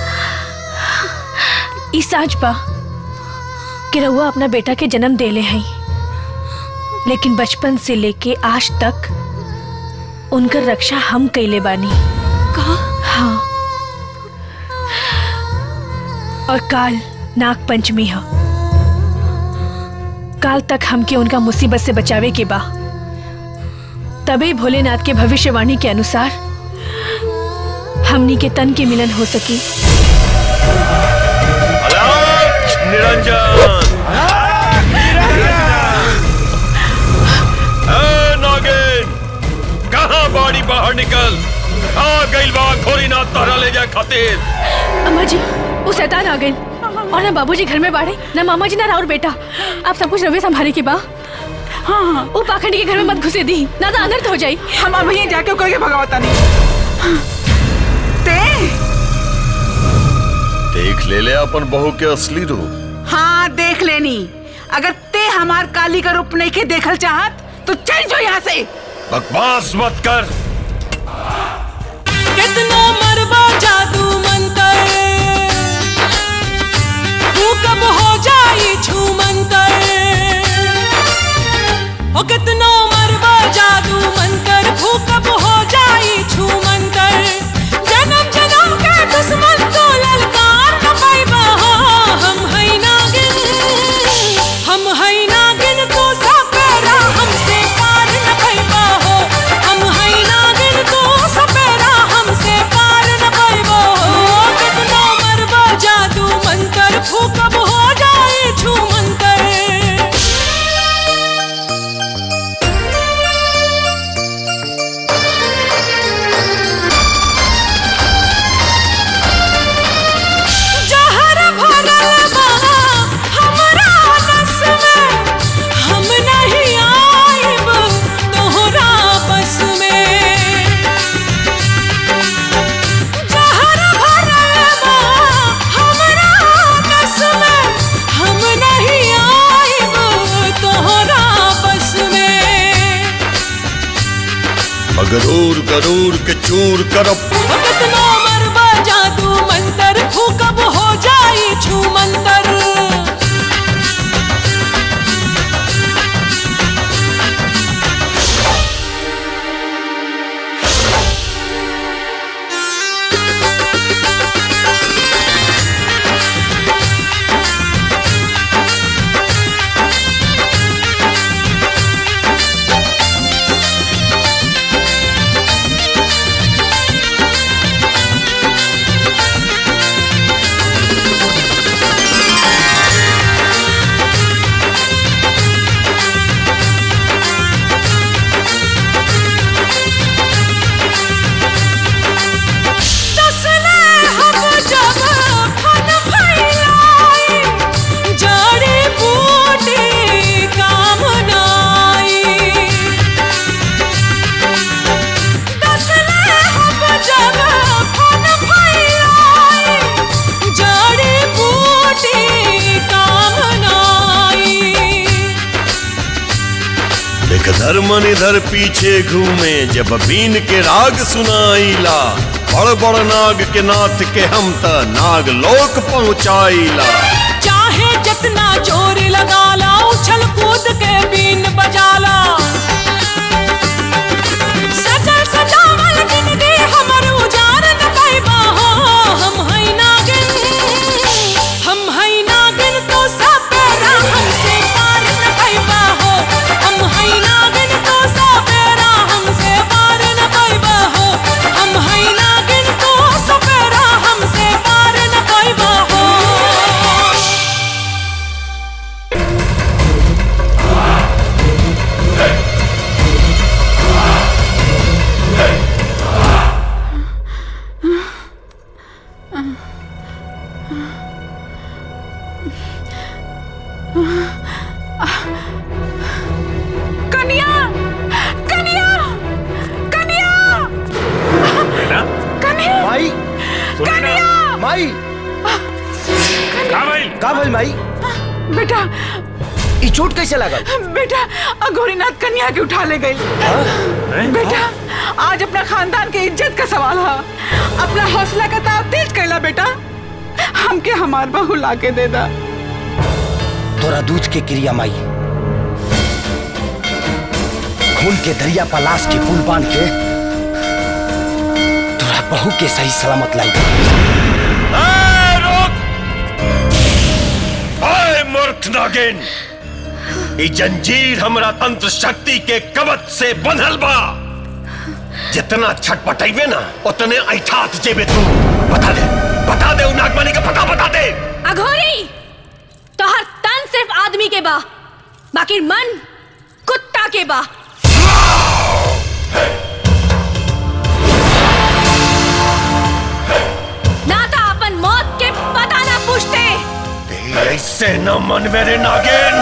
ई साच बा कि रहुआ अपना बेटा के जन्म देले हैं लेकिन बचपन से लेके आज तक उनकर रक्षा हम कैले बानी कहा हाँ और काल नाग पंचमी है काल तक हमके उनका मुसीबत से बचावे के बा तभी भोलेनाथ के भविष्यवाणी के अनुसार हमनी के तन के मिलन हो सकी
निरंजन ए, नागिन कहाँ बाड़ी बाहर निकल आ गइल बा खोरी ना तहरा ले जाए खातिर
अम्मा जी वो शैतान आ गई और ना बाबूजी घर में बाड़े ना मामा जी ना राउर बेटा आप सब कुछ रवि संभाले के बा हाँ हाँ वो पाखंडी के घर में मत घुसे दी ना तो अनर्थ हो जाई
हम अब यहीं जाके करके भगवता नहीं ते
देख ले ले अपन बहू के असली रूप
हाँ देख लेनी अगर ते हमार काली का रूप नहीं के देखल चाहत तो चल जो यहाँ से
बकवास मत कर
कितनो मरबा जादू मंतर तू कब हो जाई छू मंतर ओ कितनो मरबा जादू मंतर तू कब हो जाई छू मंतर जन्म जन्म के दुश्मन को ललकार न पाइबा हो हम है नागिन हम है नागिन को सपेरा हमसे पार न पाइबा हो हम है नागिन को सपेरा हमसे पार न पाइबा हो कितना मरबा जादू मंतर फूकब हो जाए छू मंतर जहर भरल बा हमरा नस में हम नहीं आइब तोहरा बस में जहर भरल बा हमरा नस में हम नहीं आइब तोहरा बस में
मगरूर गरूर के चूर करब
कितना मरबा जादू मंतर फूकब हो जाई छू मंतर
इधर मन इधर पीछे घूमे जब बीन के राग सुनाईला बड़ बड़ नाग के नाथ के हम त नाग लोक पहुँचाईला
चाहे जितना जोर लगा ला उछल कूद के बीन बजा ला सजल सजावल जिंदगी हमर उजार न पाइबा हो हम हई नागिन हम हई नागिन तो सब बेरा हमसे पार न पाइबा हो हम हई नागिन तो सब बेरा हमसे पार न पाइबा हो हम हई नागिन तो सब बेरा हमसे पार न पाइबा हो
कन्या कन्या कन्या कन्या
माई
कन्या
माई
का भाई
का भइल माई
बेटा
ई चोट कैसे लागल
बेटा अघोरीनाथ कन्या के उठा ले गई बेटा आज अपना खानदान के इज्जत का सवाल है अपना हौसला का ताव तेज कैला बेटा हमके हमार बहू ला के दे दा
तोरा दूध के क्रिया माई खून के दरिया पर लाश के पुल बांध के तोरा बहू के सही सलामत लाई
आए मूर्ख नागिन ई जंजीर हमरा तंत्र शक्ति के कवच से बंधल बा जितना छटपटाइबे ना उतने ऐठात जेबे तू बता दे बता दे उ नागमणि का पता बता दे
अघोरी तोहर तन सिर्फ आदमी के बा बाकी मन कुत्ता के बा ना तो अपन मौत के पता ना पूछते
ऐसे न मन मेरे नागिन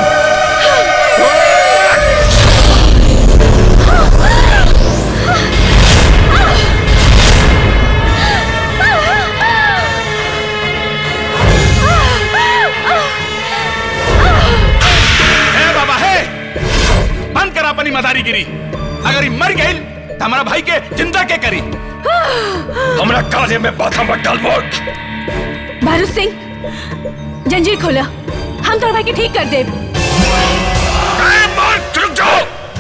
ए बाबा है बंद कर अपनी मदारीगिरी अगर ये मर गई तो हमारा भाई के जिंदा के करी
हमरा काजे में बाधा मत डाल मोट
भारत सिंह जंजीर खोला हम तोर भाई के ठीक कर देब
रुक जाओ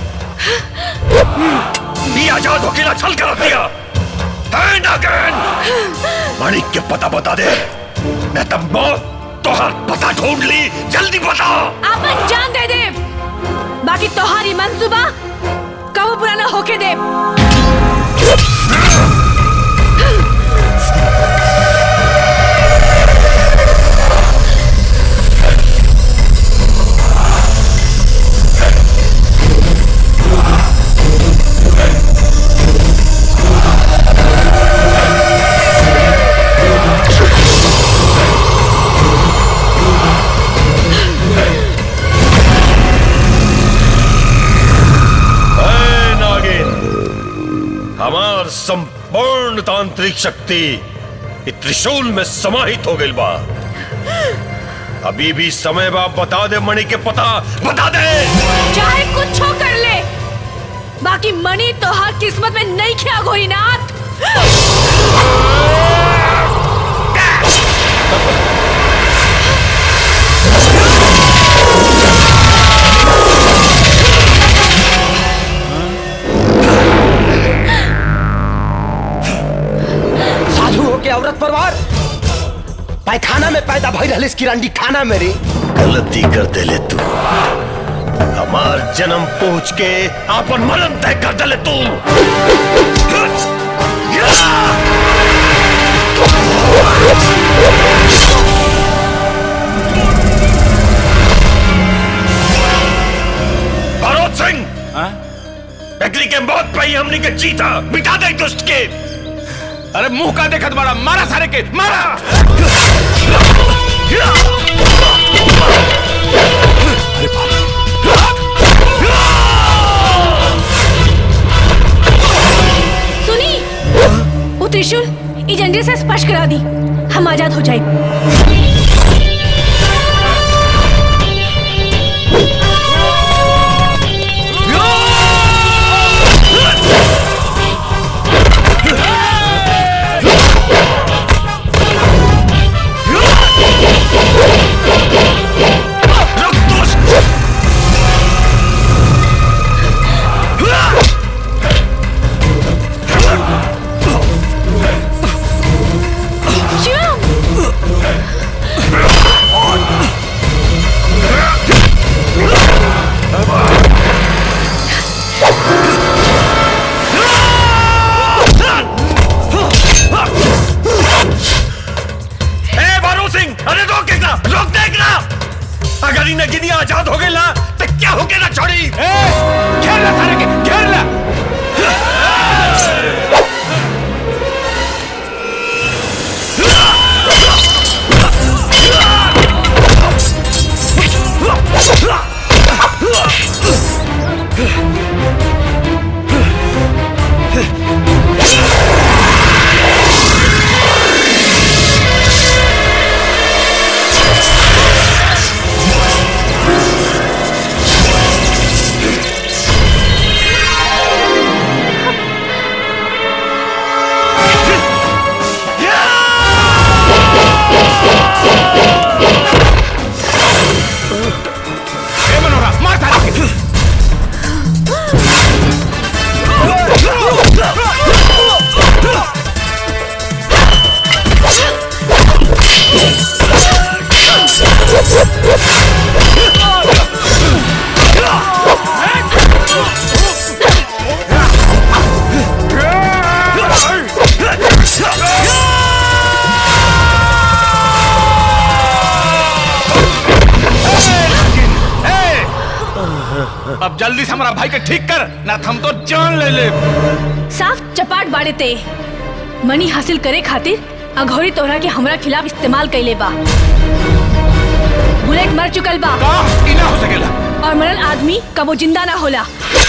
ये आजाद होके ना छल कर दिया है नागिन माणिक के पता बता दे मैं तब मौत तोहर पता ढूंढ ली जल्दी बता
अपन जान दे देब बाकी तोहारी मंसूबा कबू पूरा ना होके देब
है नागिन हमार संपूर्ण तांत्रिक शक्ति इ त्रिशूल में समाहित हो गई बा अभी भी समय बा बता दे मणि के पता बता दे
चाहे कुछ हो कर ले बाकी मणि तोहार किस्मत में नहीं खिया गोरीनाथ
साधु हो के औरत परवार पैखाना में पैदा भई रहले किरांडी खाना में रे
गलती कर दे ले तू हमार जन्म पहुंच के आपन मरण तय कर दे ले तू भरोत सिंह एकली के मौत पे ही हमने के जीता मिटा दे दुष्ट के
अरे मुंह का देखत बड़ा मारा सारे के मारा
सुनी वो त्रिशूल ई जंजीर से स्पर्श करा दी हम आजाद हो जाए
Yeah!
ए मनोहरा मार तारा के अब जल्दी से हमारा भाई के ठीक कर ना तो हम तो जान ले ले
साफ चपाट बाड़े ते मनी हासिल करे खातिर अघोरी तोहरा के हमरा खिलाफ इस्तेमाल कैले बा बुलेट मर चुकल बा
ई ना हो सकेला
और मरल आदमी कबो जिंदा ना होला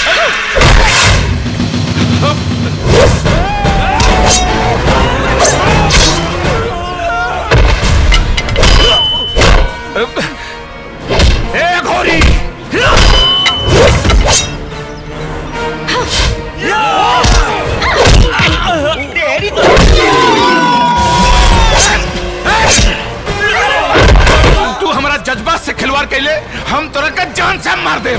ए घोरी तू हमारा जज्बात से खिलवाड़ कैले हम तोरा के जान से मार दे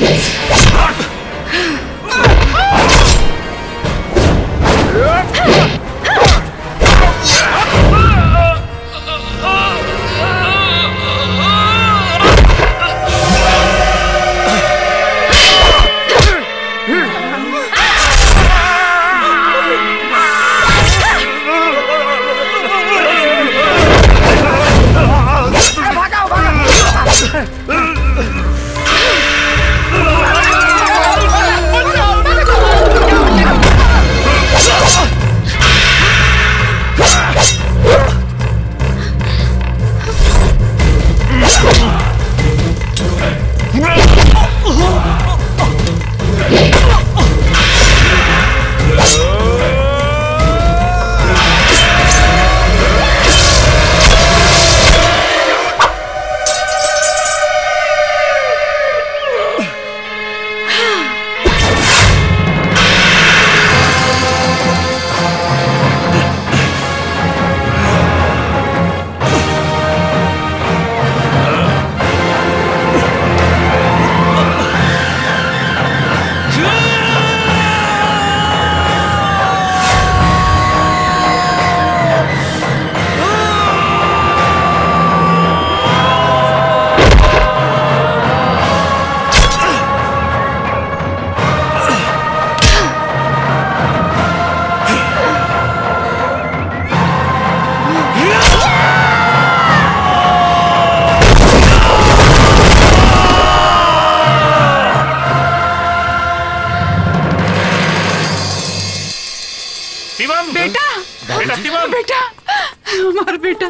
शिवम
बेटा
बेटा शिवम
बेटा हमारा बेटा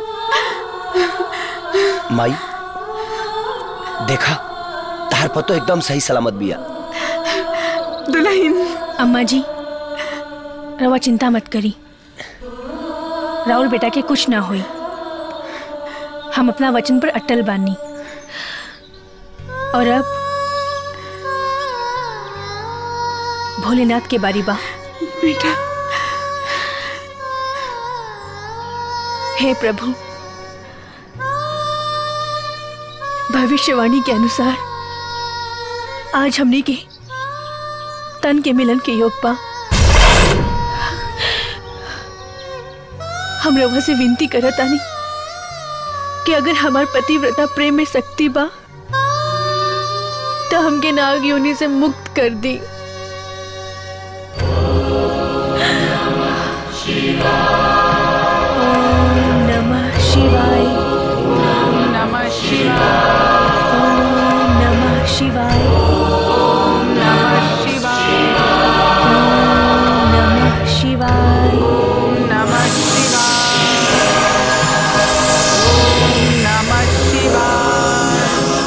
माई देखा तार पतो एकदम सही सलामत बिया
दुल्हन
अम्मा जी रवा चिंता मत करी राहुल बेटा के कुछ ना होई हम अपना वचन पर अटल बानी और अब भोलेनाथ के बारी बा
बेटा
हे प्रभु भविष्यवाणी के अनुसार आज हमने के तन के मिलन के योग पा हम रवा से विनती करत आनी कि अगर हमार पतिव्रता प्रेम में शक्ति बा तो हमके नाग योनि से मुक्त कर दी ओम नमः शिवाय
ओम नमः शिवाय
ओम नमः शिवाय
ओम नमः शिवाय
ओम नमः शिवाय
ओम नमः शिवाय ओम नमः शिवाय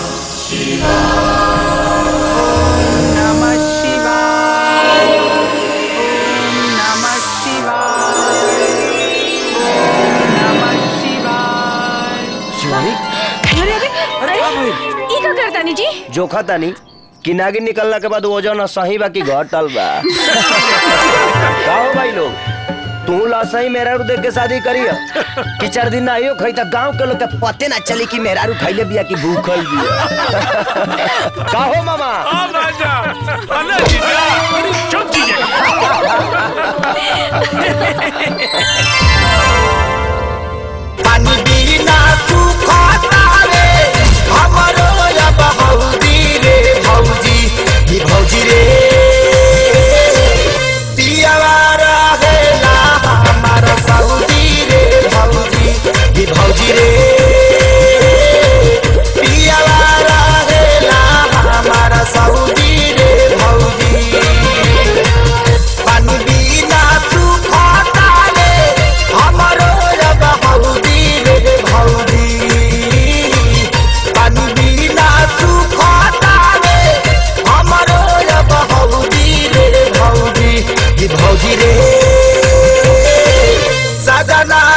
ओम नमः शिवाय ओम नमः शिवाय ओम नमः शिवाय
शिवानी
अरे अरे अरे ई का करता नी जी
जोखा तानी कि नागिन निकलना के बाद वजन सही बा कि घटल बा का हो भाई लोग
तू लासई मेहरारू देख के शादी करी कि चार दिन ना आइयो खई त गांव के लोग के पते ना चली कि मेहरारू खइले बिया कि भूखल बिया का हो मामा
आ राजा अरे जीजा चुप
पानी बिना सुखता रे हमरो अब हौदी रे भौजी ही भौजी रे पियावा रहेला हमार सऊदी रे भौजी ही भौजी रे पियावा रहेला हमार सऊदी रे भौजी पानी बिना सुखता रे हमरो अब हौदी रे भौजी पानी बिना सुखता रे हमरो अब हौदी रे भौजी ई भौजी रे सजना